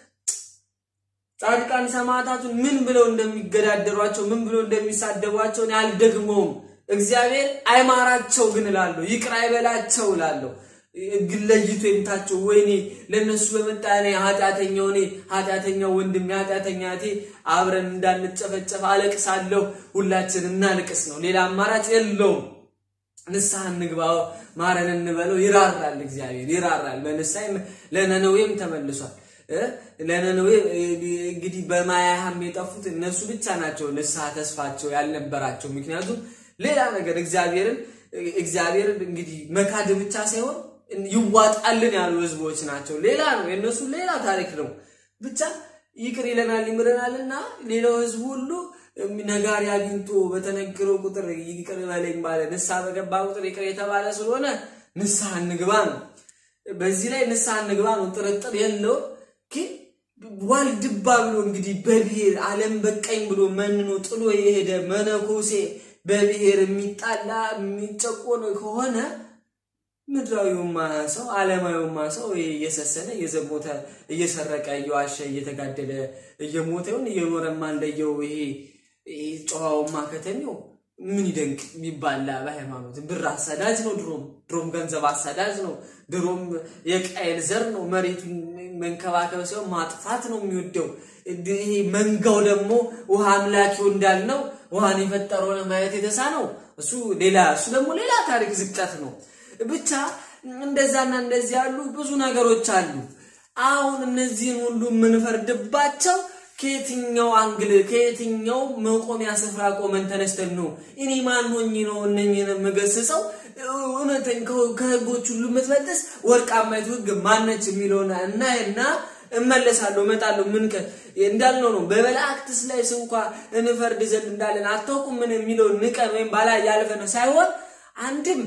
ጻድቃን ሰማዕታቱን ምን ብለው እንደሚገዳደሯቸው ምን ብለው እንደሚሳደቧቸው እኔ አልደግሞም። እግዚአብሔር አይማራቸው ግን እላለሁ፣ ይቅር አይበላቸው እላለሁ። ግን ለይቶ የምታቸው ወይኔ ለነሱ በመጣ እኔ ኃጢአተኛው እኔ ኃጢአተኛው ወንድም ኃጢአተኛ እቴ አብረን እንዳንጨፈጨፍ አለቅሳለሁ። ሁላችን እናልቅስ ነው፣ ሌላ አማራጭ የለውም። ንስሐ እንግባው፣ ማረን እንበለው። ይራራል፣ እግዚአብሔር ይራራል። በንስሐ ለነነዌም ተመልሷል። ለነነዌ እንግዲህ በማያህም የጠፉት እነሱ ብቻ ናቸው ንስሐ ተስፋቸው ያልነበራቸው። ምክንያቱም ሌላ ነገር እግዚአብሔርን እግዚአብሔርን እንግዲህ መካድ ብቻ ሳይሆን ይዋጣልን ያሉ ህዝቦች ናቸው። ሌላ ነው የእነሱ ሌላ ታሪክ ነው። ብቻ ይቅር ይለናል ይምረናልና ሌላው ህዝብ ሁሉ ነጋሪ አግኝቶ በተነገረው ቁጥር ይቅር በለኝ ባለ ንስሐ በገባ ቁጥር ይቅር የተባለ ስለሆነ ንስሐ እንግባ ነው። በዚህ ላይ ንስሐ እንግባ ነው፣ ጥርጥር የለውም። ግን ዋልድባ ብሎ እንግዲህ በብሔር ዓለም በቀኝ ብሎ መንኖ ጥሎ የሄደ መነኮሴ በብሔር የሚጣላ የሚጨቆን ከሆነ ምድራዊውማ ሰው ዓለማዊውማ ሰው እየሰሰነ እየዘሞተ እየሰረቀ እየዋሸ እየተጋደለ እየሞተ ይሁን እየኖረማ እንደየው ይሄ ጨዋውማ ከተሜው ምን ይደንቅ የሚባላ በሃይማኖት ብር አሳዳጅ ነው። ድሮም ድሮም ገንዘብ አሳዳጅ ነው። ድሮም የቃየል ዘር ነው። መሬቱን መንከባከብ ሲሆን ማጥፋት ነው የሚወደው። ይሄ መንጋው ደግሞ ውሃ አምላኪው እንዳልነው ውሃን የፈጠረውን ማየት የተሳነው እሱ ሌላ እሱ ደግሞ ሌላ ታሪክ ዝቅጠት ነው። ብቻ እንደዛና እንደዚህ ያሉ ብዙ ነገሮች አሉ። አሁን እነዚህን ሁሉ የምንፈርድባቸው ከየትኛው አንግል ከየትኛው መቆሚያ ስፍራ ቆመን ተነስተን ነው? እኔ ማን ሆኜ ነው እነኝህን የምገስጸው? እውነተኛ ከህጎች ሁሉ የምትበጥስ ወርቃማይቱ ህግ ማነች የሚለውን እናይና እመለሳለሁ፣ እመጣለሁ። ምን እንዳልነው ነው። በመላእክትስ ላይ ስንኳ እንፈርድ ዘንድ እንዳለን አታውቁም ምን የሚለው ንቀን ወይም ባላይ ያልፈን ሳይሆን አንድም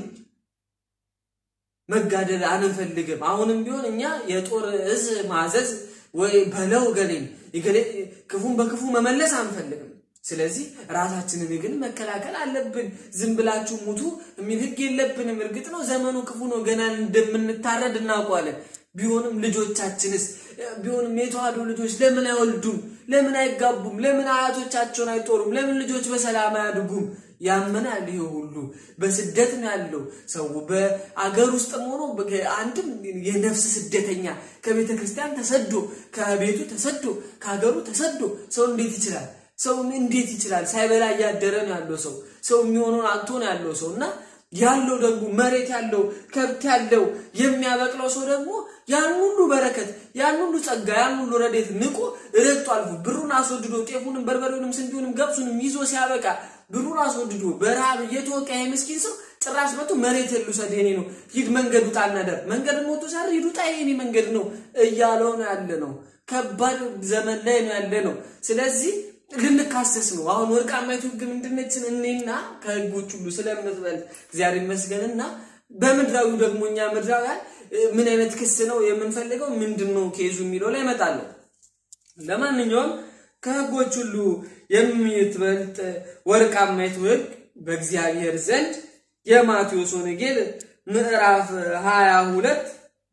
መጋደል አንፈልግም። አሁንም ቢሆን እኛ የጦር እዝ ማዘዝ ወይ በለው ገሌን ክፉን በክፉ መመለስ አንፈልግም። ስለዚህ ራሳችንን ግን መከላከል አለብን። ዝም ብላችሁ ሙቱ የሚል ሕግ የለብንም። እርግጥ ነው ዘመኑ ክፉ ነው፣ ገና እንደምንታረድ እናውቀዋለን። ቢሆንም ልጆቻችንስ ቢሆንም የተዋህዶ ልጆች ለምን አይወልዱም? ለምን አይጋቡም? ለምን አያቶቻቸውን አይጦሩም? ለምን ልጆች በሰላም አያድጉም? ያመናል። ይሄ ሁሉ በስደት ነው ያለው ሰው በአገር ውስጥም ሆኖ አንድም የነፍስ ስደተኛ ከቤተ ክርስቲያን ተሰዶ ከቤቱ ተሰዶ ከሀገሩ ተሰዶ ሰው እንዴት ይችላል? ሰው እንዴት ይችላል? ሳይበላ እያደረ ነው ያለው ሰው ሰው የሚሆነውን አጥቶ ነው ያለው ሰው እና ያለው ደግሞ መሬት ያለው ከብት ያለው የሚያበቅለው ሰው ደግሞ ያን ሁሉ በረከት ያን ሁሉ ጸጋ ያን ሁሉ ረዴት ንቆ ረግጦ አልፎ ብሩን አስወድዶ ጤፉንም በርበሬውንም ስንዴውንም ገብሱንም ይዞ ሲያበቃ ብሩን አስወድዶ በረሃብ እየተወቃ ይሄ ምስኪን ሰው ጭራሽ መቶ መሬት ልውሰድ የኔ ነው ሂድ መንገድ ውጣ እናደር መንገድ ሞቶ ሳር ሂድ ውጣ የኔ መንገድ ነው እያለው ነው ያለ ነው። ከባድ ዘመን ላይ ነው ያለ ነው። ስለዚህ ልንካሰስ ነው። አሁን ወርቃማይቱ ሕግ ምንድነችን? እኔና ከሕጎች ሁሉ ስለምትበልጥ እግዚአብሔር ይመስገንና በምድራዊው ደግሞ እኛ ምድራውያን ምን አይነት ክስ ነው የምንፈልገው? ምንድን ነው ኬዙ የሚለው ላይ እመጣለሁ። ለማንኛውም ከሕጎች ሁሉ የምትበልጥ ወርቃማይቱ ሕግ በእግዚአብሔር ዘንድ የማቴዎስ ወንጌል ምዕራፍ ሀያ ሁለት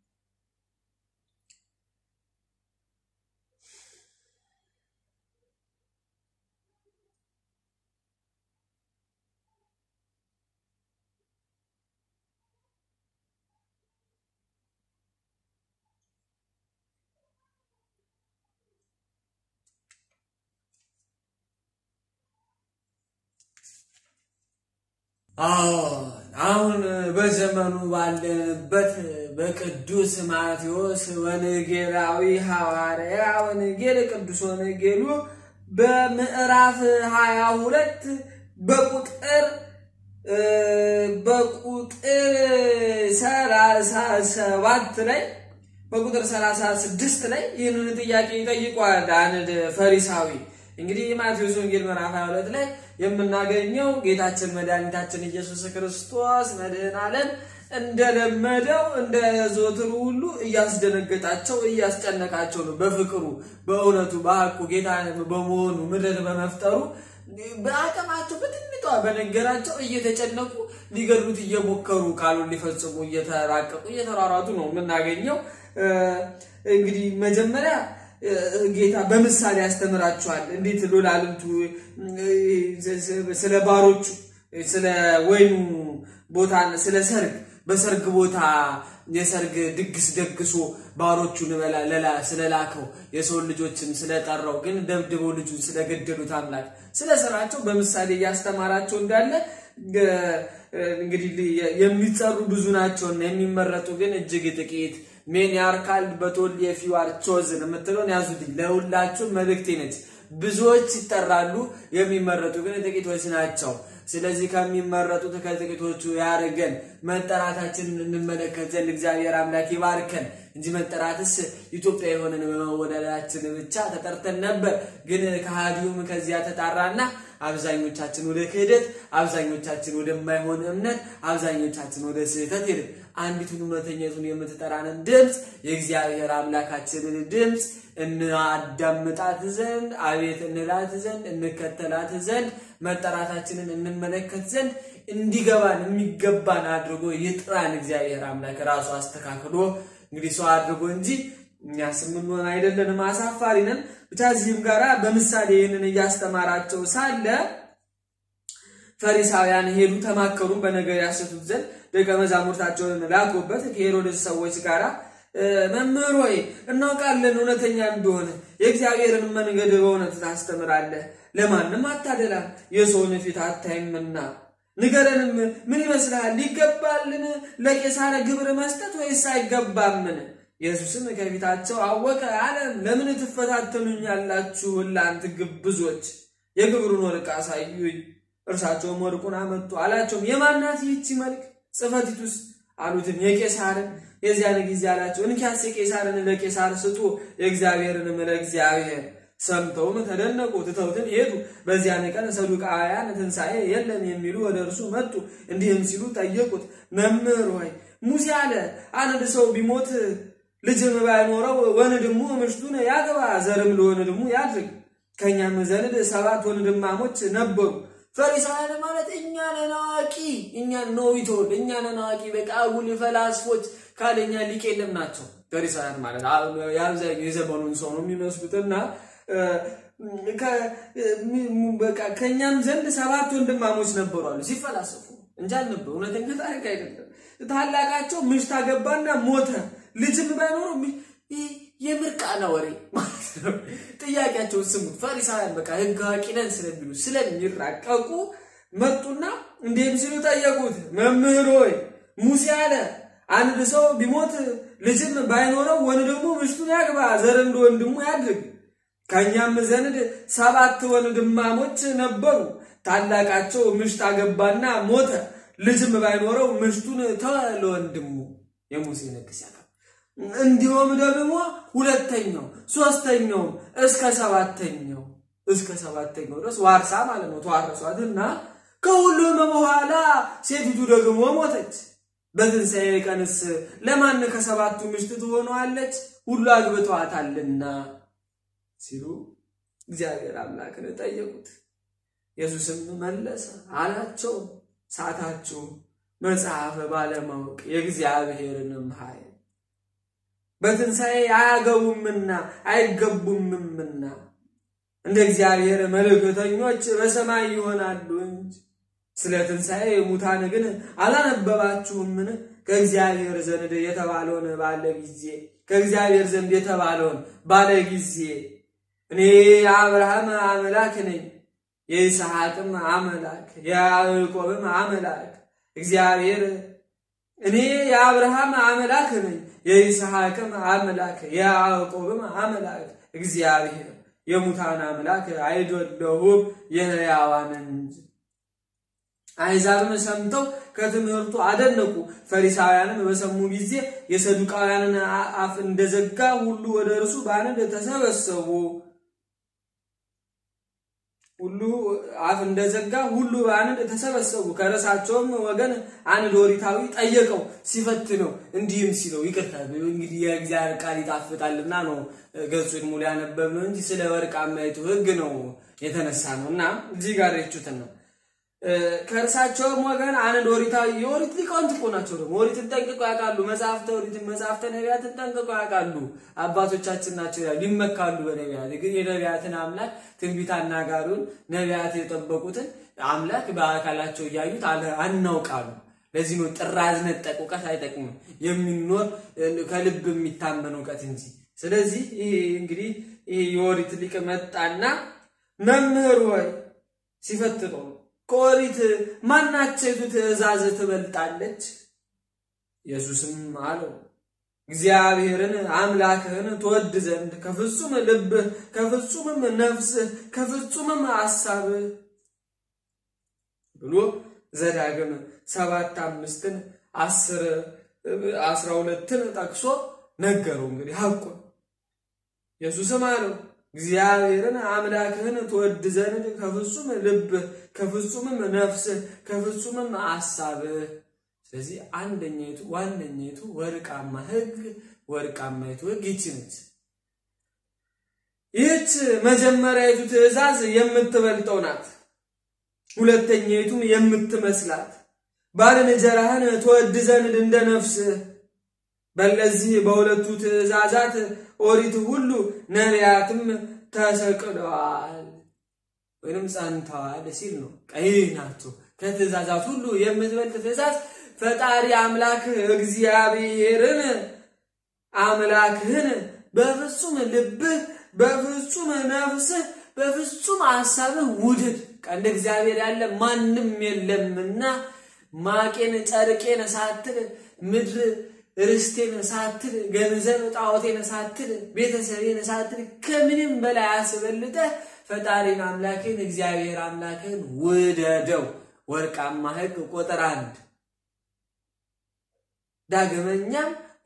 አሁን በዘመኑ ባለንበት በቅዱስ ማቴዎስ ወንጌላዊ ሐዋርያ ወንጌል ቅዱስ ወንጌሉ በምዕራፍ ሀያ ሁለት በቁጥር በቁጥር ሰላሳ ሰባት ላይ በቁጥር ሰላሳ ስድስት ላይ ይህንን ጥያቄ ይጠይቋል አንድ ፈሪሳዊ። እንግዲህ የማቴዎስ ወንጌል ምዕራፍ 22 ላይ የምናገኘው ጌታችን መድኃኒታችን ኢየሱስ ክርስቶስ መድህን ዓለም እንደለመደው እንደ ዘወትሩ ሁሉ እያስደነገጣቸው እያስጨነቃቸው ነው። በፍቅሩ በእውነቱ በሐቁ ጌታ በመሆኑ ምድር በመፍጠሩ በአቅማቸው በትንሿ በነገራቸው እየተጨነቁ ሊገድሉት እየሞከሩ ቃሉን ሊፈጽሙ እየተራቀቁ እየተሯሯጡ ነው የምናገኘው። እንግዲህ መጀመሪያ ጌታ በምሳሌ ያስተምራቸዋል። እንዴት ሎላልንቱ ስለ ባሮቹ ስለ ወይኑ ቦታ ስለ ሰርግ በሰርግ ቦታ የሰርግ ድግስ ደግሶ ባሮቹን ለላ ስለላከው የሰውን ልጆችን ስለጠራው ግን ደብድበው ልጁን ስለገደሉት አምላክ ስለ ስራቸው በምሳሌ እያስተማራቸው እንዳለ እንግዲህ የሚጠሩ ብዙ ናቸውና የሚመረጡ ግን እጅግ ጥቂት ሜን ያርካል በቶል የፊዋር ቾዝን የምትለውን ያዙልኝ። ለሁላችሁም መልእክቴ ነች። ብዙዎች ይጠራሉ፣ የሚመረጡ ግን ጥቂቶች ናቸው። ስለዚህ ከሚመረጡት ከጥቂቶቹ ያርገን። መጠራታችንን እንመለከት ዘንድ እግዚአብሔር አምላክ ይባርከን እንጂ መጠራትስ ኢትዮጵያ የሆነን በመወዳዳችን ብቻ ተጠርተን ነበር። ግን ከሃዲውም ከዚያ ተጣራና አብዛኞቻችን ወደ ክህደት፣ አብዛኞቻችን ወደማይሆን እምነት፣ አብዛኞቻችን ወደ ስህተት ሄድን። አንዲቱን እውነተኛቱን የምትጠራንን ድምፅ የእግዚአብሔር አምላካችንን ድምፅ እናዳምጣት ዘንድ አቤት እንላት ዘንድ እንከተላት ዘንድ መጠራታችንን እንመለከት ዘንድ እንዲገባን የሚገባን አድርጎ ይጥራን እግዚአብሔር አምላክ ራሱ አስተካክሎ እንግዲህ ሰው አድርጎ እንጂ እኛስ የምንሆን አይደለንም፣ አሳፋሪ ነን። ብቻ እዚህም ጋራ በምሳሌ ይህንን እያስተማራቸው ሳለ ፈሪሳውያን ሄዱ፣ ተማከሩ፣ በነገር ያሰቱት ዘንድ ደቀ መዛሙርታቸውን ላኩበት ከሄሮድስ ሰዎች ጋራ መምህር ሆይ እናውቃለን እውነተኛ እንደሆነ የእግዚአብሔርን መንገድ በእውነት ታስተምራለህ፣ ለማንም አታደላም፣ የሰውን ፊት አታይምና ንገረንም፣ ምን ይመስልሃል? ይገባልን ለቄሳር ግብር መስጠት ወይስ አይገባምን? ኢየሱስም ከፊታቸው አወቀ አለም፣ ለምን ትፈታተኑኛላችሁ? እናንተ ግብዞች፣ የግብሩን ወርቅ አሳዩኝ። እርሳቸውም ወርቁን አመጡ። አላቸውም የማናት ይህቺ መልክ ጽሕፈቲቱስ አሉትም የቄሳርን። የዚያን ጊዜ አላቸው እንኪያስ ቄሳርን ለቄሳር ስጡ፣ የእግዚአብሔርንም ለእግዚአብሔር። ሰምተውም ተደነቁ፣ ትተውትን ሄዱ። በዚያን ቀን ሰዱቃውያን ትንሣኤ የለም የሚሉ ወደ እርሱ መጡ። እንዲህም ሲሉ ጠየቁት፣ መምህር ሆይ ሙሴ አለ አንድ ሰው ቢሞት ልጅም ባይኖረው ወንድሙ ምሽቱን ያግባ፣ ዘርም ለወንድሙ ያድርግ። ከእኛም ዘንድ ሰባት ወንድማሞች ነበሩ። ፈሪሳውያን ማለት እኛ ነን አዋቂ፣ እኛ ነው ይተውል፣ እኛ ነን አዋቂ፣ በቃ አጉል ፈላስፎች ካለኛ ሊቅ የለም ናቸው። ፈሪሳውያን ማለት የአብዛኛው የዘመኑን ሰው ነው የሚመስሉትና በቃ ከእኛም ዘንድ ሰባት ወንድማሞች ነበሩ አሉ ሲፈላሰፉ እንጂ አልነበሩ። እውነተኛ ታሪክ አይደለም። ታላቃቸው ምሽት አገባና ሞተ። ልጅም ባይኖረው የምርቃና ወሬ ማለት ነው። ጥያቄያቸውን ስሙት። ፈሪሳውያን በቃ ሕግ አዋቂ ነን ስለሚሉ ስለሚራቀቁ መጡና እንዲህም ሲሉ ጠየቁት፣ መምህር ሆይ ሙሴ አለ አንድ ሰው ቢሞት ልጅም ባይኖረው ወንድሙ ምሽቱን ያግባ፣ ዘርም ለወንድሙ ያድርግ። ከእኛም ዘንድ ሰባት ወንድማሞች ነበሩ። ታላቃቸው ምሽት አገባና ሞተ። ልጅም ባይኖረው ምሽቱን ተወ ለወንድሙ። የሙሴ ሕግ ሲያቀርብ እንዲሁም ደግሞ ሁለተኛው ሶስተኛውም እስከ ሰባተኛው እስከ ሰባተኛው ድረስ ዋርሳ ማለት ነው ተዋረሷት እና ከሁሉም በኋላ ሴቲቱ ደግሞ ሞተች። በትንሣኤ ቀንስ ለማን ከሰባቱ ምሽት ትሆነዋለች? ሁሉ አግብተዋታልና ሲሉ እግዚአብሔር አምላክን ጠየቁት። ኢየሱስም መለሰ አላቸው ሳታችሁ መጽሐፈ ባለማወቅ የእግዚአብሔርንም ኃይል በትንሣኤ አያገቡምና አይገቡምምና እንደ እግዚአብሔር መልእክተኞች በሰማይ ይሆናሉ እንጂ ስለ ትንሣኤ ሙታን ግን አላነበባችሁምን? ከእግዚአብሔር ዘንድ የተባለውን ባለ ጊዜ ከእግዚአብሔር ዘንድ የተባለውን ባለ ጊዜ እኔ የአብርሃም አምላክ ነኝ የይስሐቅም አምላክ የያዕቆብም አምላክ እግዚአብሔር እኔ የአብርሃም አምላክ ነኝ የይስሐቅም አምላክ የያዕቆብም አምላክ እግዚአብሔር የሙታን አምላክ አይደለሁም የሕያዋን እንጂ። አሕዛብም ሰምተው ከትምህርቱ አደነቁ። ፈሪሳውያንም በሰሙ ጊዜ የሰዱቃውያንን አፍ እንደዘጋ ሁሉ ወደ እርሱ በአንድ ተሰበሰቡ። ሁሉ አፍ እንደዘጋ ሁሉ በአንድ ተሰበሰቡ። ከረሳቸውም ወገን አንድ ኦሪታዊ ጠየቀው ሲፈትነው፣ እንዲህም ሲለው ይቅርታ እንግዲህ የእግዚአብሔር ቃል ይጣፍጣልና ነው ገጹን ሙሉ ያነበብነው እንጂ ስለ ወርቃማይቱ ሕግ ነው የተነሳ ነው እና እዚህ ጋር የቹትን ነው ከእርሳቸውም ወገን አንድ ኦሪታዊ የኦሪት ሊቃውንት እኮ ናቸው። ደግሞ ኦሪትን ጠንቅቆ ያውቃሉ። መጽሐፍተ ኦሪትን መጽሐፍተ ነቢያትን ጠንቅቆ ያውቃሉ። አባቶቻችን ናቸው ይላሉ፣ ይመካሉ በነቢያት ግን የነቢያትን አምላክ ትንቢት አናጋሪውን ነቢያት የጠበቁትን አምላክ በአካላቸው እያዩት አናውቃሉ። ለዚህ ነው ጥራዝ ነጠቅ እውቀት አይጠቅምም፣ የሚኖር ከልብ የሚታመን እውቀት እንጂ። ስለዚህ ይሄ እንግዲህ ይሄ የኦሪት ሊቅ መጣና መምህር ሆይ ሲፈትነው ከኦሪት ማናቸይቱ ትእዛዝ ትበልጣለች? ኢየሱስም አለው እግዚአብሔርን አምላክህን ትወድ ዘንድ ከፍጹም ልብህ፣ ከፍጹምም ነፍስህ፣ ከፍጹምም ሐሳብህ ብሎ ዘዳግም ሰባት አምስትን አስር አስራ ሁለትን ጠቅሶ ነገረው። እንግዲህ ሐቁን ኢየሱስም አለው እግዚአብሔርን አምላክህን ትወድ ዘንድ ከፍጹም ልብህ ከፍጹምም ነፍስህ ከፍጹምም ሐሳብህ። ስለዚህ አንደኛይቱ ዋነኛይቱ ወርቃማ ሕግ ወርቃማይቱ ሕግ ይቺ ነች። ይህች መጀመሪያይቱ ትእዛዝ የምትበልጠው ናት። ሁለተኛይቱም የምትመስላት ባልንጀራህን ትወድ ዘንድ እንደ ነፍስህ። በእነዚህ በሁለቱ ትእዛዛት ኦሪት ሁሉ ነቢያትም ተሰቅለዋል ወይም ጸንተዋል ሲል ነው። ቀይ ናቸው። ከትእዛዛት ሁሉ የምትበልጥ ትእዛዝ ፈጣሪ አምላክ እግዚአብሔርን አምላክህን በፍጹም ልብህ፣ በፍጹም ነፍስህ፣ በፍጹም ሐሳብህ ውድድ። እንደ እግዚአብሔር ያለ ማንም የለምና ማቄን ጨርቄን ሳትል ምድር ርስቴን ሳትል ገንዘብ ጣዖቴን ሳትል ቤተሰቤን ሳትል ከምንም በላይ አስበልጠህ ፈጣሪን አምላክን እግዚአብሔር አምላክን ውደደው። ወርቃማ ሕግ ቁጥር አንድ። ዳግመኛም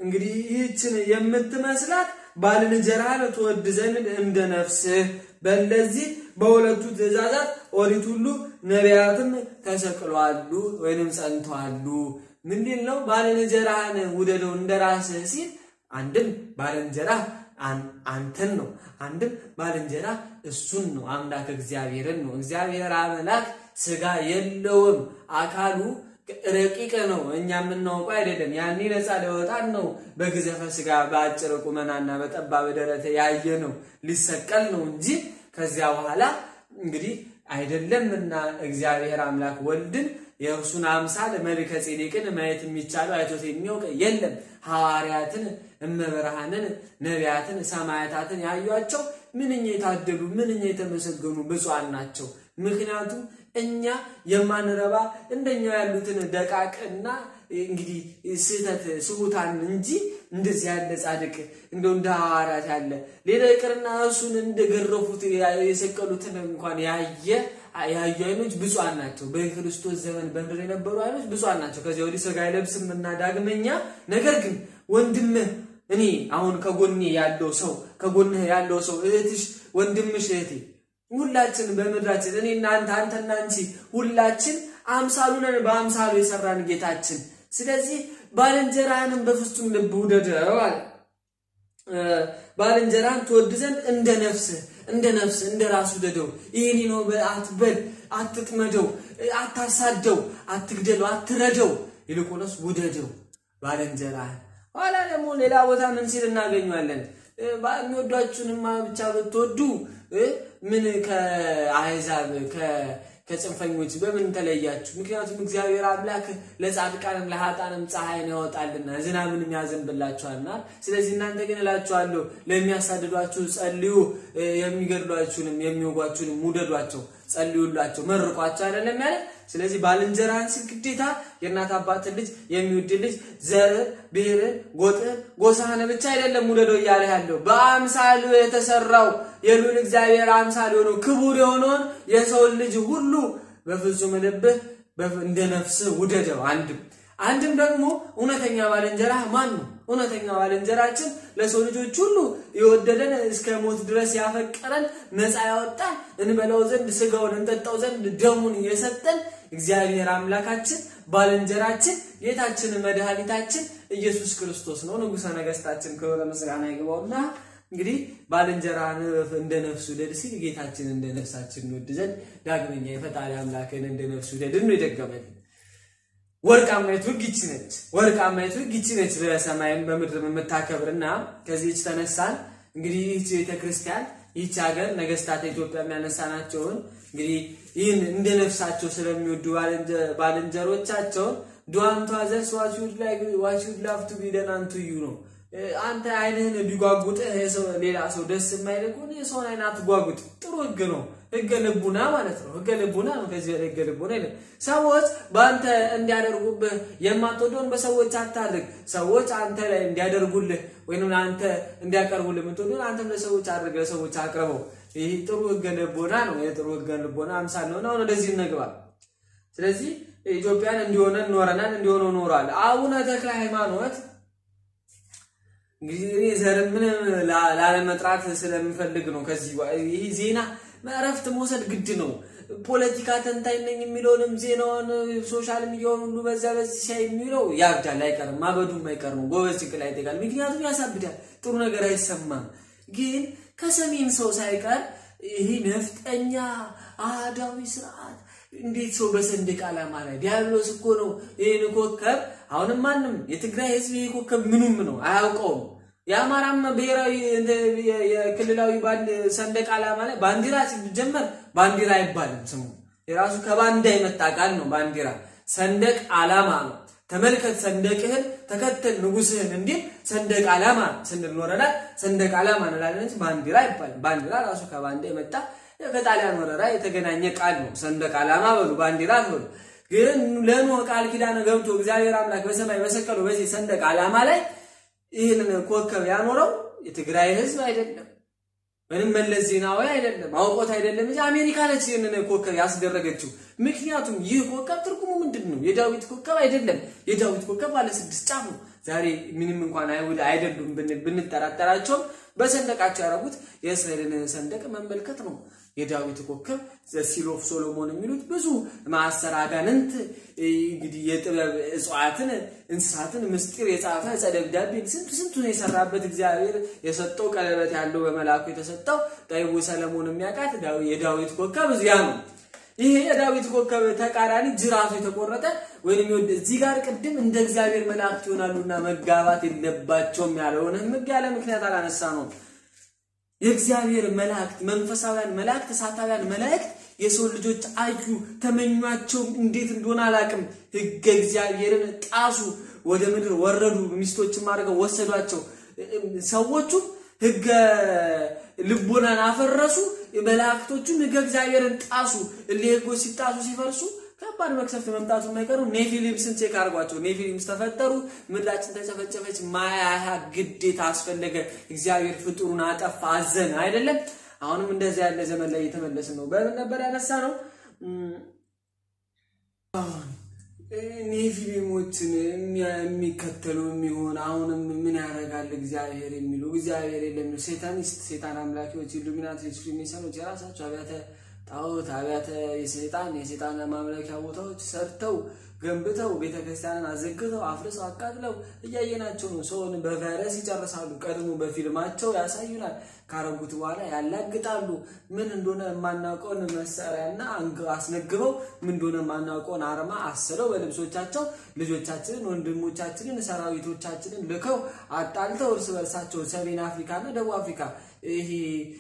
እንግዲህ ይህችን የምትመስላት ባልንጀራህን ትወድ ዘንድ እንደ ነፍስህ በእነዚህ በሁለቱ ትእዛዛት ኦሪት ሁሉ ነቢያትም ተሰቅለዋሉ ወይንም ጸንተዋሉ። ምንድን ነው? ባልንጀራህን ውደደው እንደ ራስህ ሲል አንድም ባልንጀራህ አንተን ነው፣ አንድም ባልንጀራ እሱን ነው፣ አምላክ እግዚአብሔርን ነው። እግዚአብሔር አምላክ ስጋ የለውም አካሉ ረቂቅ ነው። እኛ የምናውቀው አይደለም። ያኔ ነፃ ሊወጣን ነው። በግዘፈ ስጋ በአጭር ቁመናና በጠባብ ደረት ያየ ነው ሊሰቀል ነው እንጂ ከዚያ በኋላ እንግዲህ አይደለምና እግዚአብሔር አምላክ ወልድን የእርሱን አምሳል መልከ ጼዴቅን ማየት የሚቻለው አይቶት የሚያውቅ የለም። ሐዋርያትን፣ እመብርሃንን፣ ነቢያትን፣ ሰማያታትን ያዩቸው ምንኛ የታደሉ ምንኛ የተመሰገኑ ብፁዓን ናቸው። ምክንያቱም እኛ የማንረባ እንደኛው ያሉትን ደቃቅና እንግዲህ ስህተት ስሁታን እንጂ እንደዚህ ያለ ጻድቅ እንደው እንደ ሐዋርያት ያለ ሌላ ይቅርና እሱን እንደገረፉት የሰቀሉትን እንኳን ያየ ያዩ አይኖች ብፁዓን ናቸው። በክርስቶስ ዘመን በምድር የነበሩ አይኖች ብፁዓን ናቸው። ከዚያ ወዲህ ሥጋ አይለብስም እና ዳግመኛ ነገር ግን ወንድምህ እኔ አሁን ከጎኔ ያለው ሰው ከጎንህ ያለው ሰው እህትሽ፣ ወንድምሽ፣ እህቴ ሁላችን በምድራችን እኔ እናንተ አንተና አንቺ ሁላችን አምሳሉ ነን፣ በአምሳሉ የሰራን ጌታችን። ስለዚህ ባልንጀራህንም በፍጹም ልብ ውደደው አለ። ባልንጀራህን ትወድ ዘንድ እንደ ነፍስህ እንደ ነፍስህ እንደ ራሱ ውደደው። ይህኔ ነው አትበል፣ አትጥመደው፣ አታሳደው፣ አትግደለው፣ አትረደው፣ ይልቁንስ ውደደው ባልንጀራህን። ኋላ ደግሞ ሌላ ቦታ ምን ሲል እናገኘዋለን? የሚወዷችሁንማ ብቻ ብትወዱ ምን ከአሕዛብ ከጽንፈኞች በምን ተለያችሁ? ምክንያቱም እግዚአብሔር አምላክ ለጻድቃንም ለኃጥአንም ፀሐይን ያወጣልና ዝናብንም ያዘንብላችኋልና። ስለዚህ እናንተ ግን እላችኋለሁ ለሚያሳድዷችሁ ጸልዩ፣ የሚገድሏችሁንም የሚወጓችሁንም ውደዷቸው፣ ጸልዩላቸው፣ መርቋቸው አይደለም ያለ። ስለዚህ ባልንጀራህን ሲል ግዴታ የእናት አባትን ልጅ የሚወድ ልጅ ዘርን፣ ብሔርን፣ ጎጥን፣ ጎሳህን ብቻ አይደለም ውደደው እያለ ያለው በአምሳሉ የተሰራው የሉል እግዚአብሔር አምሳል የሆነው ክቡር የሆነውን የሰውን ልጅ ሁሉ በፍጹም ልብህ እንደ ነፍስህ ውደደው። አንድም አንድም ደግሞ እውነተኛ ባልንጀራህ ማን ነው? እውነተኛ ባልንጀራችን ለሰው ልጆች ሁሉ የወደደን እስከ ሞት ድረስ ያፈቀረን ነፃ ያወጣን እንበላው ዘንድ ስጋውን እንጠጣው ዘንድ ደሙን የሰጠን እግዚአብሔር አምላካችን ባልንጀራችን ጌታችን መድኃኒታችን ኢየሱስ ክርስቶስ ነው። ንጉሠ ነገሥታችን ክብረ ምስጋና ይግባውና እንግዲህ ባልንጀራህን እንደ ነፍሱ ውደድ ሲል ጌታችን እንደ ነፍሳችን እንወድ ዘንድ ዳግመኛ የፈጣሪ አምላክን እንደ ነፍሱ ውደድ ነው የደገመልን። ወርቃማይቱ ሕግ ይቺ ነች። ወርቃማይቱ ሕግ ይቺ ነች፣ በሰማይም በምድርም የምታከብርና ከዚህች ተነሳን እንግዲህ ይህች ቤተክርስቲያን ይህች ሀገር ነገስታት ኢትዮጵያ የሚያነሳናቸውን እንግዲህ ይህን እንደ ነፍሳቸው ስለሚወዱ ባልንጀሮቻቸውን ዱዋንቷ ዘስ ዋሽውድ ላፍቱ ቢደናንቱ እዩ ነው አንተ አይንህን ቢጓጉጥህ ሌላ ሰው ደስ የማይል ከሆነ የሰውን አይን አትጓጉጥ። ጥሩ ህግ ነው። ህገ ልቡና ማለት ነው። ህገ ልቡና ነው። ከዚህ በላይ ህገ ልቡና የለም። ሰዎች በአንተ እንዲያደርጉብህ የማትወደውን በሰዎች አታድርግ። ሰዎች አንተ ላይ እንዲያደርጉልህ ወይም አንተ እንዲያቀርቡልህ የምትወደውን አንተም ለሰዎች አድርግ፣ ለሰዎች አቅርበው። ይህ ጥሩ ህገ ልቦና ነው። የጥሩ ህገ ልቦና አምሳል ነው። አሁን ወደዚህ እንግባ። ስለዚህ ኢትዮጵያን እንዲሆነ ኖረናል፣ እንዲሆነ ኖሯል። አቡነ ተክለ ሃይማኖት እንግዲህ እኔ ዘርን ምንም ላለመጥራት ስለምፈልግ ነው። ከዚህ ይህ ዜና እረፍት መውሰድ ግድ ነው። ፖለቲካ ተንታኝ ነኝ የሚለውንም ዜናውን ሶሻል ሚዲያውን ሁሉ በዛ በዚህ ሲያይ የሚለው ያብዳል፣ አይቀርም፣ ማበዱም አይቀር ነው። ጎበዝ ጭንቅላት ይጠይቃል። ምክንያቱም ያሳብዳል፣ ጥሩ ነገር አይሰማም። ግን ከሰሜን ሰው ሳይቀር ይህ ነፍጠኛ አህዳዊ ስርዓት እንዴት ሰው በሰንደቅ ዓላማ ላይ ዲያብሎስ እኮ ነው ይህን ኮከብ አሁንም ማንም የትግራይ ህዝብ ይህ ኮከብ ምኑም ነው አያውቀውም። የአማራም ብሔራዊ የክልላዊ ሰንደቅ ዓላማ ላይ ባንዲራ ሲጀመር ባንዲራ አይባልም ስሙ የራሱ ከባንዳ የመጣ ቃል ነው። ባንዲራ ሰንደቅ ዓላማ ነው። ተመልከት ሰንደቅህን ተከተል ንጉስህን እንዲል ሰንደቅ ዓላማ ስንል ኖረናል። ሰንደቅ ዓላማ እንላለን እንጂ ባንዲራ አይባልም። ባንዲራ ራሱ ከባንዳ የመጣ ከጣሊያን ወረራ የተገናኘ ቃል ነው። ሰንደቅ ዓላማ በሉ ባንዲራ በሉ። ግን ለኖህ ቃል ኪዳን ገብቶ እግዚአብሔር አምላክ በሰማይ በሰቀለው በዚህ ሰንደቅ ዓላማ ላይ ይህንን ኮከብ ያኖረው የትግራይ ህዝብ አይደለም፣ ወይም መለስ ዜናዊ አይደለም፣ አውቆት አይደለም እንጂ አሜሪካ ነች ይህንን ኮከብ ያስደረገችው። ምክንያቱም ይህ ኮከብ ትርጉሙ ምንድን ነው? የዳዊት ኮከብ አይደለም። የዳዊት ኮከብ ባለ ስድስት ጫፍ ነው። ዛሬ ምንም እንኳን አይሁድ አይደሉም ብንጠራጠራቸውም በሰንደቃቸው ያደረጉት የእስራኤልን ሰንደቅ መመልከት ነው። የዳዊት ኮከብ ዘሲል ኦፍ ሶሎሞን የሚሉት ብዙ ማሰር አጋንንት እንግዲህ የጥበብ እጽዋትን እንስሳትን ምስጢር የጻፈ ዕፀ ደብዳቤን ስንቱ ስንቱን የሰራበት እግዚአብሔር የሰጠው ቀለበት ያለው በመልአኩ የተሰጠው ጠቢቡ ሰለሞን የሚያውቃት የዳዊት ኮከብ እዚያ ነው። ይሄ የዳዊት ኮከብ ተቃራኒ ጅራቱ የተቆረጠ ወይም ይወድ እዚህ ጋር ቅድም እንደ እግዚአብሔር መላእክት ይሆናሉና መጋባት የለባቸውም ያለውን ሕግ ያለ ምክንያት አላነሳ ነው። የእግዚአብሔር መላእክት መንፈሳውያን መላእክት እሳታውያን መላእክት የሰው ልጆች አዩ፣ ተመኟቸው። እንዴት እንደሆነ አላቅም። ሕገ እግዚአብሔርን ጣሱ፣ ወደ ምድር ወረዱ፣ ሚስቶችን አድርገው ወሰዷቸው። ሰዎቹ ሕገ ልቦናን አፈረሱ፣ መላእክቶቹም ሕገ እግዚአብሔርን ጣሱ። እሊ ሕጎች ሲጣሱ ሲፈርሱ ከባድ መቅሰፍት መምጣቱ የማይቀሩ ኔፊሊምስን ቼክ አድርጓቸው። ኔፊሊምስ ተፈጠሩ፣ ምድራችን ተጨፈጨፈች፣ ማያያ ግዴታ አስፈለገ። እግዚአብሔር ፍጡሩን አጠፋ፣ አዘን አይደለም። አሁንም እንደዚህ ያለ ዘመን ላይ እየተመለስን ነው። በምን ነበር ያነሳ ነው? ኔፊሊሞችን የሚከተሉ የሚሆን አሁንም ምን ያደርጋል እግዚአብሔር የሚሉ እግዚአብሔር የለም ሴታኒስት፣ ሴጣን አምላኪዎች፣ ኢሉሚናቶች፣ ፍሪሜሰኖች የራሳቸው አብያተ ጣዖት አብያተ የሰይጣን የሰይጣን ማምለኪያ ቦታዎች ሰርተው ገንብተው ቤተክርስቲያንን አዘግተው አፍርሰው አቃጥለው እያየናቸው ነው። ሰውን በቫይረስ ይጨርሳሉ። ቀድሞ በፊልማቸው ያሳዩናል። ካረጉት በኋላ ያላግጣሉ። ምን እንደሆነ የማናውቀውን መሳሪያና አስነግበው ምን እንደሆነ የማናውቀውን አርማ አስለው በልብሶቻቸው ልጆቻችንን፣ ወንድሞቻችንን፣ ሰራዊቶቻችንን ልከው አጣልተው እርስ በርሳቸው ሰሜን አፍሪካና ደቡብ አፍሪካ ይሄ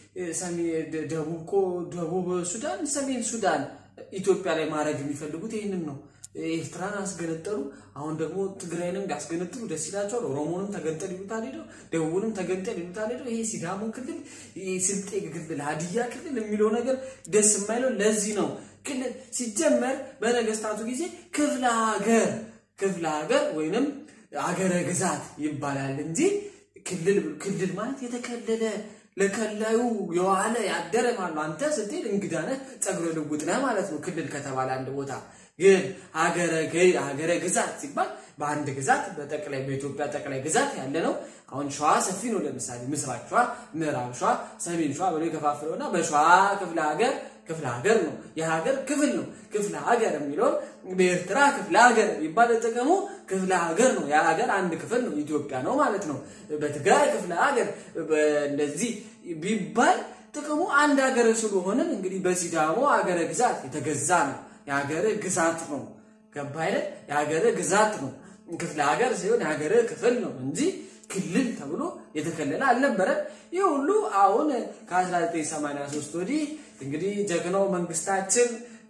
ደቡብ ሱዳን፣ ሰሜን ሱዳን ኢትዮጵያ ላይ ማድረግ የሚፈልጉት ይህንን ነው። ኤርትራን አስገነጠሉ። አሁን ደግሞ ትግራይንም ሊያስገነጥሉ ደስ ይላቸዋል። ኦሮሞንም ተገንጠል ይሉታል ሄደው፣ ደቡብንም ተገንጠል ይሉታል ሄደው። ይሄ ሲዳሞ ክልል፣ ስልጤ ክልል፣ ሀዲያ ክልል የሚለው ነገር ደስ የማይለው ለዚህ ነው። ክልል ሲጀመር በነገስታቱ ጊዜ ክፍለ ሀገር ክፍለ ሀገር ወይንም አገረ ግዛት ይባላል እንጂ ክልል ክልል ማለት የተከለለ ለከላዩ የዋለ ያደረ ማለት ነው። አንተ ስትሄድ እንግዳ ነህ፣ ፀጉረ ልውጥ ነህ ማለት ነው። ክልል ከተባለ አንድ ቦታ ግን ሀገረ ግዛት ሲባል በአንድ ግዛት በጠቅላይ በኢትዮጵያ ጠቅላይ ግዛት ያለ ነው። አሁን ሸዋ ሰፊ ነው። ለምሳሌ ምስራቅ ሸዋ፣ ምዕራብ ሸዋ፣ ሰሜን ሸዋ ብሎ የከፋፍለውና በሸዋ ክፍለ ሀገር ክፍለ ሀገር ነው። የሀገር ክፍል ነው። ክፍለ ሀገር የሚለውን በኤርትራ ክፍለ ሀገር የሚባል ጥቅሙ ክፍለ ሀገር ነው። የሀገር አንድ ክፍል ነው። ኢትዮጵያ ነው ማለት ነው። በትግራይ ክፍለ ሀገር እንደዚህ ቢባል ጥቅሙ አንድ ሀገር ስለሆንን እንግዲህ በሲዳሞ ሀገረ ግዛት የተገዛ ነው። የሀገር ግዛት ነው። ገባ አይደል? የሀገር ግዛት ነው። ክፍለ ሀገር ሲሆን የሀገር ክፍል ነው እንጂ ክልል ተብሎ የተከለለ አልነበረም። ይህ ሁሉ አሁን ከ1983 ወዲህ እንግዲህ ጀግናው መንግስታችን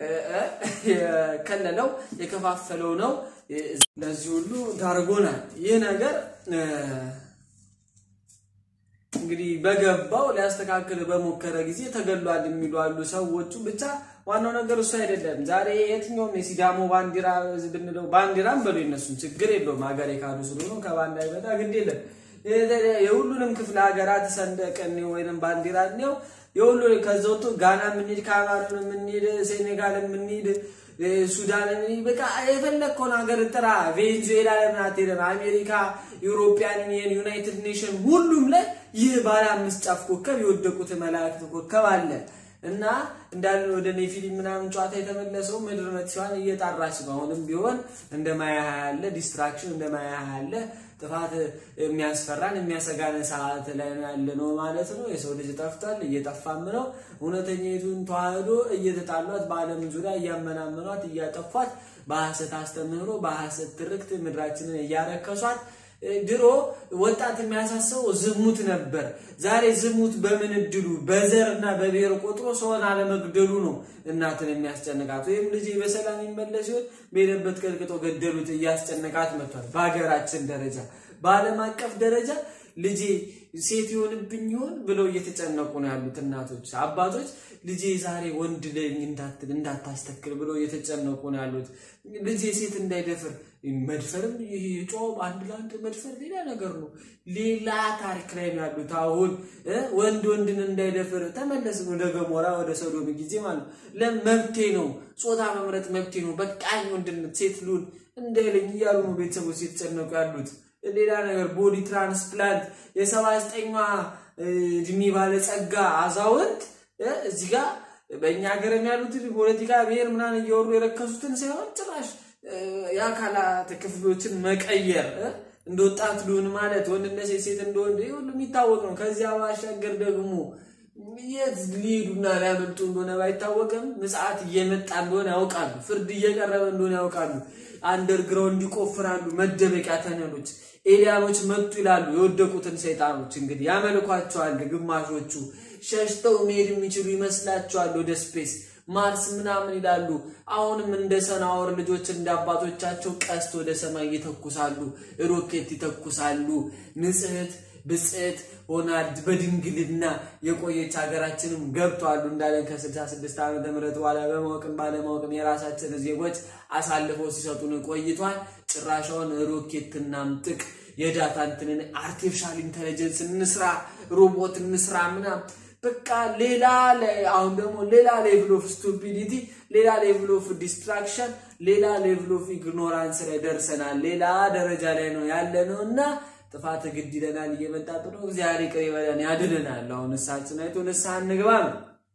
የከለለው የከፋፈለው ነው። ለዚህ ሁሉ ዳርጎናል። ይህ ነገር እንግዲህ በገባው ሊያስተካክል በሞከረ ጊዜ ተገሏል የሚሉ አሉ ሰዎቹ። ብቻ ዋናው ነገር እሱ አይደለም። ዛሬ የትኛውም የሲዳሞ ባንዲራ ብንለው ባንዲራም በሉ የነሱን ችግር የለውም። ሀገር የካዱ ስለሆኑ ከባንዳ ይመጣ ግድ የለም። የሁሉንም ክፍለ ሀገራት ሰንደቅ ወይም ባንዲራ ነው የሁሉ ከዛ ወጥቶ ጋና የምንሄድ ካሜሩን የምንሄድ ሴኔጋል የምንሄድ ሱዳን የምንሄድ በቃ የፈለግከውን ሀገር ጥራ። ቬንዙዌላ ለምን አትሄድም? አሜሪካ፣ ዩሮፒያን ዩኒየን፣ ዩናይትድ ኔሽን ሁሉም ላይ ይህ ባለ አምስት ጫፍ ኮከብ የወደቁት መላእክት ኮከብ አለ እና እንዳለ ወደ ኔፊሊም ምናምን ጨዋታ የተመለሰው ምድር መጥፊዋን እየጣራች ነው። አሁንም ቢሆን እንደ ማያ ያለ ዲስትራክሽን እንደ ማያ ያለ ጥፋት የሚያስፈራን የሚያሰጋን ሰዓት ላይ ያለ ነው ማለት ነው። የሰው ልጅ ጠፍቷል፣ እየጠፋም ነው። እውነተኛይቱን ተዋህዶ እየተጣሏት፣ በዓለም ዙሪያ እያመናመኗት፣ እያጠፏት፣ በሐሰት አስተምህሮ በሐሰት ትርክት ምድራችንን እያረከሷት ድሮ ወጣት የሚያሳስበው ዝሙት ነበር። ዛሬ ዝሙት በምን እድሉ በዘርና በብሔር ቆጥሮ ሰውን አለመግደሉ ነው እናትን የሚያስጨንቃት። ወይም ልጅ በሰላም ይመለስ ሲሆን በሄደበት ቀጥቅጦ ገደሉት እያስጨነቃት መጥቷል። በሀገራችን ደረጃ በዓለም አቀፍ ደረጃ ልጄ ሴት ይሆንብኝ ይሆን ብለው እየተጨነቁ ነው ያሉት እናቶች፣ አባቶች ልጄ ዛሬ ወንድ ላይ እንዳታስተክል ብለው እየተጨነቁ ነው ያሉት። ልጄ ሴት እንዳይደፍር መድፈርም ይህ ጮ አንድ ለአንድ መድፈር ሌላ ነገር ነው። ሌላ ታሪክ ላይ ነው ያሉት። አሁን ወንድ ወንድን እንዳይደፍር ተመለስን ወደ ገሞራ ወደ ሰዶም ጊዜ ማለት ነው። መብቴ ነው፣ ጾታ መምረጥ መብቴ ነው፣ በቃኝ ወንድነት ሴት ልሁን እንዳይለኝ እያሉ ነው ቤተሰቦች የተጨነቁ ያሉት። ሌላ ነገር ቦዲ ትራንስፕላንት የሰባ ዘጠኛ እድሜ ባለጸጋ አዛውንት እዚህ ጋር በእኛ ሀገር ያሉትን ፖለቲካ ብሔር ምናምን እየወሩ የረከሱትን ሳይሆን ጭራሽ የአካላት ክፍሎችን መቀየር እንደ ወጣት ልሁን ማለት ወንድነት ሴት ሴት እንደወንድ ይህ ሁሉ የሚታወቅ ነው። ከዚያ ባሻገር ደግሞ የት ሊሄዱና ሊያመልጡ እንደሆነ ባይታወቅም ምጽአት እየመጣ እንደሆነ ያውቃሉ። ፍርድ እየቀረበ እንደሆነ ያውቃሉ። አንደርግራውንድ ይቆፍራሉ። መደበቂያ ተነሎች ኤልያኖች መጡ ይላሉ። የወደቁትን ሰይጣኖች እንግዲህ ያመልኳቸዋል። ግማሾቹ ሸሽተው መሄድ የሚችሉ ይመስላቸዋል ወደ ስፔስ ማርስ ምናምን ይላሉ። አሁንም እንደ ሰናወር ልጆች እንደ አባቶቻቸው ቀስት ወደ ሰማይ ይተኩሳሉ፣ ሮኬት ይተኩሳሉ። ንጽሕት ብጽዕት ሆና በድንግልና የቆየች ሀገራችንም ገብተዋሉ እንዳለን ከ66 ዓመተ ምህረት በኋላ በማወቅም ባለማወቅም የራሳችን ዜጎች አሳልፈው ሲሰጡን ቆይቷል። ጭራሻውን ሮኬት እናምጥቅ፣ የዳታ እንትንን አርቲፊሻል ኢንቴሊጀንስ እንስራ፣ ሮቦት እንስራ ምናምን በቃ ሌላ አሁን ደግሞ ሌላ ሌቭል ኦፍ ስቱፒዲቲ፣ ሌላ ሌቭል ኦፍ ዲስትራክሽን፣ ሌላ ሌቭል ኦፍ ኢግኖራንስ ላይ ደርሰናል። ሌላ ደረጃ ላይ ነው ያለ ነው እና ጥፋት ግድ ይለናል። እየመጣጡ ነው። እግዚአብሔር ይቅር ይበለን ያድነናል። አሁን ንስሐችን አይቶ ንስሐ እንግባ ነው።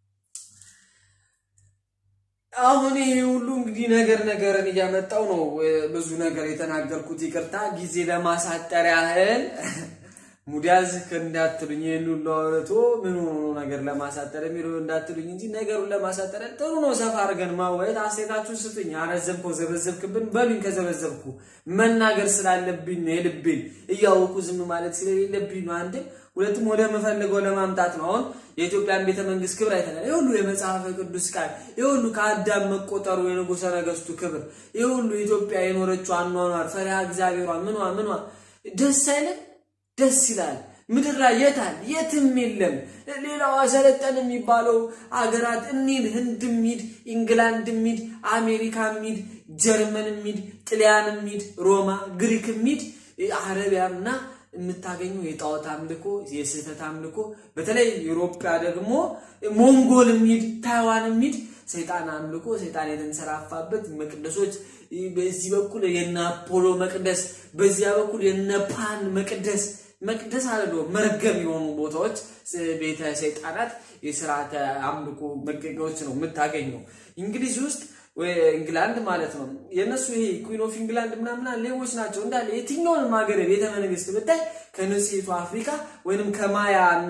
አሁን ይሄ ሁሉ እንግዲህ ነገር ነገርን እያመጣው ነው። ብዙ ነገር የተናገርኩት ይቅርታ፣ ጊዜ ለማሳጠር ያህል ሙዲያዝ እንዳትሉኝ ይህን ሁሉ አውርቶ ምን ሆኖ ነገር ለማሳጠር የሚለው እንዳትሉኝ እንጂ ነገሩን ለማሳጠር ጥሩ ነው። ሰፋ አድርገን ማወየት አስተያየታችሁን ስጡኝ። አረዘምከው ዘበዘብክብን በሉኝ። ከዘበዘብኩ መናገር ስላለብኝ ነው የልቤን እያወቁ ዝም ማለት ስለሌለብኝ ነው። አንድም ሁለቱም ወደ ምፈልገው ለማምጣት ነው። አሁን የኢትዮጵያን ቤተ መንግስት ክብር አይተናል። ይህ ሁሉ የመጽሐፈ ቅዱስ ቃል፣ ይህ ሁሉ ከአዳም መቆጠሩ የንጉሠ ነገሥቱ ክብር፣ ይህ ሁሉ ኢትዮጵያ የኖረችው አኗኗር፣ ፈሪሃ እግዚአብሔሯ ምኗ ምኗ ደስ አይለን? ደስ ይላል። ምድር ላይ የታል? የትም የለም። ሌላው አሰለጠን የሚባለው አገራት እኒድ ህንድ ሚድ፣ ኢንግላንድ ሚድ፣ አሜሪካ ሚድ፣ ጀርመን ሚድ፣ ጥልያን ሚድ፣ ሮማ፣ ግሪክ ሚድ፣ አረቢያና የምታገኘው የጣዖት አምልኮ የስህተት አምልኮ በተለይ ኢሮፓ ደግሞ ሞንጎል ሚድ፣ ታይዋን ሚድ ሰይጣን አምልኮ ሰይጣን የተንሰራፋበት መቅደሶች በዚህ በኩል የነ አፖሎ መቅደስ፣ በዚያ በኩል የነ ፓን መቅደስ መቅደስ አለ መርገም የሆኑ ቦታዎች ቤተ ሰይጣናት የስርዓተ አምልኮ መገኛዎች ነው የምታገኘው። እንግሊዝ ውስጥ ኢንግላንድ ማለት ነው የእነሱ ይሄ ኩዊን ኦፍ ኢንግላንድ ምናምና ሌቦች ናቸው እንዳለ የትኛውንም ሀገር ቤተ መንግስት ብታይ ከንጽሕቱ አፍሪካ ወይንም ከማያ እና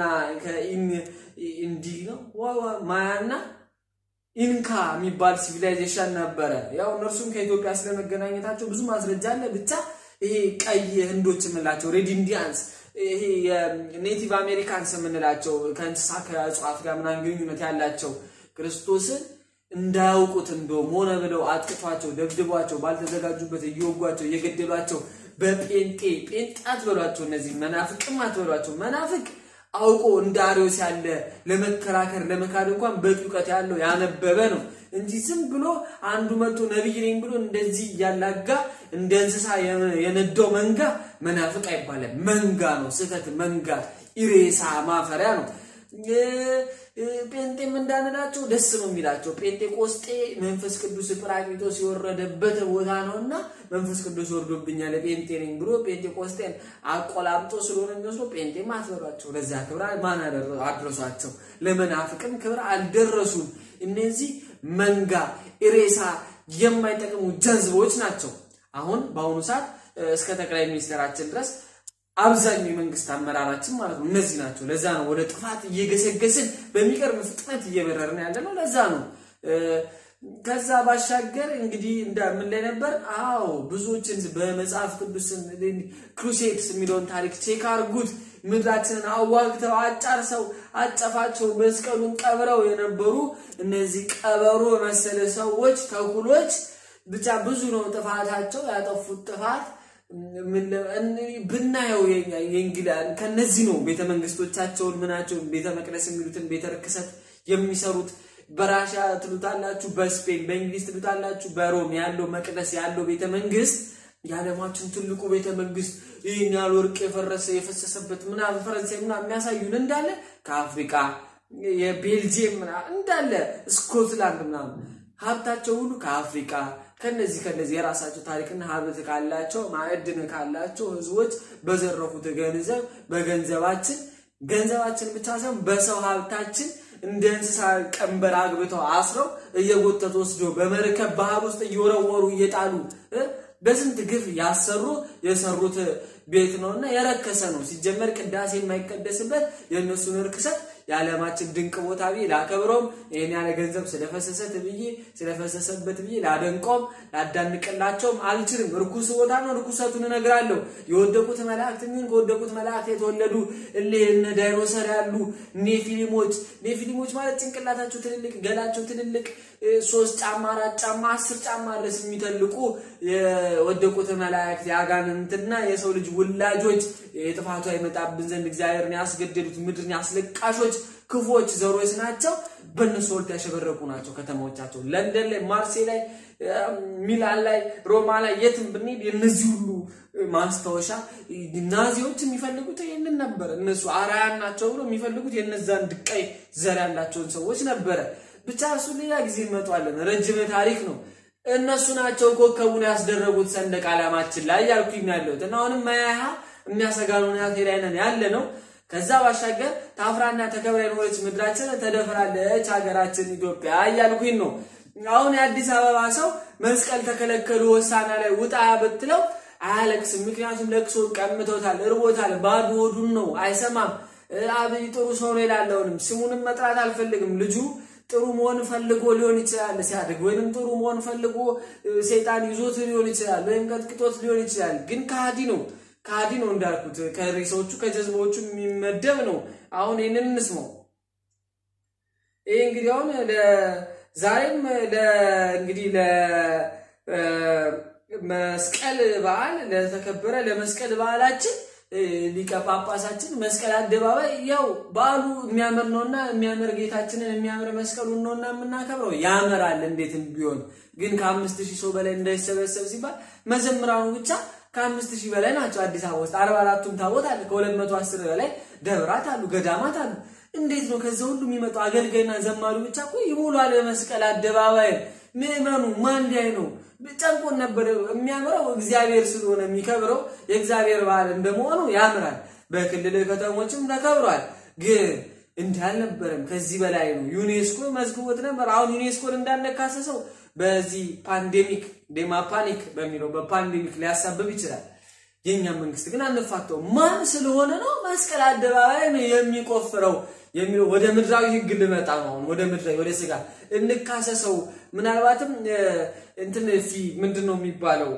ከኢንዲ ነው ማያ እና ኢንካ የሚባል ሲቪላይዜሽን ነበረ። ያው እነርሱም ከኢትዮጵያ ስለመገናኘታቸው ብዙ ማስረጃ አለ። ብቻ ይሄ ቀይ ህንዶች የምንላቸው ሬድ ኢንዲያንስ ይሄ የኔቲቭ አሜሪካንስ የምንላቸው ከእንስሳ ከእጽዋት ጋር ምናምን ግንኙነት ያላቸው ክርስቶስን እንዳያውቁት እንደውም ሆነ ብለው አጥቅቷቸው ደብድቧቸው ባልተዘጋጁበት እየወጓቸው እየገደሏቸው በጴንጤ ጴንጤ አትበሏቸው። እነዚህ መናፍቅም አትበሏቸው። መናፍቅ አውቆ እንደ አርዮስ ያለ ለመከራከር ለመካድ እንኳን በቂ እውቀት ያለው ያነበበ ነው እንጂ ዝም ብሎ አንዱ መጥቶ ነቢይ ነኝ ብሎ እንደዚህ እያላጋ እንደ እንስሳ የነዳው መንጋ መናፍቅ አይባልም። መንጋ ነው። ስህተት መንጋ፣ ኢሬሳ ማፈሪያ ነው። ጴንጤም እንዳንላቸው ደስ ነው የሚላቸው። ጴንጤቆስጤ መንፈስ ቅዱስ ጰራቅሊጦስ የወረደበት ቦታ ነው እና መንፈስ ቅዱስ ወርዶብኛል ጴንጤ ነኝ ብሎ ጴንጤቆስጤን አቆላምጦ ስለሆነ የሚወስደው ጴንጤም አትበሏቸው። ለዚያ ክብር ማን አድረሷቸው? ለመናፍቅም ክብር አልደረሱም። እነዚህ መንጋ ኢሬሳ የማይጠቅሙ ጀዝቦች ናቸው። አሁን በአሁኑ ሰዓት እስከ ጠቅላይ ሚኒስትራችን ድረስ አብዛኛው የመንግስት አመራራችን ማለት ነው እነዚህ ናቸው። ለዛ ነው ወደ ጥፋት እየገሰገስን በሚቀርብ ፍጥነት እየበረርን ያለ ነው። ለዛ ነው። ከዛ ባሻገር እንግዲህ ምን ላይ ነበር? አዎ ብዙዎችን በመጽሐፍ ቅዱስ ክሩሴድስ የሚለውን ታሪክ ቼክ አርጉት። ምድራችንን አዋግተው አጫርሰው አጨፋቸው መስቀሉን ቀብረው የነበሩ እነዚህ ቀበሮ መሰለ ሰዎች ተኩሎች ብቻ ብዙ ነው ጥፋታቸው። ያጠፉት ጥፋት ብናየው የእንግላን ከነዚህ ነው ቤተ መንግስቶቻቸውን ምናቸውን ቤተ መቅደስ የሚሉትን ቤተ ርክሰት የሚሰሩት። በራሻ ትሉታላችሁ፣ በስፔን በእንግሊዝ ትሉታላችሁ፣ በሮም ያለው መቅደስ ያለው ቤተ መንግስት የዓለማችን ትልቁ ቤተ መንግስት ይህን ያህል ወርቅ የፈረሰ የፈሰሰበት ምናምን ፈረንሳይ ምናምን የሚያሳዩን እንዳለ ከአፍሪቃ የቤልጅየም ምናምን እንዳለ ስኮትላንድ ምናምን ሀብታቸው ሁሉ ከአፍሪቃ ከነዚህ ከነዚህ የራሳቸው ታሪክና ሀብት ካላቸው ማዕድን ካላቸው ህዝቦች በዘረፉት ገንዘብ በገንዘባችን ገንዘባችን ብቻ ሳይሆን በሰው ሀብታችን እንደ እንስሳ ቀንበር አግብተው አስረው እየጎተቱ ወስዶ በመርከብ ባህር ውስጥ እየወረወሩ እየጣሉ በስንት ግፍ ያሰሩ የሰሩት ቤት ነውና የረከሰ ነው። ሲጀመር ቅዳሴ የማይቀደስበት የእነሱን እርክሰት የዓለማችን ድንቅ ቦታ ብዬ ላከብረውም ይህን ያለ ገንዘብ ስለፈሰሰት ብዬ ስለፈሰሰበት ብዬ ላደንቆም ላዳንቅላቸውም አልችልም። ርኩስ ቦታ ነው። ርኩሰቱን እነግራለሁ። የወደቁት መላእክት የሚሆን ከወደቁት መላእክት የተወለዱ እልህ እነ ዳይኖሰር ያሉ ኔፊሊሞች ኔፊሊሞች ማለት ጭንቅላታቸው ትልልቅ፣ ገላቸው ትልልቅ ሶስት ጫማ አራት ጫማ አስር ጫማ ድረስ የሚተልቁ የወደቁት መላእክት የአጋንንትና የሰው ልጅ ውላጆች የጥፋቱ አይመጣብን ዘንድ እግዚአብሔርን ያስገደዱት ምድርን ያስለቃሾች ክፎች ዘሮች ናቸው። በእነሱ ወልት ያሸበረቁ ናቸው ከተማዎቻቸው። ለንደን ላይ፣ ማርሴ ላይ፣ ሚላን ላይ፣ ሮማ ላይ የትም ብንሄድ የነዚህ ሁሉ ማስታወሻ ናዚዎች የሚፈልጉት ይህንን ነበር። እነሱ አራያን ናቸው ብሎ የሚፈልጉት የነዛን ድቃይ ዘር ያላቸውን ሰዎች ነበረ። ብቻ እሱ ሌላ ጊዜ እንመጣዋለን። ረጅም ታሪክ ነው። እነሱ ናቸው ኮከቡን ያስደረጉት ሰንደቅ ዓላማችን ላይ ያልኩኝ ያለሁት እና አሁንም መያሃ የሚያሰጋን ሁኔታ ላይ ነን ያለ ነው። ከዛ ባሻገር ታፍራና ተከብራ የኖረች ምድራችን ተደፍራለች ሀገራችን ኢትዮጵያ እያልኩኝ ነው። አሁን የአዲስ አበባ ሰው መስቀል ተከለከሉ ሆሳና ላይ ውጣ ብትለው አያለቅስም። ምክንያቱም ለቅሶ ቀምቶታል፣ እርቦታል፣ ባዶ ሆዱን ነው፣ አይሰማም። አብይ ጥሩ ሰው ነው ይላለውንም ስሙንም መጥራት አልፈልግም ልጁ ጥሩ መሆን ፈልጎ ሊሆን ይችላል ሲያድግ፣ ወይንም ጥሩ መሆን ፈልጎ ሰይጣን ይዞት ሊሆን ይችላል፣ ወይም ቀጥቅጦት ሊሆን ይችላል። ግን ከሃዲ ነው፣ ከሃዲ ነው እንዳልኩት ከሬሳዎቹ ከጀዝባዎቹ የሚመደብ ነው። አሁን ይህንን እንስማው። ይህ እንግዲህ አሁን ዛሬም እንግዲህ ለመስቀል በዓል ለተከበረ ለመስቀል በዓላችን ሊቀ ጳጳሳችን መስቀል አደባባይ ያው በዓሉ የሚያምር ነውና የሚያምር ጌታችንን የሚያምር መስቀሉን ነውና የምናከብረው ያምራል። እንዴትም ቢሆን ግን ከአምስት ሺህ ሰው በላይ እንዳይሰበሰብ ሲባል መዘምራኑ ብቻ ከአምስት ሺህ በላይ ናቸው። አዲስ አበባ ውስጥ አርባ አራቱም ታቦት አለ። ከሁለት መቶ አስር በላይ ደብራት አሉ፣ ገዳማት አሉ። እንዴት ነው ከዛ ሁሉ የሚመጣው አገልጋይና ዘማሪ ብቻ እኮ ይሞላል መስቀል አደባባይ። ምዕመኑ ማን ላይ ነው? ጨንቆን ነበር። የሚያምረው እግዚአብሔር ስለሆነ የሚከብረው የእግዚአብሔር በዓል እንደመሆኑ ያምራል። በክልል ከተሞችም ተከብሯል። ግን እንዲህ አልነበረም። ከዚህ በላይ ነው። ዩኔስኮ መዝግቦት ነበር። አሁን ዩኔስኮን እንዳነካሰሰው በዚህ ፓንዴሚክ ዴማ ፓኒክ በሚለው በፓንዴሚክ ሊያሳብብ ይችላል። የእኛ መንግስት ግን አንፋተው ማን ስለሆነ ነው መስቀል አደባባይ ነው የሚቆፍረው የሚለው ወደ ምድራዊ ህግ ልመጣ ነው። አሁን ወደ ምድራዊ ወደ ስጋ እንካሰሰው። ምናልባትም እንትን ፊ ምንድን ነው የሚባለው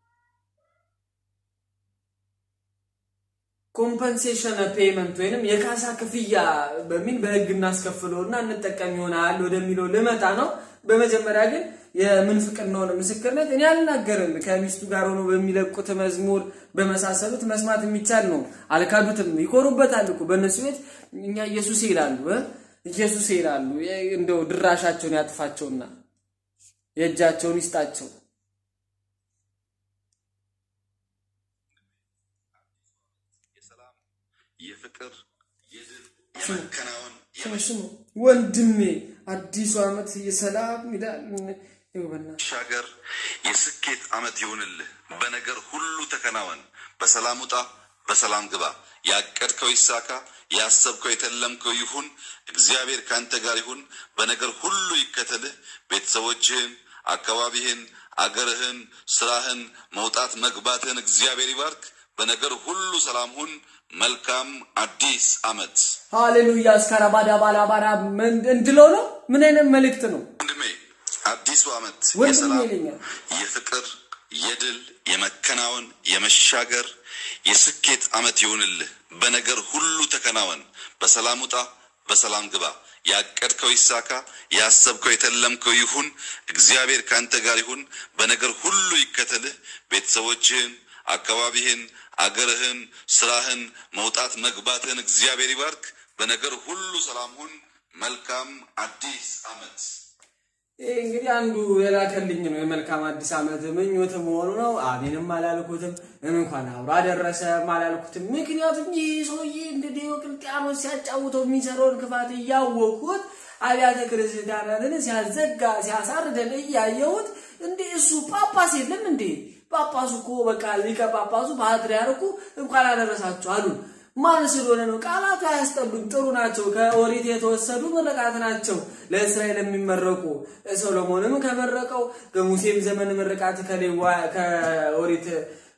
ኮምፐንሴሽን ፔይመንት ወይንም የካሳ ክፍያ በሚል በህግ እናስከፍለውና እንጠቀም ይሆናል ወደሚለው ልመጣ ነው። በመጀመሪያ ግን የምንፍቅናውን ምስክርነት እኔ አልናገርም። ከሚስቱ ጋር ሆኖ በሚለቁት መዝሙር በመሳሰሉት መስማት የሚቻል ነው። አልካዱትም፣ ይኮሩበታል እኮ በእነሱ ቤት እኛ ኢየሱስ ይላሉ፣ ኢየሱስ ይላሉ። እንደው ድራሻቸውን ያጥፋቸውና የእጃቸውን ይስጣቸው። የፍቅር የድል የመከናወን ስሙ ወንድሜ፣ አዲሱ ዓመት የሰላም ይላል። ሻገር የስኬት ዓመት ይሁንልህ። በነገር ሁሉ ተከናወን። በሰላም ውጣ፣ በሰላም ግባ። ያቀድከው ይሳካ፣ ያሰብከው የተለምከው ይሁን። እግዚአብሔር ካንተ ጋር ይሁን። በነገር ሁሉ ይከተልህ። ቤተሰቦችህን፣ አካባቢህን፣ አገርህን፣ ስራህን፣ መውጣት መግባትህን እግዚአብሔር ይባርክ። በነገር ሁሉ ሰላም ሁን። መልካም አዲስ ዓመት። ሃሌሉያ እስካራባዳ ባላባራ እንድለው ነው። ምን አይነት መልእክት ነው? ወንድሜ አዲሱ ዓመት ወንድሜ የሰላም ይለኛል። የፍቅር የድል የመከናወን የመሻገር የስኬት ዓመት ይሁንልህ። በነገር ሁሉ ተከናወን። በሰላም ውጣ፣ በሰላም ግባ። ያቀድከው ይሳካ፣ ያሰብከው የተለምከው ይሁን። እግዚአብሔር ካንተ ጋር ይሁን። በነገር ሁሉ ይከተልህ። ቤተሰቦችህን፣ አካባቢህን፣ አገርህን፣ ስራህን፣ መውጣት መግባትህን እግዚአብሔር ይባርክ። በነገር ሁሉ ሰላም ሁን። መልካም አዲስ ዓመት። ይህ እንግዲህ አንዱ የላከልኝ ነው። የመልካም አዲስ ዓመት ምኞት መሆኑ ነው። አሜንም አላልኩትም፣ እንኳን አብሮ አደረሰም አላልኩትም። ምክንያቱም ይህ ሰውዬ እንደ ዲዮቅልጥያኖስ ሲያጫውተው የሚሰራውን ክፋት እያወቅሁት አብያተ ክርስቲያናትን ሲያዘጋ ሲያሳርደን እያየሁት እንዴ እሱ ጳጳስ የለም እንዴ? ጳጳሱ እኮ በቃ ሊቀ ጳጳሱ ፓትርያርኩ እንኳን አደረሳችሁ አሉን። ማን ስለሆነ ነው? ቃላቱ አያስጠሉም፣ ጥሩ ናቸው። ከኦሪት የተወሰዱ ምርቃት ናቸው ለእስራኤል የሚመረቁ። ሰሎሞንም ከመረቀው ከሙሴም ዘመን ምርቃት ከሌዋ ከኦሪት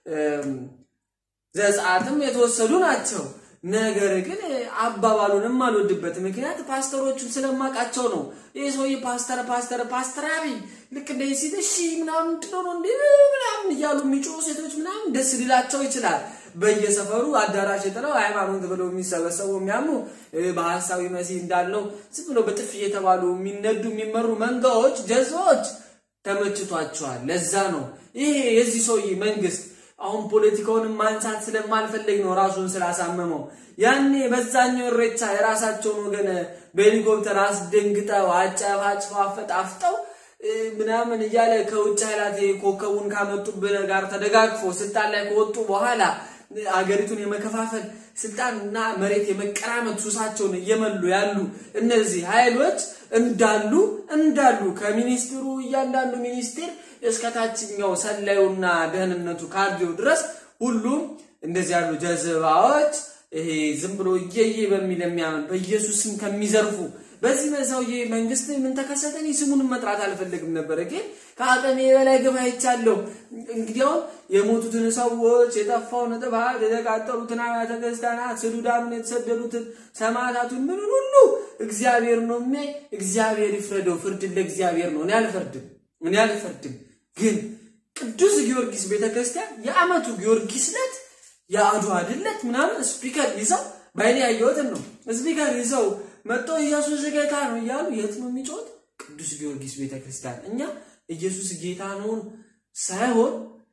ዘጸአትም የተወሰዱ ናቸው። ነገር ግን አባባሉንም አልወድበት ምክንያት ፓስተሮቹን ስለማውቃቸው ነው። ይህ ሰውዬ ፓስተር ፓስተር ፓስተር አብይ ልክ እንደ ሲል እሺ ምናምን ምንድነው ነው እንዴ ምናምን እያሉ የሚጮሁ ሴቶች ምናምን ደስ ሊላቸው ይችላል። በየሰፈሩ አዳራሽ ጥለው ሃይማኖት ብለው የሚሰበሰቡ የሚያምኑ በሀሳዊ መሲህ እንዳለው ዝም ብለው በጥፍ እየተባሉ የሚነዱ የሚመሩ መንጋዎች ጀዝባዎች ተመችቷቸዋል። ለዛ ነው ይሄ የዚህ ሰውዬ መንግስት አሁን ፖለቲካውንም ማንሳት ስለማልፈልግ ነው ራሱን ስላሳመመው። ያኔ በዛኛው እሬቻ የራሳቸውን ወገን በሄሊኮፕተር አስደንግጠው አጨፋጭፈው አፈጣፍጠው ምናምን እያለ ከውጭ ኃይላት ኮከቡን ካመጡብን ጋር ተደጋግፎ ስልጣን ላይ ከወጡ በኋላ አገሪቱን የመከፋፈል ስልጣንና መሬት የመቀራመት ሱሳቸውን እየመሉ ያሉ እነዚህ ኃይሎች እንዳሉ እንዳሉ ከሚኒስትሩ እያንዳንዱ ሚኒስቴር እስከ ታችኛው ሰላዩና ደህንነቱ ካድሬው ድረስ ሁሉም እንደዚህ ያሉ ጀዝባዎች ይሄ ዝም ብሎ እየየ በሚል የሚያምን በኢየሱስ ስም ከሚዘርፉ በዚህ በሰውዬ መንግስት ምን ተከሰተ? እኔ ስሙን መጥራት አልፈልግም ነበረ፣ ግን ከአቅሜ በላይ ግፍ አይቻለሁ። እንግዲያውም የሞቱትን ሰዎች የጠፋውን ጥፋት የተቃጠሉትን አብያተ ክርስቲያናት ስዱዳኑን የተሰደዱትን ሰማዕታቱን ምንን ሁሉ እግዚአብሔር ነው የሚያይ። እግዚአብሔር ይፍረደው። ፍርድን ለእግዚአብሔር ነው። እኔ አልፈርድም፣ እኔ አልፈርድም። ግን ቅዱስ ጊዮርጊስ ቤተክርስቲያን የአመቱ ጊዮርጊስ ዕለት የአድዋ ድለት ምናምን ስፒከር ይዘው በአይኔ ያየሁትን ነው ስፒከር ይዘው መጥቶ ኢየሱስ ጌታ ነው እያሉ የት ነው የሚጮት? ቅዱስ ጊዮርጊስ ቤተክርስቲያን። እኛ ኢየሱስ ጌታ ነውን ሳይሆን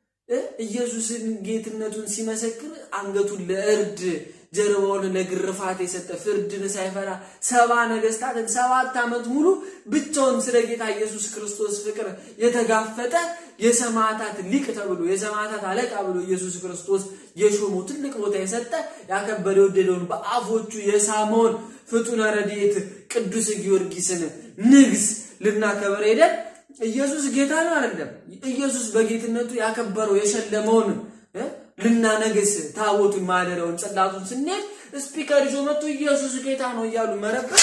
ኢየሱስን ጌትነቱን ሲመሰክር አንገቱን ለእርድ ጀርባውን ለግርፋት የሰጠ ፍርድን ሳይፈራ ሰባ ነገስታትን ሰባት ዓመት ሙሉ ብቻውን ስለ ጌታ ኢየሱስ ክርስቶስ ፍቅር የተጋፈጠ የሰማዕታት ሊቅ ተብሎ የሰማዕታት አለቃ ብሎ ኢየሱስ ክርስቶስ የሾመው ትልቅ ቦታ የሰጠ ያከበረ የወደደውን በአፎቹ የሳመውን ፍጡነ ረድኤት ቅዱስ ጊዮርጊስን ንግስ ልናከበር ሄደን ኢየሱስ ጌታ ነው አይደለም። ኢየሱስ በጌትነቱ ያከበረው የሸለመውን ልናነግስ ታቦቱን ማደሪያውን ጽላቱን ስንሄድ ስፒከር ይዞ መጥቶ ኢየሱስ ጌታ ነው እያሉ መረበሽ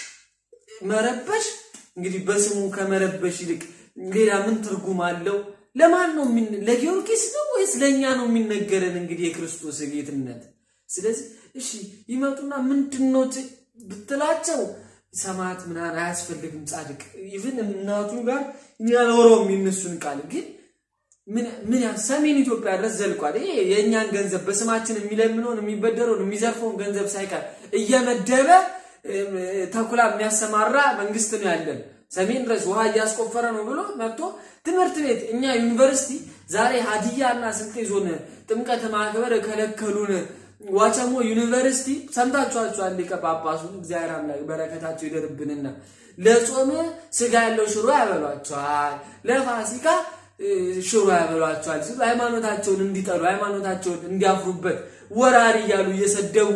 መረበሽ እንግዲህ በስሙ ከመረበሽ ይልቅ ሌላ ምን ትርጉም አለው? ለማን ነው ለጊዮርጊስ ነው ወይስ ለእኛ ነው የሚነገረን? እንግዲህ የክርስቶስ ጌትነት። ስለዚህ እሺ ይመጡና ምንድነው ብትላቸው ሰማዕት ምናምን አያስፈልግም ጻድቅ ኢቭን እናቱ ጋር ያኖረው የሚነሱን ቃል ግን ምን ያ ሰሜን ኢትዮጵያ ድረስ ዘልቋል። ይሄ የእኛን ገንዘብ በስማችን የሚለምነውን የሚበደረውን የሚዘርፈውን ገንዘብ ሳይቀር እየመደበ ተኩላ የሚያሰማራ መንግስት ነው ያለን። ሰሜን ድረስ ውሃ እያስቆፈረ ነው ብሎ መጥቶ ትምህርት ቤት እኛ ዩኒቨርሲቲ ዛሬ ሀዲያ እና ስልጤ ዞን ጥምቀት ማክበር ከለከሉን። ዋቸሞ ዩኒቨርሲቲ ሰምታችኋቸዋል። ሊቀ ጳጳሱ እግዚአብሔር አምላክ በረከታቸው ይደርብንና ለጾም ስጋ ያለው ሽሮ ያበሏቸዋል፣ ለፋሲካ ሽሮ ያበሏቸዋል ሲሉ ሃይማኖታቸውን እንዲጠሉ ሃይማኖታቸውን እንዲያፍሩበት ወራሪ እያሉ እየሰደቡ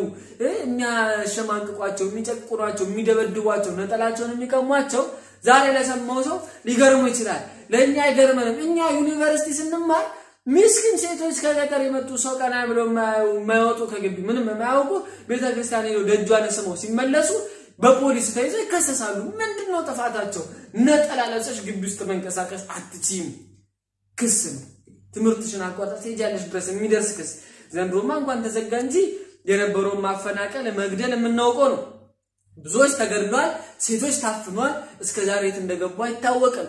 የሚያሸማቅቋቸው፣ የሚጨቁኗቸው፣ የሚደበድቧቸው፣ ነጠላቸውን የሚቀሟቸው ዛሬ ለሰማው ሰው ሊገርሙ ይችላል። ለእኛ አይገርመንም። እኛ ዩኒቨርሲቲ ስንማር ሚስኪን ሴቶች ከገጠር የመጡ ሰው ቀና ብለው የማይወጡ ከግቢ ምንም የማያውቁ ቤተክርስቲያን ሄደው ደጇን ስመው ሲመለሱ በፖሊስ ተይዘው ይከሰሳሉ። ምንድን ነው ጥፋታቸው? ነጠላ ለብሰሽ ግቢ ውስጥ መንቀሳቀስ አትችይም። ክስ ነው። ትምህርትሽን አቋርጠሽ ትሄጃለሽ ድረስ የሚደርስ ክስ። ዘንድሮማ እንኳን ተዘጋ እንጂ የነበረውን ማፈናቀል፣ መግደል የምናውቀው ነው። ብዙዎች ተገድሏል። ሴቶች ታፍኗል። እስከ ዛሬ የት እንደገቡ አይታወቅም።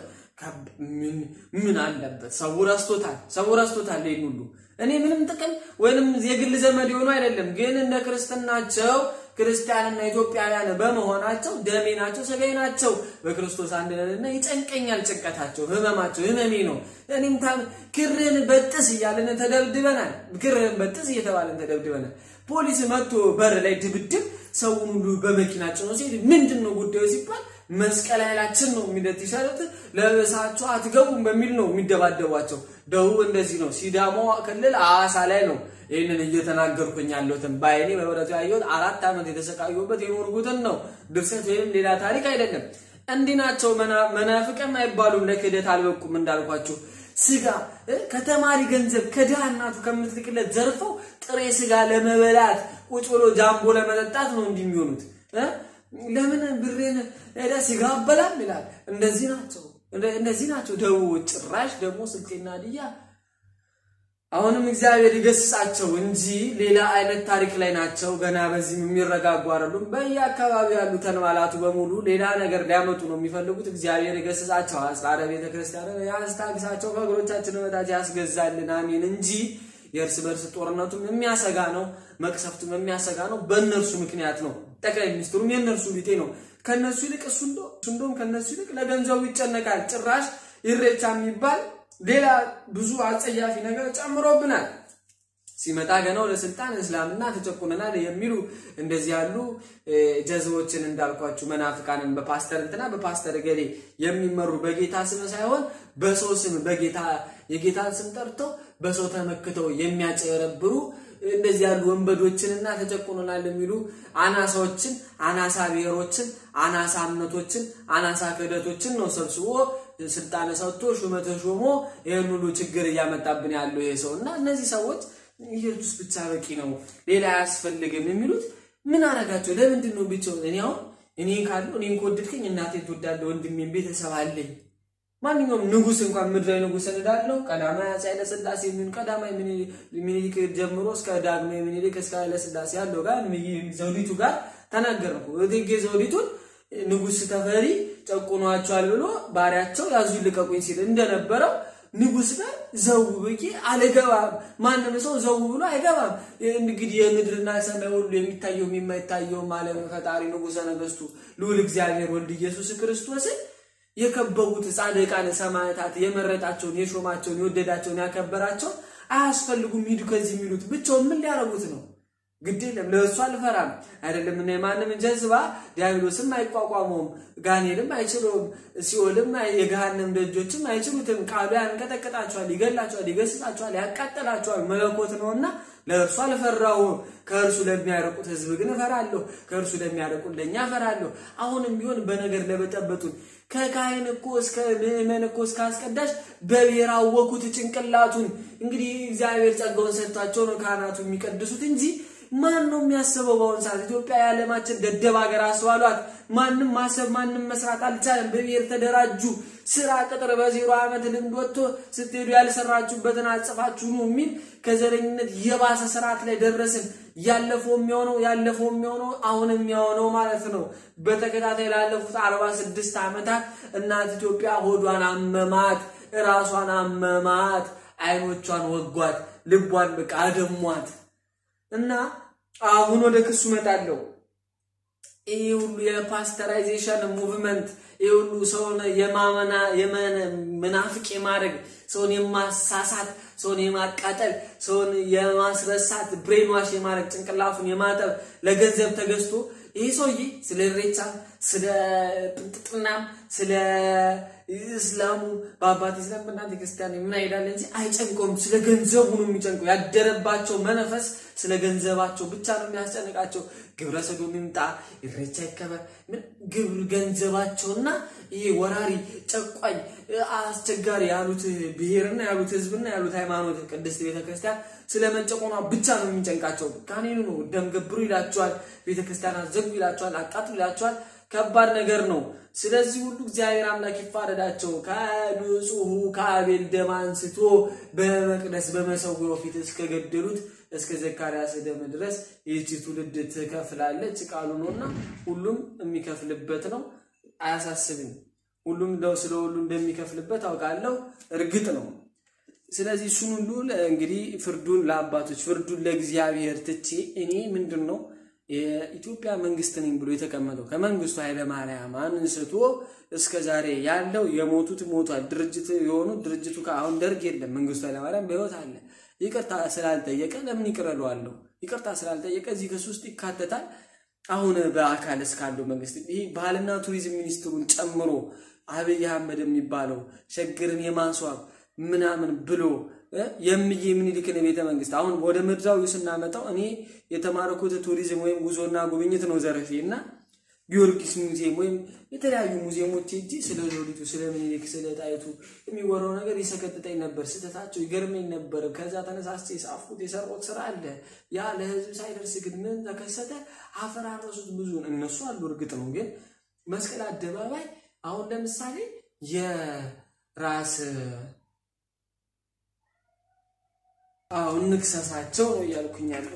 ምን አለበት? ሰው ረስቶታል። ሰው ረስቶታል። ይህን ሁሉ እኔ ምንም ጥቅም ወይንም የግል ዘመድ የሆኑ አይደለም፣ ግን እንደ ክርስትናቸው ክርስቲያንና ኢትዮጵያውያን በመሆናቸው ደሜ ናቸው፣ ስጋዬ ናቸው። በክርስቶስ አንድ ነንና ይጨንቀኛል። ጭንቀታቸው፣ ህመማቸው ህመሜ ነው። እኔም ክርህን በጥስ እያለን ተደብድበናል። ክርህን በጥስ እየተባለን ተደብድበናል። ፖሊስ መጥቶ በር ላይ ድብድብ ሰውን ሁሉ በመኪና ጭኖ ሲሄድ ምንድን ነው ጉዳዩ ሲባል መስቀል ኃይላችን ነው የሚለት ይሻለት ለብሳችሁ አትገቡም በሚል ነው የሚደባደቧቸው። ደቡብ እንደዚህ ነው። ሲዳሞ ክልል ሐዋሳ ላይ ነው ይህንን እየተናገርኩኝ ያለሁትን በአይኔ በህብረቱ ያየሁት አራት ዓመት የተሰቃዩበት የኖርጉትን ነው። ድርሰት ወይም ሌላ ታሪክ አይደለም። እንዲህ ናቸው። መናፍቅም አይባሉም። ለክህደት አልበቁም እንዳልኳቸው ስጋ ከተማሪ ገንዘብ ከድሃ እናቱ ከምትልክለት ዘርፈው ጥሬ ስጋ ለመበላት ቁጭ ብሎ ጃምቦ ለመጠጣት ነው እንዲህ የሚሆኑት። ለምን ብሬን ሄዳ ስጋ አበላም ይላል። እንደዚህ ናቸው፣ እንደዚህ ናቸው ደቡቦች። ጭራሽ ደግሞ ስልጤና ሀዲያ አሁንም እግዚአብሔር ይገስጻቸው እንጂ ሌላ አይነት ታሪክ ላይ ናቸው። ገና በዚህም የሚረጋጉ አይደሉም። በየአካባቢው ያሉ ተንባላቱ በሙሉ ሌላ ነገር ሊያመጡ ነው የሚፈልጉት። እግዚአብሔር ይገስጻቸው፣ አጽራረ ቤተ ክርስቲያን ያስታግሳቸው፣ ከእግሮቻችን በታች ያስገዛልን፣ አሜን እንጂ የእርስ በርስ ጦርነቱም የሚያሰጋ ነው፣ መቅሰፍቱም የሚያሰጋ ነው። በእነርሱ ምክንያት ነው። ጠቅላይ ሚኒስትሩም የእነርሱ ቢጤ ነው። ከነሱ ይልቅ እሱ እንደውም ከነሱ ይልቅ ለገንዘቡ ይጨነቃል። ጭራሽ ኢሬቻ የሚባል ሌላ ብዙ አጸያፊ ነገር ጨምሮብናል። ሲመጣ ገና ወደ ስልጣን እስላምና ተጨቁነናል የሚሉ እንደዚህ ያሉ ጀዝቦችን እንዳልኳችሁ መናፍቃንን በፓስተር እንትና በፓስተር ገሌ የሚመሩ በጌታ ስም ሳይሆን በሰው ስም በጌታ የጌታን ስም ጠርተው በሰው ተመክተው የሚያጨረብሩ እንደዚህ ያሉ ወንበዶችንና ተጨቁነናል የሚሉ አናሳዎችን፣ አናሳ ብሔሮችን፣ አናሳ እምነቶችን፣ አናሳ ክህደቶችን ነው ሰብስቦ ስልጣን ሰጥቶ ሹመተ ሾሞ ይህን ሁሉ ችግር እያመጣብን ያለው ይሄ ሰው እና እነዚህ ሰዎች ኢየሱስ ብቻ በቂ ነው፣ ሌላ አያስፈልግም የሚሉት ምን አረጋቸው? ለምንድን ነው ብቻው? እኔ አሁን እኔን ካለው እኔን ከወደድከኝ እናቴን ትወዳለህ፣ ወንድሜን ቤተሰብ አለኝ። ማንኛውም ንጉስ እንኳን ምድራዊ ንጉስ እንዳለው ቀዳማዊ አፄ ኃይለ ሥላሴ የሚሆን ቀዳማዊ ሚኒሊክ ጀምሮ እስከ ዳግማዊ ሚኒሊክ እስከ ኃይለ ሥላሴ ያለው ጋር ዘውዲቱ ጋር ተናገርኩ። እቴጌ ዘውዲቱን ንጉስ ተፈሪ ጨቁኗቸዋል ብሎ ባሪያቸው ያዙ ልቀቁኝ ሲል እንደነበረው ንጉስ ጋር ዘው ብዬ አልገባም። ማንም ሰው ዘው ብሎ አይገባም። እንግዲህ የምድርና ሰማይ ሁሉ የሚታየው የማይታየው ዓለም ፈጣሪ ንጉሰ ነገስቱ ልዑል እግዚአብሔር ወልድ ኢየሱስ ክርስቶስን የከበቡት ጻድቃን ሰማዕታት የመረጣቸውን የሾማቸውን የወደዳቸውን ያከበራቸውን አያስፈልጉም ሂዱ ከዚህ የሚሉት ብቻውን ምን ሊያረጉት ነው? ግድ የለም ለእሱ አልፈራም አይደለም እና የማንም ጀዝባ ዲያብሎስም አይቋቋመውም፣ ጋኔልም አይችለውም፣ ሲኦልም የገሃነም ደጆችም አይችሉትም። ቃሉ ያንቀጠቅጣቸዋል፣ ይገላቸዋል፣ ይገስጻቸዋል፣ ያቃጠላቸዋል። መለኮት ነውና ለእርሱ አልፈራውም። ከእርሱ ለሚያረቁት ህዝብ ግን እፈራለሁ፣ ከእርሱ ለሚያረቁት ለእኛ እፈራለሁ። አሁንም ቢሆን በነገር ለበጠበጡን ከካህን እኮ እስከ ምዕመን እኮ እስከ አስቀዳሽ በብሔር አወኩት ጭንቅላቱን። እንግዲህ እግዚአብሔር ጸጋውን ሰጥቷቸው ነው ካህናቱ የሚቀድሱት እንጂ ማን ነው የሚያስበው? በአሁኑ ሰዓት ኢትዮጵያ የዓለማችን ደደብ ሀገር አስባሏት። ማንም ማሰብ ማንም መስራት አልቻለም። በብሔር ተደራጁ። ስራ ቅጥር በዜሮ ዓመት ልምድ ወጥቶ ስትሄዱ ያልሰራችሁበትን አጽፋችሁ ነው የሚል ከዘረኝነት የባሰ ስርዓት ላይ ደረስን። ያለፈው የሚሆነው ያለፈው የሚሆነው አሁን የሚሆነው ማለት ነው። በተከታታይ ላለፉት አርባ ስድስት ዓመታት እናት ኢትዮጵያ ሆዷን አመማት፣ ራሷን አመማት፣ አይኖቿን ወጓት፣ ልቧን በቃ አደሟት። እና አሁን ወደ ክሱ መጣለሁ። ይህ ሁሉ የፓስተራይዜሽን ሙቭመንት ይህ ሁሉ ሰውን የማመና የመናፍቅ የማድረግ ሰውን የማሳሳት ሰውን የማቃጠል ሰውን የማስረሳት ብሬንዋሽ የማድረግ ጭንቅላፉን የማጠብ ለገንዘብ ተገዝቶ ይህ ሰውዬ ስለ ኢሬቻ ስለ ጥንጥጥናም ስለ እስላሙ በአባት እስላም በእናንተ ክርስቲያን ምን አይላል እንጂ አይጨንቀውም። ስለ ገንዘቡ ነው የሚጨንቀው። ያደረባቸው መነፈስ ስለ ገንዘባቸው ብቻ ነው የሚያስጨንቃቸው። ግብረ ሰዶም ይምጣ፣ ኢሬቻ ይከበር፣ ግብር ገንዘባቸውና ይሄ ወራሪ ጨቋኝ አስቸጋሪ ያሉት ብሔርና ያሉት ህዝብና ያሉት ሃይማኖት ቅድስት ቤተክርስቲያን ስለ መጨቆኗ ብቻ ነው የሚጨንቃቸው። ካኔኑ ነው ደም ገብሩ ይላቸዋል፣ ቤተክርስቲያን አዘጉ ይላቸዋል፣ አቃጥሉ ይላቸዋል። ከባድ ነገር ነው። ስለዚህ ሁሉ እግዚአብሔር አምላክ ይፋረዳቸው። ከንጹሑ ከአቤል ደም አንስቶ በመቅደስ በመሰዊያው ፊት እስከገደሉት እስከ ዘካርያስ ደም ድረስ ይህቺ ትውልድ ትከፍላለች ቃሉ ነውና ሁሉም የሚከፍልበት ነው። አያሳስብም። ሁሉም እንደው ስለ ሁሉ እንደሚከፍልበት አውቃለሁ፣ እርግጥ ነው። ስለዚህ እሱን ሁሉ እንግዲህ ፍርዱን ለአባቶች ፍርዱን ለእግዚአብሔር ትቼ እኔ ምንድን ነው የኢትዮጵያ መንግስት ነኝ ብሎ የተቀመጠው ከመንግስቱ ኃይለማርያም አንስቶ እስከ ዛሬ ያለው የሞቱት ሞቷል። ድርጅት የሆኑ ድርጅቱ አሁን ደርግ የለም። መንግስቱ ኃይለማርያም በህይወት አለ። ይቅርታ ስላልጠየቀ ለምን ይቅር እለዋለሁ? ይቅርታ ስላልጠየቀ እዚህ ክስ ውስጥ ይካተታል። አሁን በአካል እስካለው መንግስት ይህ ባህልና ቱሪዝም ሚኒስትሩን ጨምሮ አብይ አህመድ የሚባለው ሸገርን የማስዋብ ምናምን ብሎ የምዬ ምኒልክን ቤተ መንግስት አሁን ወደ ምድራዊ ስናመጣው እኔ የተማረኩት ቱሪዝም ወይም ጉዞና ጉብኝት ነው ዘርፌ እና ጊዮርጊስ ሙዚየም ወይም የተለያዩ ሙዚየሞች እጂ ስለ ሎሊቱ ስለ ምኒልክ ስለ ጣይቱ የሚወራው ነገር ይሰቀጥጠኝ ነበር። ስህተታቸው ይገርመኝ ነበር። ከዛ ተነሳስቼ የጻፍኩት የሰራሁት ስራ አለ። ያ ለህዝብ ሳይደርስ ግን ምን ተከሰተ? አፈራረሱት። ብዙን እነሱ አሉ እርግጥ ነው። ግን መስቀል አደባባይ አሁን ለምሳሌ የራስ አሁን ንክሰሳቸው ነው እያልኩኝ ያለው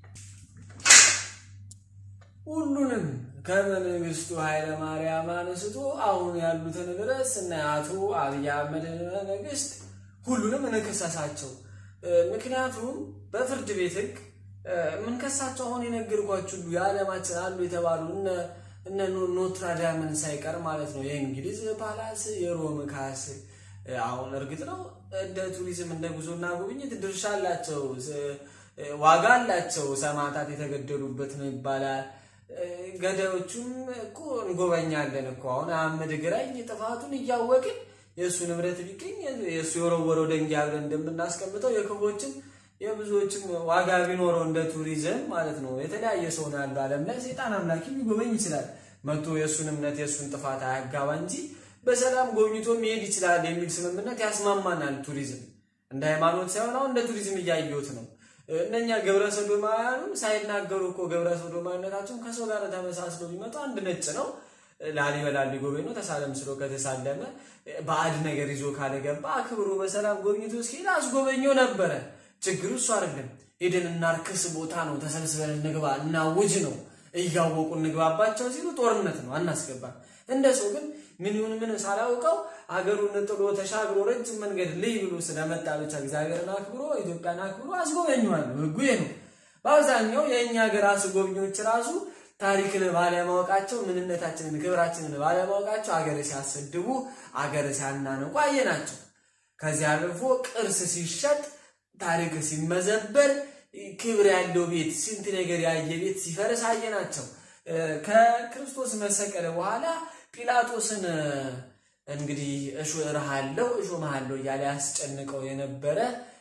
ሁሉንም ከመንግስቱ ኃይለ ማርያም አንስቶ አሁን ያሉትን ድረስ እና አቶ አብይ አህመድ መንግስት ሁሉንም እንከሰሳቸው። ምክንያቱም በፍርድ ቤት ህግ የምንከሳቸው አሁን የነገርኳችሁ ሁሉ የዓለማችን አሉ የተባሉ እነ ኖትራዳምን ሳይቀር ማለት ነው የእንግሊዝ ፓላስ፣ የሮም ካስ አሁን እርግጥ ነው እንደ ቱሪዝም እንደ ጉዞና ጉብኝት ድርሻ አላቸው፣ ዋጋ አላቸው። ሰማዕታት የተገደሉበት ነው ይባላል። ገዳዮቹም እኮ እንጎበኛለን እኮ አሁን አህመድ ግራኝ ጥፋቱን እያወቅን የእሱ ንብረት ቢገኝ የእሱ የወረወረው ደንጊያ ብለን እንደምናስቀምጠው የክፎችም የብዙዎችም ዋጋ ቢኖረው እንደ ቱሪዝም ማለት ነው። የተለያየ ሰው ነው ያለው ዓለም ላይ ሰይጣን አምላኪ ሊጎበኝ ይችላል። መቶ የእሱን እምነት የእሱን ጥፋት አያጋባ እንጂ በሰላም ጎብኝቶ መሄድ ይችላል የሚል ስምምነት ያስማማናል። ቱሪዝም እንደ ሃይማኖት ሳይሆን አሁን እንደ ቱሪዝም እያየሁት ነው። እነኛ ግብረ ሰዶማውያኑ ሳይናገሩ እኮ ግብረ ሰዶማዊነታቸውን ከሰው ጋር ተመሳስለው ቢመጡ አንድ ነጭ ነው። ላሊበላ ሊጎበኝ ነው። ተሳለም ስሎ ከተሳለመ ባዕድ ነገር ይዞ ካለገባ አክብሮ በሰላም ጎብኝቶ እስኪሄድ አስጎበኘው ነበረ። ችግሩ እሱ አይደለም። ሄደን እናርክስ ቦታ ነው፣ ተሰብስበን እንግባ እናውጅ ነው። እያወቁ እንግባባቸው ሲሉ ጦርነት ነው፣ አናስገባም። እንደ ሰው ግን ምን ይሁን ምን ሳላውቀው አገሩን ጥሎ ተሻግሮ ረጅም መንገድ ልይ ብሎ ስለመጣ ብቻ እግዚአብሔርን አክብሮ ኢትዮጵያን አክብሮ አስጎበኘዋለሁ። ህጉ ነው። በአብዛኛው የእኛ ሀገር አስጎብኚዎች ራሱ ታሪክን ባለማወቃቸው ምንነታችንን፣ ክብራችንን ባለማወቃቸው አገር ሲያሰድቡ፣ አገር ሲያናንቁ አየናቸው። ከዚህ አልፎ ቅርስ ሲሸጥ፣ ታሪክ ሲመዘበር፣ ክብር ያለው ቤት ስንት ነገር ያየ ቤት ሲፈርስ አየናቸው። ከክርስቶስ መሰቀለ በኋላ ጲላጦስን እንግዲህ እሾርሃለሁ እሾምሃለሁ እያለ ያስጨንቀው የነበረ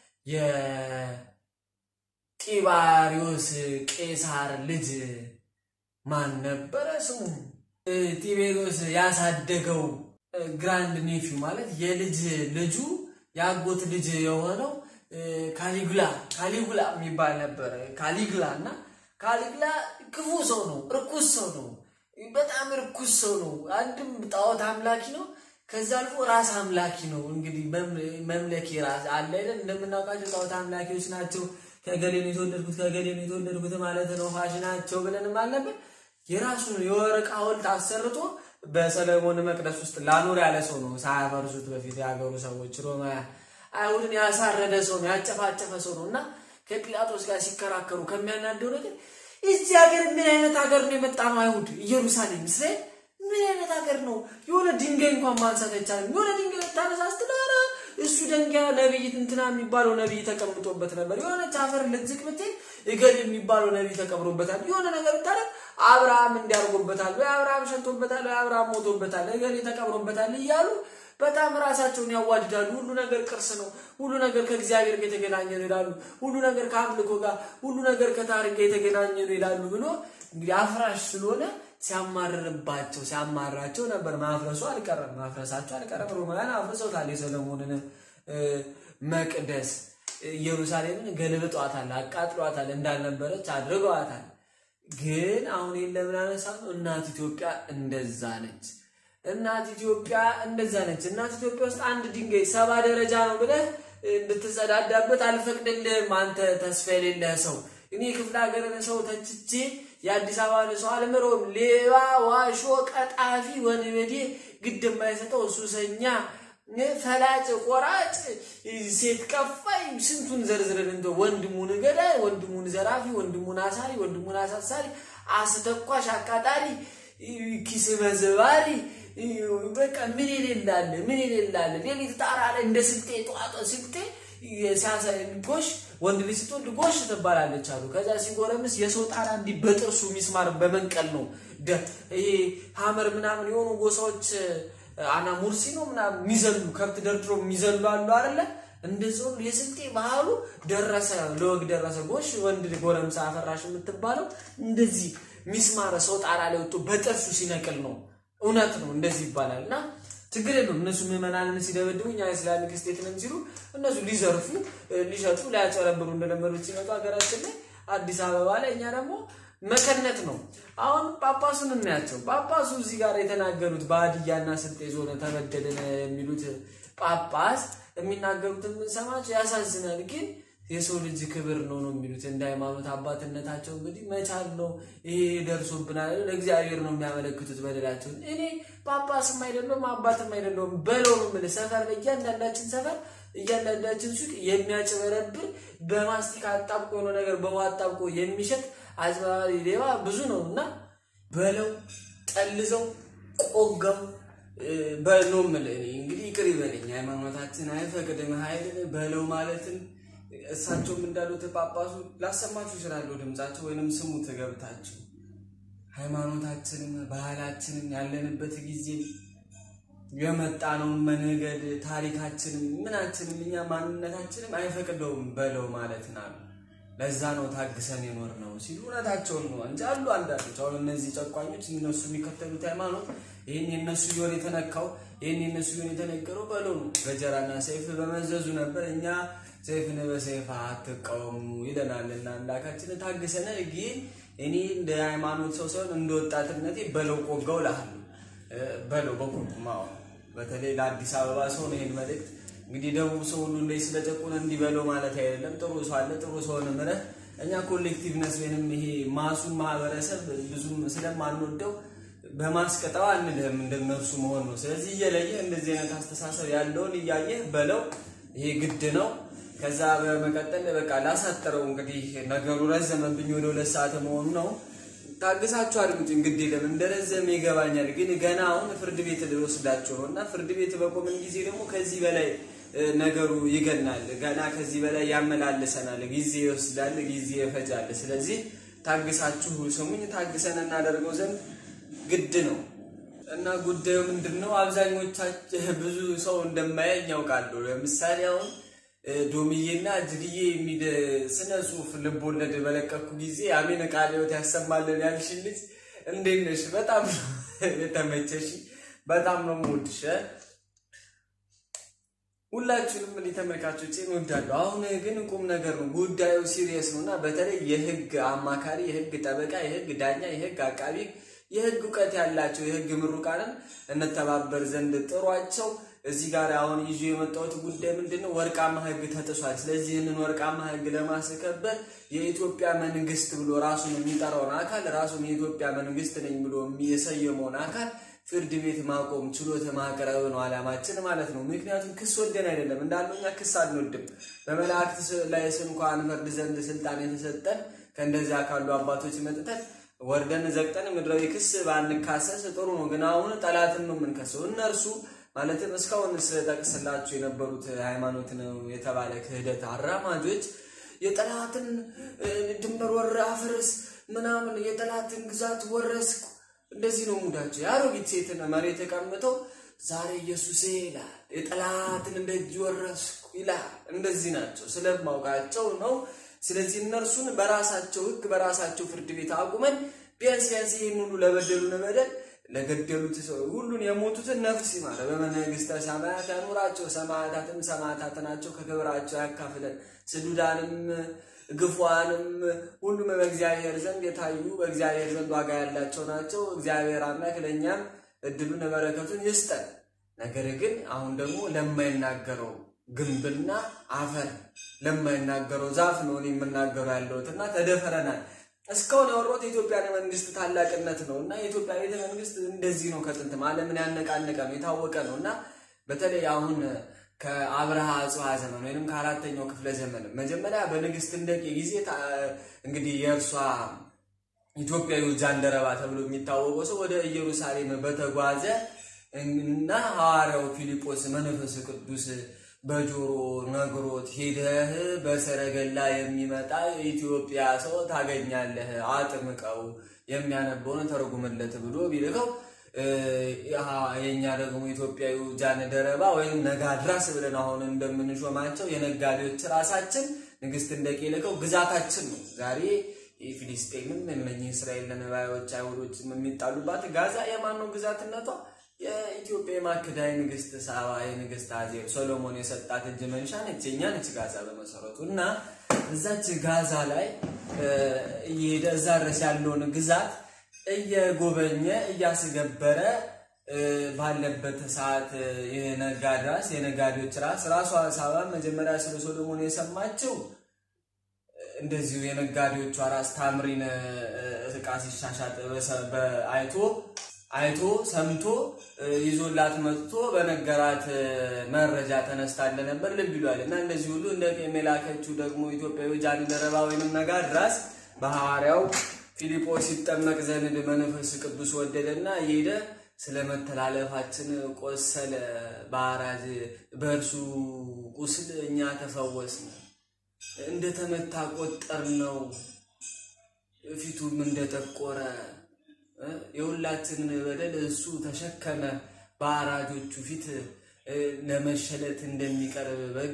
የጢባሪዮስ ቄሳር ልጅ ማን ነበረ ስሙ? ጢቤሪዮስ ያሳደገው ግራንድ ኔፊው ማለት የልጅ ልጁ የአጎት ልጅ የሆነው ካሊጉላ ካሊጉላ የሚባል ነበረ። ካሊጉላ እና ካሊጉላ ክፉ ሰው ነው፣ እርኩስ ሰው ነው። በጣም እርኩስ ሰው ነው። አንድም ጣዖት አምላኪ ነው። ከዛ አልፎ ራስ አምላኪ ነው። እንግዲህ መምለኪ ራስ አለ አይደል? እንደምናውቃቸው ጣዖት አምላኪዎች ናቸው። ከገሌ ነው የተወለድኩት ከገሌ ነው የተወለድኩት ማለት ነው ፋሽናቸው ብለንም አልነበር። የራሱን የወርቅ ሐውልት አሰርቶ በሰለሞን መቅደስ ውስጥ ላኖር ያለ ሰው ነው። ሳያፈርሱት በፊት የሀገሩ ሰዎች ሮማውያን አይሁድን ያሳረደ ሰው ነው፣ ያጨፋጨፈ ሰው ነው እና ከጲላጦስ ጋር ሲከራከሩ ከሚያናደው ነገር እዚህ ሀገር ምን አይነት ሀገር ነው የመጣ ነው? አይሁድ ኢየሩሳሌም እስራኤል ምን አይነት ሀገር ነው? የሆነ ድንጋይ እንኳን ማንሳት አይቻልም። የሆነ ድንጋይ ልታነሳ ስትል እሱ ድንጋይ ነቢይ እንትና የሚባለው ነቢይ ተቀምጦበት ነበር። የሆነ ቻፈር ልዝቅ ብትል እገል የሚባለው ነቢይ ተቀብሮበታል። የሆነ ነገር ብታደርግ አብርሃም እንዲያርጎበታል ወይ አብርሃም ሸንቶበታል ወይ አብርሃም ሞቶበታል እገሌ ተቀብሮበታል እያሉ በጣም ራሳቸውን ያዋድዳሉ። ሁሉ ነገር ቅርስ ነው፣ ሁሉ ነገር ከእግዚአብሔር ጋር የተገናኘ ነው ይላሉ። ሁሉ ነገር ከአምልኮ ጋር፣ ሁሉ ነገር ከታሪክ ጋር የተገናኘ ነው ይላሉ ብሎ እንግዲህ አፍራሽ ስለሆነ ሲያማርርባቸው ሲያማራቸው ነበር። ማፍረሱ አልቀረም፣ ማፍረሳቸው አልቀረም። ሮማውያን አፍርሰውታል። የሰለሞንን መቅደስ ኢየሩሳሌምን ገልብጧታል፣ አቃጥሏታል፣ እንዳልነበረች አድርገዋታል። ግን አሁን ለምን አነሳ ነው? እናት ኢትዮጵያ እንደዛ ነች። እናት ኢትዮጵያ እንደዛ ነች። እናት ኢትዮጵያ ውስጥ አንድ ድንጋይ ሰባ ደረጃ ነው ብለህ እንድትጸዳዳበት አልፈቅድልህም። አንተ ተስፋ የሌለህ ሰው እኔ ክፍለ ሀገርን ሰው ተችቼ የአዲስ አበባ ሰው አልምረውም። ሌባ፣ ዋሾ፣ ቀጣፊ፣ ወንበዴ ግድ የማይሰጠው ሱሰኛ፣ ፈላጭ፣ ቆራጭ፣ ሴት ከፋይ ስንቱን ዘርዝረን እንደ ወንድሙን ገዳይ፣ ወንድሙን ዘራፊ፣ ወንድሙን አሳሪ፣ ወንድሙን አሳሳሪ፣ አስተኳሽ፣ አቃጣሪ፣ ኪስ መዝባሪ በቃ ምን የሌላለ ምን የሌላለ ሌሊት ጣራ ላይ እንደ ስልጤ ጠዋጧ ስልጤ ጎሽ ወንድ ልጅ ስትወልድ ጎሽ ትባላለች አሉ። ከዛ ሲጎረምስ የሰው ጣራ እንዲህ በጥርሱ ሚስማር በመንቀል ነው። ይሄ ሀመር ምናምን የሆኑ ጎሳዎች አና ሙርሲ ነው ምናምን የሚዘሉ ከብት ደርድሮ የሚዘሉ አሉ አይደለ? እንደዚህ ሁሉ የስልጤ ባህሉ ደረሰ ለወግ ደረሰ። ጎሽ ወንድ ጎረምሳ አፈራሽ የምትባለው እንደዚህ ሚስማረ ሰው ጣራ ላይ ወጥቶ በጥርሱ ሲነቅል ነው። እውነት ነው፣ እንደዚህ ይባላል። እና ችግር የለውም እነሱ ምዕመናንን ሲደበድቡ እኛ ኢስላሚክ ስቴት ነን ሲሉ እነሱ ሊዘርፉ ሊሸጡ ሊያጨረብሩ እንደለመዱት ሲመጡ ሀገራችን ላይ አዲስ አበባ ላይ እኛ ደግሞ መከነት ነው። አሁን ጳጳሱን እናያቸው። ጳጳሱ እዚህ ጋር የተናገሩት በሀዲያና ስልጤ ዞን ተበደልን የሚሉት ጳጳስ የሚናገሩትን የምንሰማቸው ያሳዝናል። ግን የሰው ልጅ ክብር ነው ነው የሚሉት እንደ ሃይማኖት አባትነታቸው እንግዲህ መቻል ነው። ይሄ ደርሶብናል ለእግዚአብሔር ነው የሚያመለክቱት በደላቸውን። እኔ ጳጳስም አይደለሁም አባትም አይደለሁም በለው ነው የምልህ። ሰፈር እያንዳንዳችን ሰፈር እያንዳንዳችን ሱቅ የሚያጭበረብር በማስቲካ አጣብቆ የሆነ ነገር በውሃ አጣብቆ የሚሸጥ አጭበርባሪ ሌባ ብዙ ነው እና በለው ጠልዘው ቆገው በለው የምልህ እኔ እንግዲህ ይቅር ይበለኝ። ሃይማኖታችን አይፈቅድም ኃይል በለው ማለትን እሳቸውም እንዳሉት ጳጳሱ ላሰማችሁ ይችላለሁ ድምጻቸው ወይንም ስሙ ትገብታችሁ ሃይማኖታችንም ባህላችንም ያለንበት ጊዜ የመጣነውን መንገድ ታሪካችንም ምናችንም እኛ ማንነታችንም አይፈቅደውም በለው ማለትን አሉ። ለዛ ነው ታግሰን የኖር ነው ሲሉ እውነታቸውን ነው እንጂ አሉ አንዳንዶች አሁን እነዚህ ጨቋኞች እነሱ የሚከተሉት ሃይማኖት ይህን የነሱ ቢሆን የተነካው ይህን የነሱ ቢሆን የተነገረው በለው ነው። ገጀራና ሰይፍ በመዘዙ ነበር። እኛ ሰይፍን በሰይፍ አትቃወሙ ይለናልና አምላካችን ታግሰናል። ግን እኔ እንደ ሃይማኖት ሰው ሳይሆን እንደ ወጣትነቴ በለው ቆጋው እልሃለሁ። በለው በኩርኩም በተለይ ለአዲስ አበባ ሰው ነው ይህን መልእክት እንግዲህ ደቡብ ሰው ሁሉ እንደ ስለጨቁን እንዲበለው ማለት አይደለም። ጥሩ ሰው አለ፣ ጥሩ ሰውን ምረህ እኛ ኮሌክቲቭነስ ወይንም ይሄ ማሱን ማህበረሰብ ብዙም ስለማንወደው በማስቀጠው አንልህም እንደነርሱ መሆን ነው። ስለዚህ እየለየ እንደዚህ አይነት አስተሳሰብ ያለውን እያየህ በለው ይሄ ግድ ነው። ከዛ በመቀጠል በቃ ላሳጠረው እንግዲህ ነገሩ ረዘመብኝ ወደ ሁለት ሰዓት መሆኑ ነው። ታግሳችሁ አድምጡ። እንግዲህ ለምን እንደረዘመ ይገባኛል፣ ግን ገና አሁን ፍርድ ቤት ልወስዳቸው ነው እና ፍርድ ቤት በቆምን ጊዜ ደግሞ ከዚህ በላይ ነገሩ ይገናል። ገና ከዚህ በላይ ያመላልሰናል። ጊዜ ይወስዳል፣ ጊዜ ይፈጃል። ስለዚህ ታግሳችሁ ስሙኝ። ታግሰን እናደርገው ዘንድ ግድ ነው እና ጉዳዩ ምንድን ነው? አብዛኞቻችሁ ብዙ ሰው እንደማያኝ ያውቃሉ። ለምሳሌ አሁን ዶሚዬና እጅግዬ የሚል ስነ ጽሁፍ ልቦለድ በለቀኩ ጊዜ አሜን ቃለ ሕይወት ያሰማልን ያልሽ ልጅ እንዴት ነሽ? በጣም ነው የተመቸሽ። በጣም ነው የምወድሽ። ሁላችሁንም እኔ ተመልካቾቼ እወዳለሁ። አሁን ግን ቁም ነገር ነው፣ ጉዳዩ ሲሪየስ ነው እና በተለይ የህግ አማካሪ፣ የህግ ጠበቃ፣ የህግ ዳኛ፣ የህግ አቃቢ፣ የህግ እውቀት ያላቸው የህግ ምሩቃንን እንተባበር ዘንድ ጥሯቸው። እዚህ ጋር አሁን ይዞ የመጣሁት ጉዳይ ምንድን ነው? ወርቃማ ህግ ተጥሷል። ስለዚህ ይህንን ወርቃማ ህግ ለማስከበር የኢትዮጵያ መንግስት ብሎ ራሱን የሚጠራውን አካል ራሱን የኢትዮጵያ መንግስት ነኝ ብሎ የሰየመውን አካል ፍርድ ቤት ማቆም ችሎት ማቅረብ ነው አላማችን ማለት ነው። ምክንያቱም ክስ ወደን አይደለም እንዳለው እኛ ክስ አንወድም። በመላእክት ላይ እንኳን ፈርድ ዘንድ ስልጣን የተሰጠን ከእንደዚያ ካሉ አባቶች መጥተን ወርደን ዘግጠን ምድራዊ ክስ ባንካሰስ ጥሩ ነው። ግን አሁን ጠላትን ነው የምንከሰው። እነርሱ ማለትም እስካሁን ስጠቅስላችሁ የነበሩት ሃይማኖት ነው የተባለ ክህደት አራማጆች የጠላትን ድንበር ወረ አፍርስ ምናምን የጠላትን ግዛት ወረስኩ እንደዚህ ነው ሙዳቸው። የአሮጊት ሴትን መሬት ተቀምጠው ዛሬ ኢየሱሴ ይላል፣ የጠላትን እንደእጅ ወረስኩ ይላል። እንደዚህ ናቸው ስለማውቃቸው ነው። ስለዚህ እነርሱን በራሳቸው ሕግ በራሳቸው ፍርድ ቤት አቁመን ቢያንስ ቢያንስ ይህን ሁሉ ለበደሉን በደል ለገደሉት ሰው ሁሉን የሞቱትን ነፍስ ይማረ በመንግስተ ሰማያት ያኑራቸው። ሰማዕታትም ሰማዕታት ናቸው፣ ከክብራቸው ያካፍለን። ስዱዳንም ግፏንም ሁሉም በእግዚአብሔር ዘንድ የታዩ በእግዚአብሔር ዘንድ ዋጋ ያላቸው ናቸው። እግዚአብሔር አምላክ ለእኛም እድሉን በረከቱን ይስጠን። ነገር ግን አሁን ደግሞ ለማይናገረው ግንብና አፈር ለማይናገረው ዛፍ ነው እኔ የምናገረው ያለሁት እና ተደፈረናል። እስካሁን ያወራሁት የኢትዮጵያ መንግስት ታላቅነት ነው እና የኢትዮጵያ ቤተ መንግስት እንደዚህ ነው። ከጥንትም ዓለምን ያነቃነቀ ነው የታወቀ ነው እና በተለይ አሁን ከአብርሃ አጽብሃ ዘመን ወይም ከአራተኛው ክፍለ ዘመን መጀመሪያ በንግስት እንደቂ ጊዜ እንግዲህ የእርሷ ኢትዮጵያዊ ጃንደረባ ተብሎ የሚታወቀው ሰው ወደ ኢየሩሳሌም በተጓዘ እና ሐዋርያው ፊልጶስ መንፈስ ቅዱስ በጆሮ ነግሮት ሂደህ በሰረገላ የሚመጣ የኢትዮጵያ ሰው ታገኛለህ፣ አጥምቀው የሚያነበውን ተርጉምለት ብሎ ቢልከው የኛ ደግሞ ኢትዮጵያዊ ጃን ደረባ ወይም ነጋድራስ ብለን አሁን እንደምንሾማቸው የነጋዴዎች ራሳችን ንግስት እንደቄለቀው ግዛታችን ነው። ዛሬ የፊሊስጤንም እነኚህ እስራኤል ለነባዮች አይሁዶችም የሚጣሉባት ጋዛ የማን ነው ግዛትነቷ? የኢትዮጵያ የማክዳይ ንግስት ሳባ የንግስት አዜብ ሶሎሞን የሰጣት እጅ መንሻ ነች። የኛ ነች ጋዛ በመሰረቱ እና እዛች ጋዛ ላይ እየሄደ እዛ ድረስ ያለውን ግዛት እየጎበኘ እያስገበረ ባለበት ሰዓት የነጋድ ራስ የነጋዴዎች ራስ ራሷ ሳባ መጀመሪያ ስለ ሶሎሞን የሰማችው እንደዚሁ የነጋዴዎቿ ራስ ታምሪን እቃ ሲሻሻጥ አይቶ አይቶ ሰምቶ ይዞላት መጥቶ በነገራት መረጃ ተነስታ እንደነበር ልብ ይሏል። እና እንደዚህ ሁሉ እንደ የላከችው ደግሞ ኢትዮጵያዊ ጃን ደረባ ወይንም ነጋድ ራስ በሐዋርያው ፊልጶስ ሲጠመቅ ዘንድ መንፈስ ቅዱስ ወደደና እየሄደ ስለ መተላለፋችን ቆሰለ፣ በአራጅ በእርሱ ቁስል እኛ ተፈወስን፣ እንደተመታ ቆጠር ነው ፊቱም እንደጠቆረ የሁላችንን በደል እሱ ተሸከመ፣ በአራጆቹ ፊት ለመሸለት እንደሚቀርብ በግ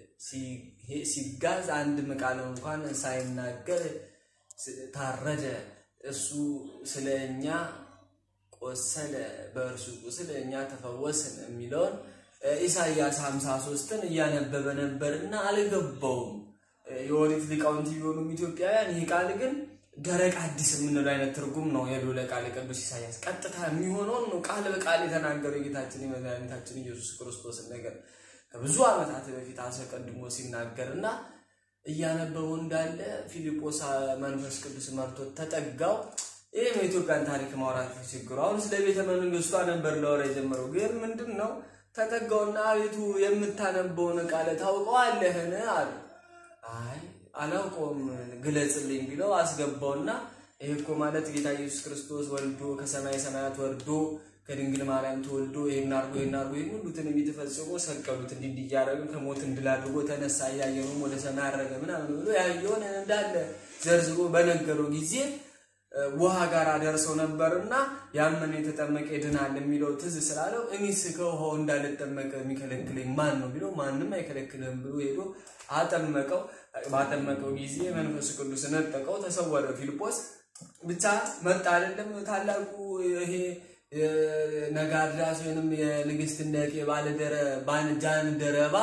ሲጋዝ አንድም ቃል እንኳን ሳይናገር ታረደ። እሱ ስለ እኛ ቆሰለ፣ በእርሱ ቁስል እኛ ተፈወስን የሚለውን ኢሳይያስ 53ን እያነበበ ነበርና አልገባውም። የኦሪት ሊቃውንት ቢሆኑም ኢትዮጵያውያን ይህ ቃል ግን ደረቅ አዲስ የምንለው አይነት ትርጉም ነው የሉ ለቃል ቅዱስ ኢሳያስ ቀጥታ የሚሆነውን ነው ቃል በቃል የተናገረው የጌታችን የመድኃኒታችን ኢየሱስ ክርስቶስን ነገር ከብዙ ዓመታት በፊት አስቀድሞ ሲናገር እና እያነበበው እንዳለ ፊልጶስ መንፈስ ቅዱስ መርቶት ተጠጋው። ይህ ነው የኢትዮጵያን ታሪክ ማውራት ችግሩ። አሁን ስለ ቤተ መንግስቷ ነበር ለወራ የጀመረው፣ ግን ምንድን ነው ተጠጋውና አቤቱ የምታነበውን ቃል ታውቀዋለህን አሉ። አይ አላውቀውም ግለጽልኝ ቢለው አስገባውና ይህ እኮ ማለት ጌታ ኢየሱስ ክርስቶስ ወልዶ ከሰማይ ሰማያት ወርዶ ከድንግል ማርያም ተወልዶ ይህን አድርጎ ይህን አድርጎ ይህን ሁሉ ትንቢት ፈጽሞ ሰቀሉት፣ እንዲህ እንዲህ እያደረገ ከሞት እንድል አድርጎ ተነሳ፣ እያየነውም ወደ ሰማይ አረገ ምናምን ብሎ ያየውን እንዳለ ዘርዝሮ በነገረው ጊዜ ውሃ ጋር ደርሰው ነበርና ያመነ የተጠመቀ ይድናል የሚለው ትዝ ስላለው እኔስ ከውሃው እንዳልጠመቀ የሚከለክለኝ ማን ነው ቢለው ማንም አይከለክልም ብሎ ሄዶ አጠመቀው። ባጠመቀው ጊዜ መንፈስ ቅዱስ ነጠቀው፣ ተሰወረ። ፊልጶስ ብቻ መጣ አይደለም ታላቁ ይሄ ነጋድራስ ወይንም የንግስት እንደቄ ባለደረ ባንጃን ደረባ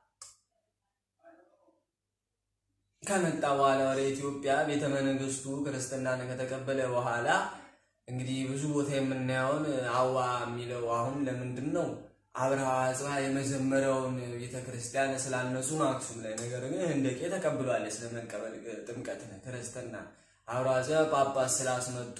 ከመጣ በኋላ ወደ ኢትዮጵያ ቤተ መንግስቱ ክርስትናን ከተቀበለ በኋላ እንግዲህ ብዙ ቦታ የምናየውን አዋ የሚለው አሁን ለምንድን ነው አብርሃ አጽብሃ የመጀመሪያውን ቤተ ክርስቲያን ስላነሱ ነው አክሱም ላይ። ነገር ግን ህንደቄ ተቀብሏል ስለመቀበል ጥምቀት ክርስትና። አብርሃ አጽብሃ ጳጳስ ስላስመጡ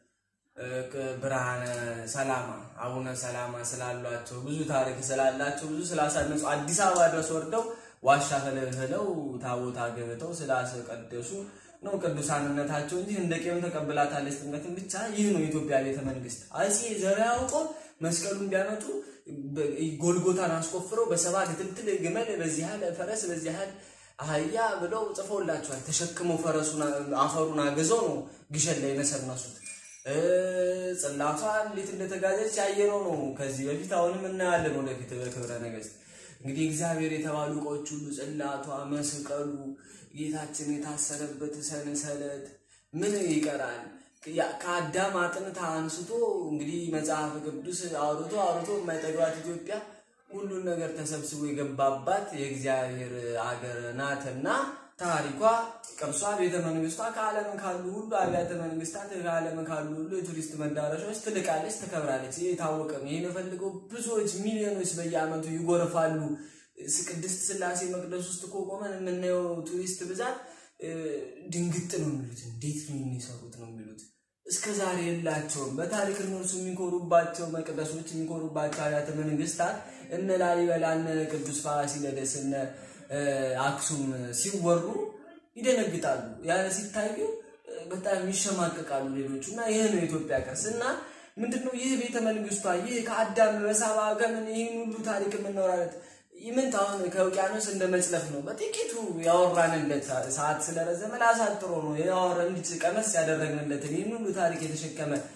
ብርሃነ ሰላማ አቡነ ሰላማ ስላሏቸው ብዙ ታሪክ ስላላቸው ብዙ ስላሳነጹ አዲስ አበባ ድረስ ወርደው ዋሻ ፈለፈለው ታቦታ ገብተው ስላስቀደሱ ነው ቅዱሳንነታቸው እንጂ ህንደቄውን ተቀብላታለች ጥምቀትን ብቻ። ይህ ነው የኢትዮጵያ ቤተ መንግስት። አፄ ዘርዓ ያዕቆብ መስቀሉን ቢያመጡ ጎልጎታን አስቆፍረው በሰባት ትልትል ግመል በዚህ ያህል ፈረስ በዚህ ያህል አህያ ብለው ጽፎላቸዋል። ተሸክመው ፈረሱን አፈሩን አገዘው ነው ግሸን ላይ የነሰነሱት። ጽላቷ እንዴት እንደተጋዘች ያየነው ነው ከዚህ በፊት አሁንም እናያለን ወደፊት በክብረ ነገስት እንግዲህ እግዚአብሔር የተባሉ እቃዎች ሁሉ ጽላቷ፣ መስቀሉ፣ ጌታችን የታሰረበት ሰንሰለት ምን ይቀራል? ከአዳም አጥንት አንስቶ እንግዲህ መጽሐፍ ቅዱስ አውርቶ አውርቶ የማይጠግባት ኢትዮጵያ ሁሉን ነገር ተሰብስቦ የገባባት የእግዚአብሔር አገር ናትና ታሪኳ፣ ቅርሷ፣ ቤተ መንግስቷ ከዓለም ካሉ ሁሉ አብያተ መንግስታት ከዓለም ካሉ ሁሉ የቱሪስት መዳረሻዎች ትልቃለች፣ ትከብራለች። ይህ የታወቀ ነው። ይህን የፈልገው ብዙዎች ሚሊዮኖች በየዓመቱ ይጎርፋሉ። ቅድስት ስላሴ መቅደስ ውስጥ እኮ ቆመን የምናየው ቱሪስት ብዛት ድንግጥ ነው የሚሉት። እንዴት ነው የሚሰሩት ነው የሚሉት። እስከ ዛሬ የላቸውም። በታሪክ እነርሱ የሚኮሩባቸው መቅደሶች የሚኮሩባቸው አብያተ መንግስታት እነ ላሊበላ፣ እነ ቅዱስ ፋሲለደስ፣ እነ አክሱም ሲወሩ ይደነግጣሉ። ያለ ሲታዩ በጣም ይሸማቀቃሉ ሌሎቹ እና ይህ ነው የኢትዮጵያ ቅርስ እና ምንድነው ይህ ቤተ መንግስቷ ይህ ከአዳም በሳባ ከምን ይህን ሁሉ ታሪክ የምናወራለት ይምንት አሁን ከውቅያኖስ እንደ መጽለፍ ነው። በጥቂቱ ያወራንለት ሰዓት ስለረዘመ ላሳጥሮ ነው ያወራ እንዲህ ቀመስ ያደረግንለትን ይህን ሁሉ ታሪክ የተሸከመ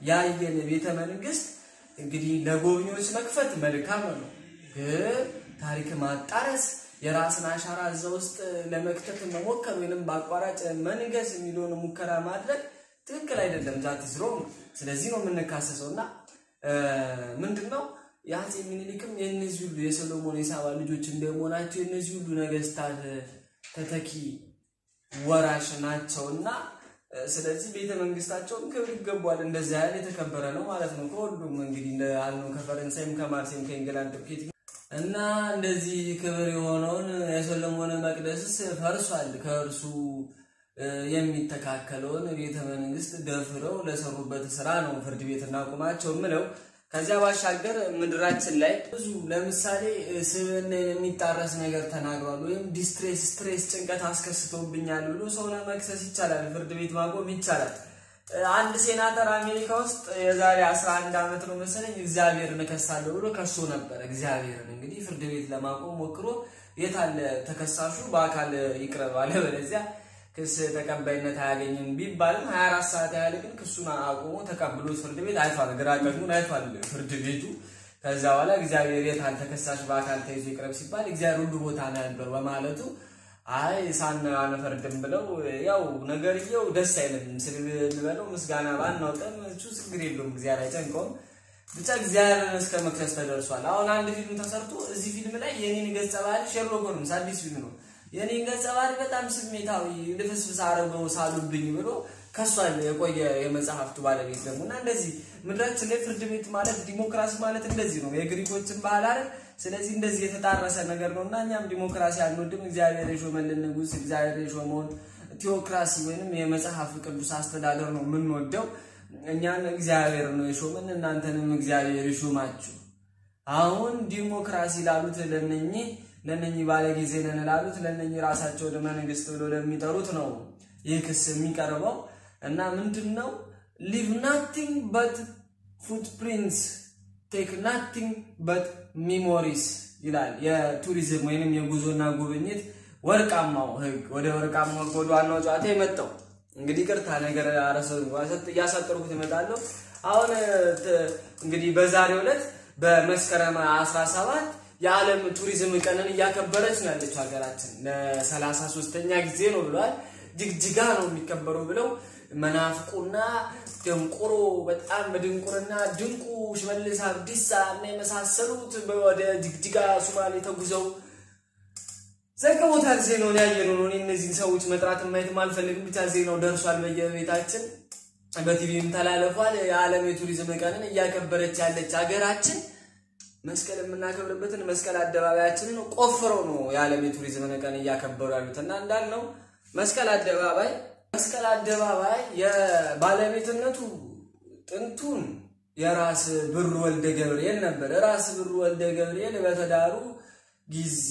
ያየን ቤተ መንግስት እንግዲህ ለጎብኚዎች መክፈት መልካም ነው፣ ግን ታሪክ ማጣረስ የራስን አሻራ እዛ ውስጥ ለመክተት መሞከር ወይንም በአቋራጭ መንገስ የሚለውን ሙከራ ማድረግ ትክክል አይደለም። ዛት ዝሮም ስለዚህ ነው የምንካሰሰው እና ምንድን ነው የአፄ ምኒልክም የእነዚህ ሁሉ የሰሎሞን የሳባ ልጆች እንደመሆናቸው የእነዚህ ሁሉ ነገስታት ተተኪ ወራሽ ናቸውና ስለዚህ ቤተ መንግስታቸውን ክብር ይገባዋል። እንደዛ ያህል የተከበረ ነው ማለት ነው። ከሁሉም እንግዲህ እንደ አልነው ከፈረንሳይም ከማርሴም ከእንግላንድ ትርኬት እና እንደዚህ ክብር የሆነውን የሰሎሞን መቅደስስ ፈርሷል። ከእርሱ የሚተካከለውን ቤተ መንግስት ደፍረው ለሰሩበት ስራ ነው ፍርድ ቤት እናቁማቸው ምለው። ከዚያ ባሻገር ምድራችን ላይ ብዙ ለምሳሌ ስብዕና የሚጣረስ ነገር ተናግሯል ወይም ዲስትሬስ፣ ስትሬስ፣ ጭንቀት አስከስቶብኛል ብሎ ሰው ለመክሰስ ይቻላል፣ ፍርድ ቤት ማቆም ይቻላል። አንድ ሴናተር አሜሪካ ውስጥ የዛሬ 11 ዓመት ነው መሰለኝ እግዚአብሔርን እከሳለሁ ብሎ ከሶ ነበር። እግዚአብሔርን እንግዲህ ፍርድ ቤት ለማቆም ሞክሮ የታለ ተከሳሹ በአካል ይቅረብ አለበለዚያ ክስ ተቀባይነት አያገኝም ቢባልም 24 ሰዓት ያህል ግን ክሱን አቁሞ ተቀብሎት ፍርድ ቤት አይቷል። ግራ ቀኙን አይቷል ፍርድ ቤቱ። ከዛ በኋላ እግዚአብሔር የታል ተከሳሽ በአካል ተይዞ ይቅረብ ሲባል እግዚአብሔር ሁሉ ቦታ ነው ያለው በማለቱ አይ ሳን አንፈርድም ብለው ያው ነገርየው ደስ አይልም ስል ልበለው ምስጋና ባናውጠም እሱ ችግር የለውም እግዚአብሔር አይጨንቀውም። ብቻ እግዚአብሔርን እስከ መክሰስ ተደርሷል። አሁን አንድ ፊልም ተሰርቶ እዚህ ፊልም ላይ የኔን ገጸ ባህሪ ሼርሎክ ሆልምስ አዲስ ፊልም ነው የኔን ገጸ ባህሪ በጣም ስሜታዊ ልፍስፍስ አረገው ሳሉብኝ ብሎ ከሷል። የቆየ የመጽሐፍቱ ባለቤት ደግሞ እና እንደዚህ ምድራችን ላይ ፍርድ ቤት ማለት ዲሞክራሲ ማለት እንደዚህ ነው። የግሪኮችን ባህል አይደል? ስለዚህ እንደዚህ የተጣረሰ ነገር ነው እና እኛም ዲሞክራሲ አንወድም። እግዚአብሔር የሾመልን ንጉሥ፣ እግዚአብሔር የሾመውን ቴዎክራሲ ወይንም የመጽሐፍ ቅዱስ አስተዳደር ነው የምንወደው። እኛን እግዚአብሔር ነው የሾመን፣ እናንተንም እግዚአብሔር ይሾማችሁ። አሁን ዲሞክራሲ ላሉት ለነኚህ ለነኚህ ባለጊዜ ነን ላሉት ለነኚህ ራሳቸው ወደ መንግስት ብሎ ለሚጠሩት ነው ይህ ክስ የሚቀርበው እና ምንድን ነው ሊቭ ናቲንግ በት ፉትፕሪንትስ ቴክ ናቲንግ በት ሚሞሪስ ይላል የቱሪዝም ወይንም የጉዞና ጉብኝት ወርቃማው ህግ። ወደ ወርቃማው ህግ ወደ ዋናው ጨዋታ የመጣው እንግዲህ ቅርታ ነገር እያሳጠርኩት እመጣለሁ። አሁን እንግዲህ በዛሬው ዕለት በመስከረም 17 የዓለም ቱሪዝም ቀንን እያከበረች ነው ያለችው ሀገራችን። ለሰላሳ ሶስተኛ ጊዜ ነው ብለዋል። ጅግጅጋ ነው የሚከበረው ብለው መናፍቁና ደንቆሮ በጣም በድንቁርና ድንቁ ሽመልስ አብዲሳ እና የመሳሰሉት ወደ ጅግጅጋ ሱማሌ ተጉዘው ዘግቦታል። ዜናውን ያየነው ነው። እነዚህን ሰዎች መጥራት ማየትም አልፈልግም። ብቻ ዜናው ደርሷል በየቤታችን በቲቪም ተላለፏል። የዓለም የቱሪዝም ቀንን እያከበረች ያለች ሀገራችን መስቀል የምናከብርበትን መስቀል አደባባያችንን ቆፍረው ነው የዓለም የቱሪዝም ቀን እያከበሩ ያሉት እና እንዳልነው መስቀል አደባባይ መስቀል አደባባይ የባለቤትነቱ ጥንቱን የራስ ብሩ ወልደ ገብርኤል ነበር። ራስ ብሩ ወልደ ገብርኤል በተዳሩ ጊዜ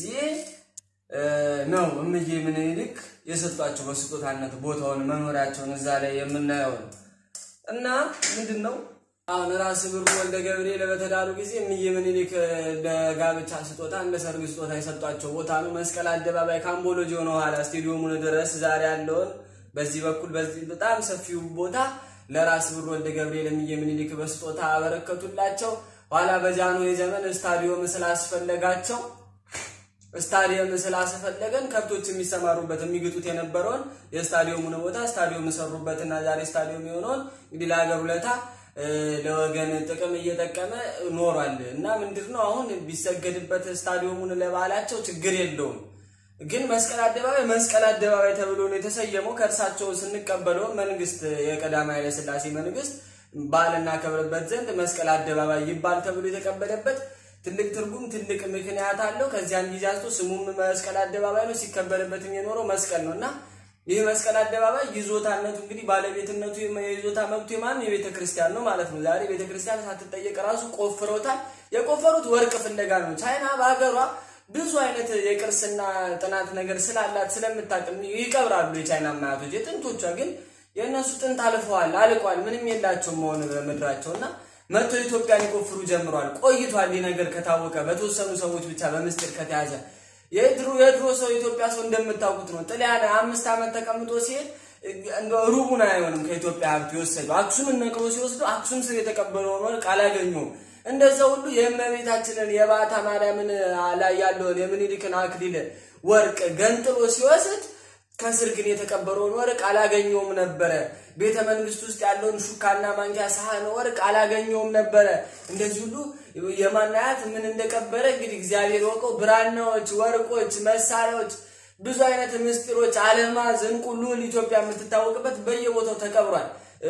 ነው እምዬ ምኒልክ የሰጧቸው በስጦታነት ቦታውን መኖሪያቸውን እዛ ላይ የምናየው ነው እና ምንድን ነው አሁን ራስ ብሩ ወልደ ገብርኤል በተዳሩ ጊዜ እምዬ ምኒልክ ለጋብቻ ስጦታ እንደ ሰርግ ስጦታ የሰጧቸው ቦታ ነው። መስቀል አደባባይ ካምቦሎጂ ሆነ ኋላ ስቴዲየሙን ድረስ ዛሬ ያለውን በዚህ በኩል በዚህ በጣም ሰፊው ቦታ ለራስ ብሩ ወልደ ገብርኤል እምዬ ምኒልክ በስጦታ አበረከቱላቸው። ኋላ በጃንሆይ ዘመን ስታዲዮም ስላስፈለጋቸው ስታዲየም ስላስፈለገን ከብቶች የሚሰማሩበት የሚግጡት የነበረውን የስታዲየሙን ቦታ ስታዲየም ሰሩበትና ዛሬ ስታዲየም የሆነውን እንግዲህ ለሀገር ውለታ ለወገን ጥቅም እየጠቀመ ኖሯል እና ምንድን ነው አሁን ቢሰገድበት ስታዲየሙን ለባህላቸው ችግር የለውም። ግን መስቀል አደባባይ መስቀል አደባባይ ተብሎ ነው የተሰየመው። ከእርሳቸው ስንቀበለው መንግስት የቀዳማዊ ኃይለ ሥላሴ መንግስት በዓል እናከብርበት ዘንድ መስቀል አደባባይ ይባል ተብሎ የተቀበለበት ትልቅ ትርጉም ትልቅ ምክንያት አለው። ከዚያን ጊዜ አንስቶ ስሙም መስቀል አደባባይ ነው፣ ሲከበርበትም የኖረው መስቀል ነው እና ይህ መስቀል አደባባይ ይዞታነቱ እንግዲህ ባለቤትነቱ የይዞታ መብቱ የማን የቤተ ክርስቲያን ነው ማለት ነው። ዛሬ ቤተ ክርስቲያን ሳትጠየቅ ራሱ ቆፍረውታል። የቆፈሩት ወርቅ ፍለጋ ነው። ቻይና በሀገሯ ብዙ አይነት የቅርስና ጥናት ነገር ስላላት ስለምታቅም ይቀብራሉ የቻይና ማያቶች። የጥንቶቿ ግን የእነሱ ጥንት አልፈዋል፣ አልቋል፣ ምንም የላቸውም መሆን በምድራቸው እና መቶ ኢትዮጵያን ይቆፍሩ ጀምሯል። ቆይቷል። ይህ ነገር ከታወቀ በተወሰኑ ሰዎች ብቻ በምስጢር ከተያዘ የድሮ የድሮ ሰው ኢትዮጵያ ሰው እንደምታውቁት ነው። ጥልያን አምስት ዓመት ተቀምጦ ሲሄድ እንደው ሩቡን አይሆንም ከኢትዮጵያ ሀብት የወሰዱ አክሱምን ነቅሎ ሲወስዱ አክሱም ስር የተቀበለውን ወርቅ አላገኘውም። እንደዛ ሁሉ የእመቤታችንን የባታ ማርያምን ላይ ያለውን የምኒልክን አክሊል ወርቅ ገንጥሎ ሲወስድ ከስር ግን የተቀበረውን ወርቅ አላገኘውም ነበረ። ቤተ መንግስት ውስጥ ያለውን ሹካና ማንኪያ ሳህን ወርቅ አላገኘውም ነበረ። እንደዚህ ሁሉ የማናያት ምን እንደቀበረ እንግዲህ እግዚአብሔር ወቀው። ብራናዎች፣ ወርቆች፣ መሳሪያዎች፣ ብዙ አይነት ምስጢሮች፣ አልማዝ፣ ዕንቁ፣ ሉል ኢትዮጵያ የምትታወቅበት በየቦታው ተቀብሯል።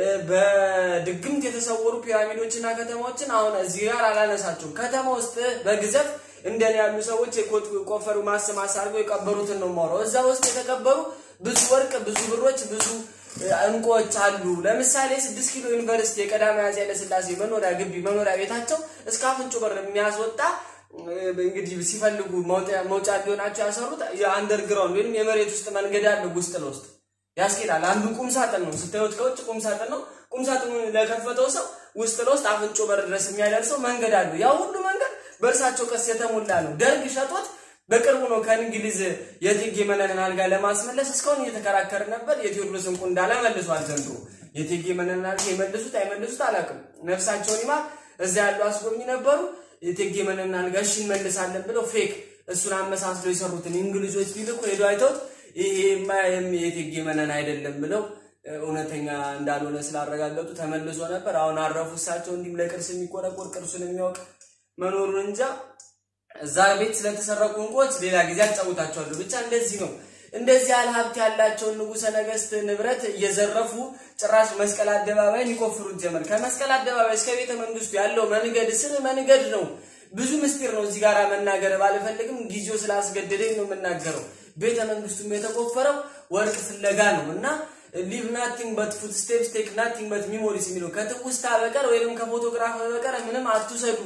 በድግምት የተሰወሩ ፒራሚዶችና ከተማዎችን አሁን እዚህ ጋር አላነሳቸውም። ከተማ ውስጥ በግዘፍ እንደኔ ያሉ ሰዎች የቆፈሩ ማሰማስ አድርገው የቀበሩትን ነው የማወራው። እዛ ውስጥ የተቀበሩ ብዙ ወርቅ፣ ብዙ ብሮች፣ ብዙ እንቁዎች አሉ። ለምሳሌ ስድስት ኪሎ ዩኒቨርሲቲ የቀዳማዊ አፄ ኃይለሥላሴ መኖሪያ ግቢ መኖሪያ ቤታቸው እስከ አፍንጮ በር የሚያስወጣ እንግዲህ ሲፈልጉ መውጫ እንዲሆናቸው ያሰሩት የአንደርግራውንድ ወይም የመሬት ውስጥ መንገድ አለ ውስጥ ለውስጥ ያስኬዳል። አንዱ ቁም ሳጥን ነው ስታዩት፣ ከውጭ ቁም ሳጥን ነው። ቁም ሳጥኑን ለከፈተው ሰው ውስጥ ለውስጥ አፍንጮ በር ድረስ የሚያደርሰው መንገድ አለው። ያ ሁሉ መንገድ በእርሳቸው ቀስ የተሞላ ነው። ደርግ ሸጦት በቅርቡ ነው ከእንግሊዝ የእቴጌ መነንን አልጋ ለማስመለስ እስካሁን እየተከራከር ነበር። የቴዎድሮስ እንቁ እንዳለ መልሷል ዘንድሮ። የእቴጌ መነንን አልጋ የመልሱት አይመልሱት አላውቅም። ነፍሳቸውን ይማር። እዛ ያሉ አስጎብኝ ነበሩ። የእቴጌ መነንን አልጋ እሺ እንመልሳለን ብለው ፌክ እሱን አመሳስለው የሰሩትን እንግሊዞች ቢልኩ ሄዶ አይተውት ይሄማ የእቴጌ መነን አይደለም ብለው እውነተኛ እንዳልሆነ ስላረጋገጡ ተመልሶ ነበር። አሁን አረፉ። እሳቸው እንዲህም ለቅርስ የሚቆረቆር ቅርሱን የሚያውቅ መኖሩን እንጃ። እዛ ቤት ስለተሰረቁ እንቁዎች ሌላ ጊዜ አጫውታቸዋለሁ። ብቻ እንደዚህ ነው። እንደዚህ ያህል ሀብት ያላቸውን ንጉሠ ነገሥት ንብረት እየዘረፉ ጭራሽ መስቀል አደባባይን ይቆፍሩት ጀመር። ከመስቀል አደባባይ እስከ ቤተ መንግስቱ ያለው መንገድ ስር መንገድ ነው። ብዙ ምስጢር ነው። እዚህ ጋር መናገር ባልፈልግም ጊዜው ስላስገደደኝ ነው የምናገረው። ቤተ መንግስቱም የተቆፈረው ወርቅ ፍለጋ ነው እና ሊቭ ናቲንግ በት ፉት ስቴፕስ ቴክ ናቲንግ በት ሚሞሪስ የሚለው ከትውስታ በቀር ወይም ከፎቶግራፍ በቀር ምንም አትውሰዱ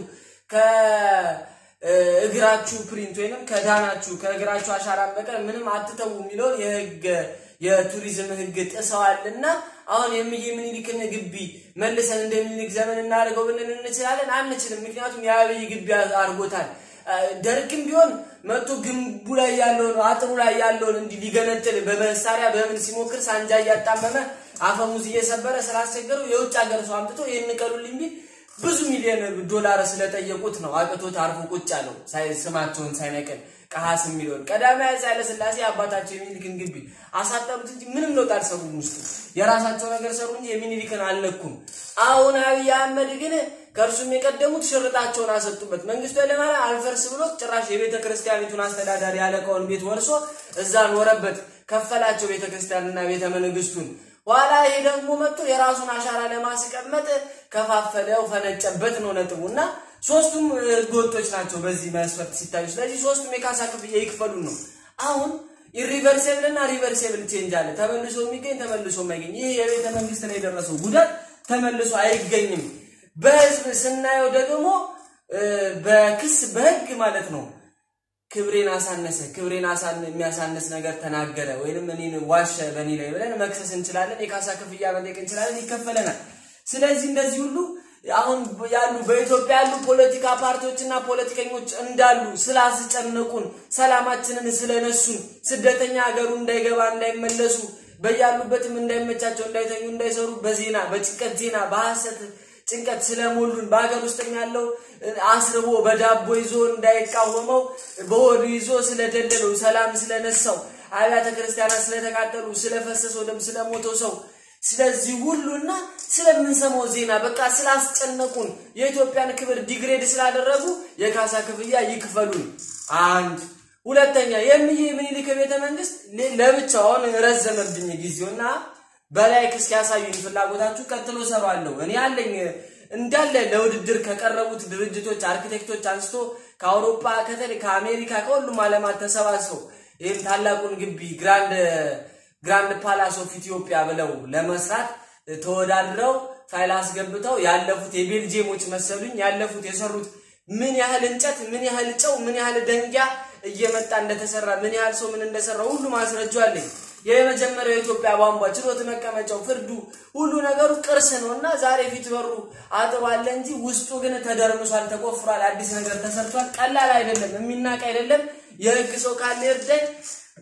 ከእግራችሁ ፕሪንት ወይንም ከዳናችሁ ከእግራችሁ አሻራን በቀር ምንም አትተዉ የሚለውን የህግ የቱሪዝም ህግ ጥሰዋልና አሁን የምዬ ምኒልክን ግቢ መልሰን እንደ ምኒልክ ዘመን እናደርገው ብንል እንችላለን? አንችልም። ምክንያቱም የአብይ ግቢ አድርጎታል። ደርግም ቢሆን መቶ ግንቡ ላይ ያለውን አጥሩ ላይ ያለውን እንዲህ ሊገነጥል በመሳሪያ በምን ሲሞክር ሳንጃ እያጣመመ አፈሙዝ እየሰበረ ስላስቸገሩ የውጭ ሀገር ሰው አምጥቶ ይህን ቀሉልኝ ቢል ብዙ ሚሊዮን ዶላር ስለጠየቁት ነው አቅቶት አርፎ ቁጭ አለው ስማቸውን ሳይነቅል ቀሃስ የሚለውን ቀዳማዊ አፄ ኃይለሥላሴ አባታቸው የሚኒልክን ግቢ አሳጠሩት እንጂ ምንም ለውጥ አልሰሩም። ውስጡ የራሳቸው ነገር ሰሩ እንጂ የሚኒልክን አልነኩም። አሁን አብይ አህመድ ግን ከእርሱም የቀደሙት ሽርጣቸውን አሰጡበት። መንግስቱ ኃይለማርያም አልፈርስ ብሎ ጭራሽ የቤተ ክርስቲያኒቱን አስተዳዳሪ ያለቃውን ቤት ወርሶ እዛ ኖረበት፣ ከፈላቸው ቤተ ክርስቲያንና ቤተ መንግስቱን። ኋላ ይሄ ደግሞ መጥቶ የራሱን አሻራ ለማስቀመጥ ከፋፈለው፣ ፈነጨበት ነው ነጥቡ እና ሶስቱም ህገወጦች ናቸው በዚህ መስፈርት ሲታዩ። ስለዚህ ሶስቱም የካሳ ክፍያ ይክፈሉ ነው። አሁን ኢሪቨርሴብል እና ሪቨርሴብል ቼንጅ አለ። ተመልሶ የሚገኝ ተመልሶ የማይገኝ ይህ የቤተ መንግስት ላይ የደረሰው ጉዳት ተመልሶ አይገኝም። በህዝብ ስናየው ደግሞ በክስ በህግ ማለት ነው ክብሬን አሳነሰ፣ ክብሬን የሚያሳነስ ነገር ተናገረ ወይንም እኔን ዋሸ በእኔ ላይ ብለን መክሰስ እንችላለን። የካሳ ክፍያ መጠየቅ እንችላለን፣ ይከፈለናል። ስለዚህ እንደዚህ ሁሉ አሁን ያሉ በኢትዮጵያ ያሉ ፖለቲካ ፓርቲዎችና ፖለቲከኞች እንዳሉ ስላስጨነቁን፣ ሰላማችንን ስለነሱን፣ ስደተኛ ሀገሩ እንዳይገባ እንዳይመለሱ፣ በያሉበትም እንዳይመቻቸው፣ እንዳይተኙ፣ እንዳይሰሩ በዜና በጭንቀት ዜና በሐሰት ጭንቀት ስለሞሉን በሀገር ውስጥም ያለው አስርቦ በዳቦ ይዞ እንዳይቃወመው በሆዱ ይዞ ስለደለለው ሰላም ስለነሳው አብያተ ክርስቲያናት ስለተቃጠሉ ስለፈሰሰው ደም ስለሞተው ሰው ስለዚህ ሁሉና ስለምንሰማው ዜና በቃ ስላስጨነቁን የኢትዮጵያን ክብር ዲግሬድ ስላደረጉ የካሳ ክፍያ ይክፈሉን። አንድ ሁለተኛ የምዬ ምኒልክ ቤተ መንግስት ለብቻው አሁን ረዘመብኝ ጊዜውና በላይ እስኪ ያሳዩኝ ፍላጎታችሁ ቀጥሎ ሰራለሁ። እኔ ያለኝ እንዳለ ለውድድር ከቀረቡት ድርጅቶች አርኪቴክቶች አንስቶ ከአውሮፓ ከተለይ ከአሜሪካ ከሁሉም ዓለማት ተሰባስበው ይህም ታላቁን ግቢ ግራንድ ግራንድ ፓላስ ኦፍ ኢትዮጵያ ብለው ለመስራት ተወዳድረው ፋይል አስገብተው ያለፉት የቤልጅየሞች መሰሉኝ ያለፉት የሰሩት ምን ያህል እንጨት፣ ምን ያህል ጨው፣ ምን ያህል ደንጊያ እየመጣ እንደተሰራ ምን ያህል ሰው ምን እንደሰራ ሁሉ ማስረጃ አለኝ። የመጀመሪያው የኢትዮጵያ ቧንቧ፣ ችሎት መቀመጫው፣ ፍርዱ፣ ሁሉ ነገሩ ቅርስ ነው እና ዛሬ ፊት በሩ አጥሯል እንጂ ውስጡ ግን ተደርምሷል፣ ተቆፍሯል፣ አዲስ ነገር ተሰርቷል። ቀላል አይደለም፣ የሚናቅ አይደለም። የህግ ሰው ካለ ይርዳኝ።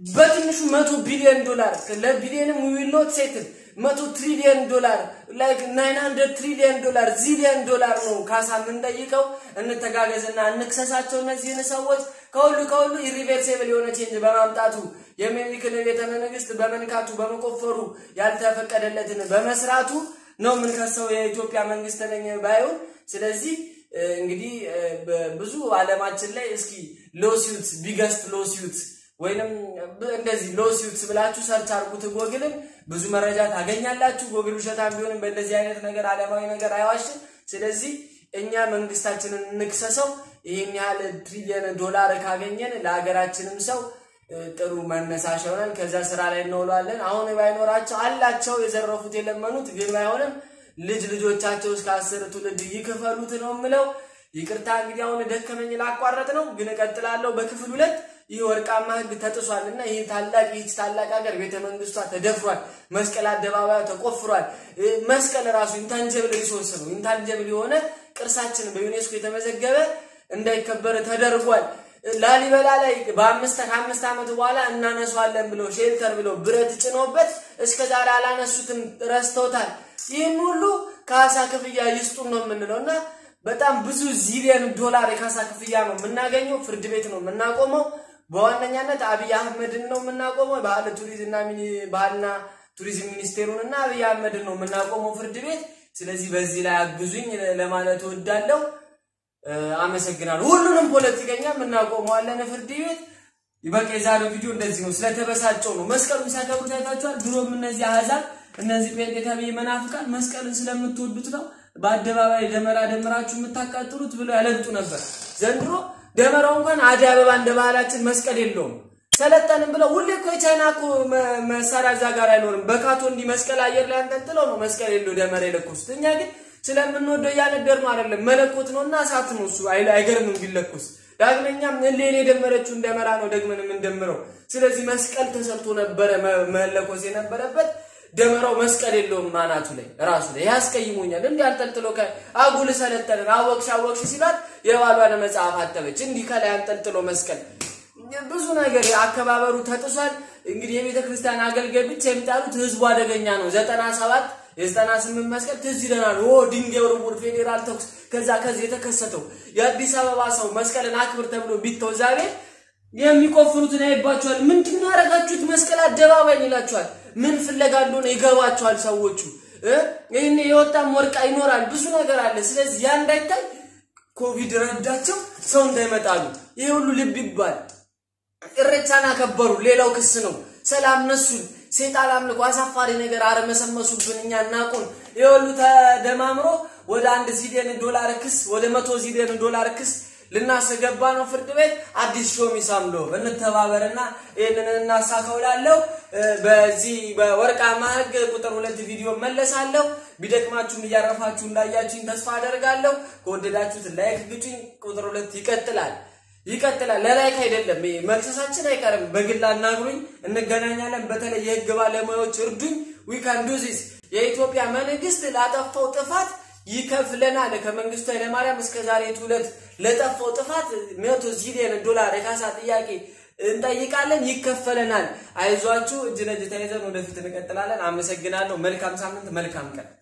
በትንሹ መቶ ቢሊዮን ዶላር ለቢሊዮንም ዊል ሴትል መቶ ትሪሊየን ዶላር ላይክ ናይን ሀንድረድ ትሪሊየን ዶላር ዚሊየን ዶላር ነው ካሳ የምንጠይቀው። እንተጋገዝና እንክሰሳቸው እነዚህን ሰዎች ከሁሉ ከሁሉ ኢሪቨርሴብል የሆነ ቼንጅ በማምጣቱ የሚኒልክን ቤተ መንግስት በመንካቱ በመቆፈሩ ያልተፈቀደለትን በመስራቱ ነው የምንከሰው የኢትዮጵያ መንግስት ነኝ ባይሆን። ስለዚህ እንግዲህ ብዙ አለማችን ላይ እስኪ ሎሲዩት ቢገስት ሎሲዩት ወይንም እንደዚህ ሎሲዩትስ ብላችሁ ሰርች አድርጉት ጎግልን ብዙ መረጃ ታገኛላችሁ። ጎግል ውሸታም ቢሆንም በእንደዚህ አይነት ነገር አለማዊ ነገር አይዋሽም። ስለዚህ እኛ መንግስታችንን እንክሰሰው። ይህን ያህል ትሪሊየን ዶላር ካገኘን ለሀገራችንም ሰው ጥሩ መነሳሻ ይሆናል። ከዛ ስራ ላይ እንውለዋለን። አሁን ባይኖራቸው አላቸው የዘረፉት የለመኑት ግን ባይሆንም ልጅ ልጆቻቸው እስከ አስር ትውልድ ይክፈሉት ነው የምለው። ይቅርታ እንግዲህ አሁን ደከመኝ ላቋረጥ ነው፣ ግን እቀጥላለሁ በክፍል ሁለት ይህ ወርቃማ ህግ ተጥሷል እና ይህ ታላቅ ይህች ታላቅ ሀገር ቤተ መንግስቷ ተደፍሯል። መስቀል አደባባዩ ተቆፍሯል። መስቀል ራሱ ኢንታንጀብል ሪሶርስ ነው። ኢንታንጀብል የሆነ ቅርሳችን በዩኔስኮ የተመዘገበ እንዳይከበር ተደርጓል። ላሊበላ ላይ በአምስት ከአምስት ዓመት በኋላ እናነሷለን ብለው ሼልተር ብለው ብረት ጭኖበት እስከ ዛሬ አላነሱትም፣ ረስተውታል። ይህን ሁሉ ካሳ ክፍያ ይስጡን ነው የምንለው እና በጣም ብዙ ዚሊየን ዶላር የካሳ ክፍያ ነው የምናገኘው። ፍርድ ቤት ነው የምናቆመው። በዋነኛነት አብይ አህመድን ነው የምናቆመው። ባህል ቱሪዝምና ባህልና ቱሪዝም ሚኒስቴሩን እና አብይ አህመድን ነው የምናቆመው ፍርድ ቤት። ስለዚህ በዚህ ላይ አግዙኝ ለማለት እወዳለሁ። አመሰግናለሁ። ሁሉንም ፖለቲከኛ የምናቆመዋለን ፍርድ ቤት። በቃ የዛሬው ቪዲዮ እንደዚህ ነው። ስለተበሳጨው ነው መስቀሉን ሲያከብሩ ታይታችኋል። ድሮም እነዚህ አህዛብ እነዚህ ጴንጤ ተብዬ መናፍቃን መስቀልን ስለምትወዱት ነው በአደባባይ ደመራ ደምራችሁ የምታቃጥሉት ብለው ያለግጡ ነበር። ዘንድሮ ደመራው እንኳን አደይ አበባ እንደ ባህላችን መስቀል የለውም። ሰለጠንም ብለው ሁሌ እኮ የቻይና እኮ መሳሪያ እዛ ጋር አይኖርም። በካቶ እንዲህ መስቀል አየር ላይ አንጠልጥለው ነው መስቀል የለው ደመራ የለኮሱት። እኛ ግን ስለምንወደው እያነደር ነው አይደለም፣ መለኮት ነው እና እሳት ነው እሱ። አይገርምም ቢለኮስ። ዳግመኛም እሌን የደመረችውን ደመራ ነው ደግመን የምንደምረው። ስለዚህ መስቀል ተሰርቶ ነበረ መለኮስ የነበረበት ደመራው መስቀል የለውም ማናቱ ላይ ራሱ ላይ ያስቀይሞኛል። እንዲህ አንጠልጥሎ አጉል ሰለጠንን አወቅሽ አወቅሽ ሲሏት የባሏን መጽሐፍ አተበች። እንዲህ ከላይ አንጠልጥሎ መስቀል ብዙ ነገር አከባበሩ ተጥሷል። እንግዲህ የቤተ ክርስቲያን አገልጋይ ብቻ የሚጣሉት ህዝቡ አደገኛ ነው። ዘጠና ሰባት የዘጠና ስምንት መስቀል ትዝ ይለናል። ኦ ድንጋይ ውርውር፣ ፌዴራል ተኩስ፣ ከዛ ከዚህ የተከሰተው የአዲስ አበባ ሰው መስቀልን አክብር ተብሎ ቢተው ዛሬ የሚቆፍሩትን ያይባቸዋል። ምንድን ነው ያደረጋችሁት መስቀል አደባባይ ይላቸዋል። ምን ፍለጋ እንደሆነ ይገባቸዋል ሰዎቹ። ይህን የወጣም ወርቃ ይኖራል፣ ብዙ ነገር አለ። ስለዚህ ያ እንዳይታይ ኮቪድ ረዳቸው፣ ሰው እንዳይመጣሉ። ይሄ ሁሉ ልብ ይባል። እሬቻን አከበሩ፣ ሌላው ክስ ነው። ሰላም ነሱን፣ ሴጣን አምልኮ፣ አሳፋሪ ነገር አረመሰመሱብን፣ እኛ እናቁን። ይሄ ሁሉ ተደማምሮ ወደ አንድ ዚሊየን ዶላር ክስ፣ ወደ መቶ ዚሊየን ዶላር ክስ ልናስገባ ነው ፍርድ ቤት። አዲስ ሾሚ ሳምሎ እንተባበርና ይህንን እናሳካው ላለው በዚህ በወርቃማ ህግ ቁጥር ሁለት ቪዲዮ መለሳለሁ። ቢደክማችሁም እያረፋችሁ እንዳያችሁኝ ተስፋ አደርጋለሁ። ከወደዳችሁት ላይክ ግጩኝ። ቁጥር ሁለት ይቀጥላል ይቀጥላል። ለላይክ አይደለም መክሰሳችን አይቀርም። በግል አናግሩኝ፣ እንገናኛለን። በተለይ የህግ ባለሙያዎች እርዱኝ። ዊ ካን ዱ ዚስ። የኢትዮጵያ መንግስት ላጠፋው ጥፋት ይከፍለናል። ከመንግስቱ ኃይለማርያም እስከ ዛሬ ትውለት ለጠፋው ጥፋት መቶ ዚሊየን ዶላር የካሳ ጥያቄ እንጠይቃለን፣ ይከፈለናል። አይዟችሁ፣ እጅ ለእጅ ተያይዘን ወደፊት እንቀጥላለን። አመሰግናለሁ። መልካም ሳምንት፣ መልካም ቀን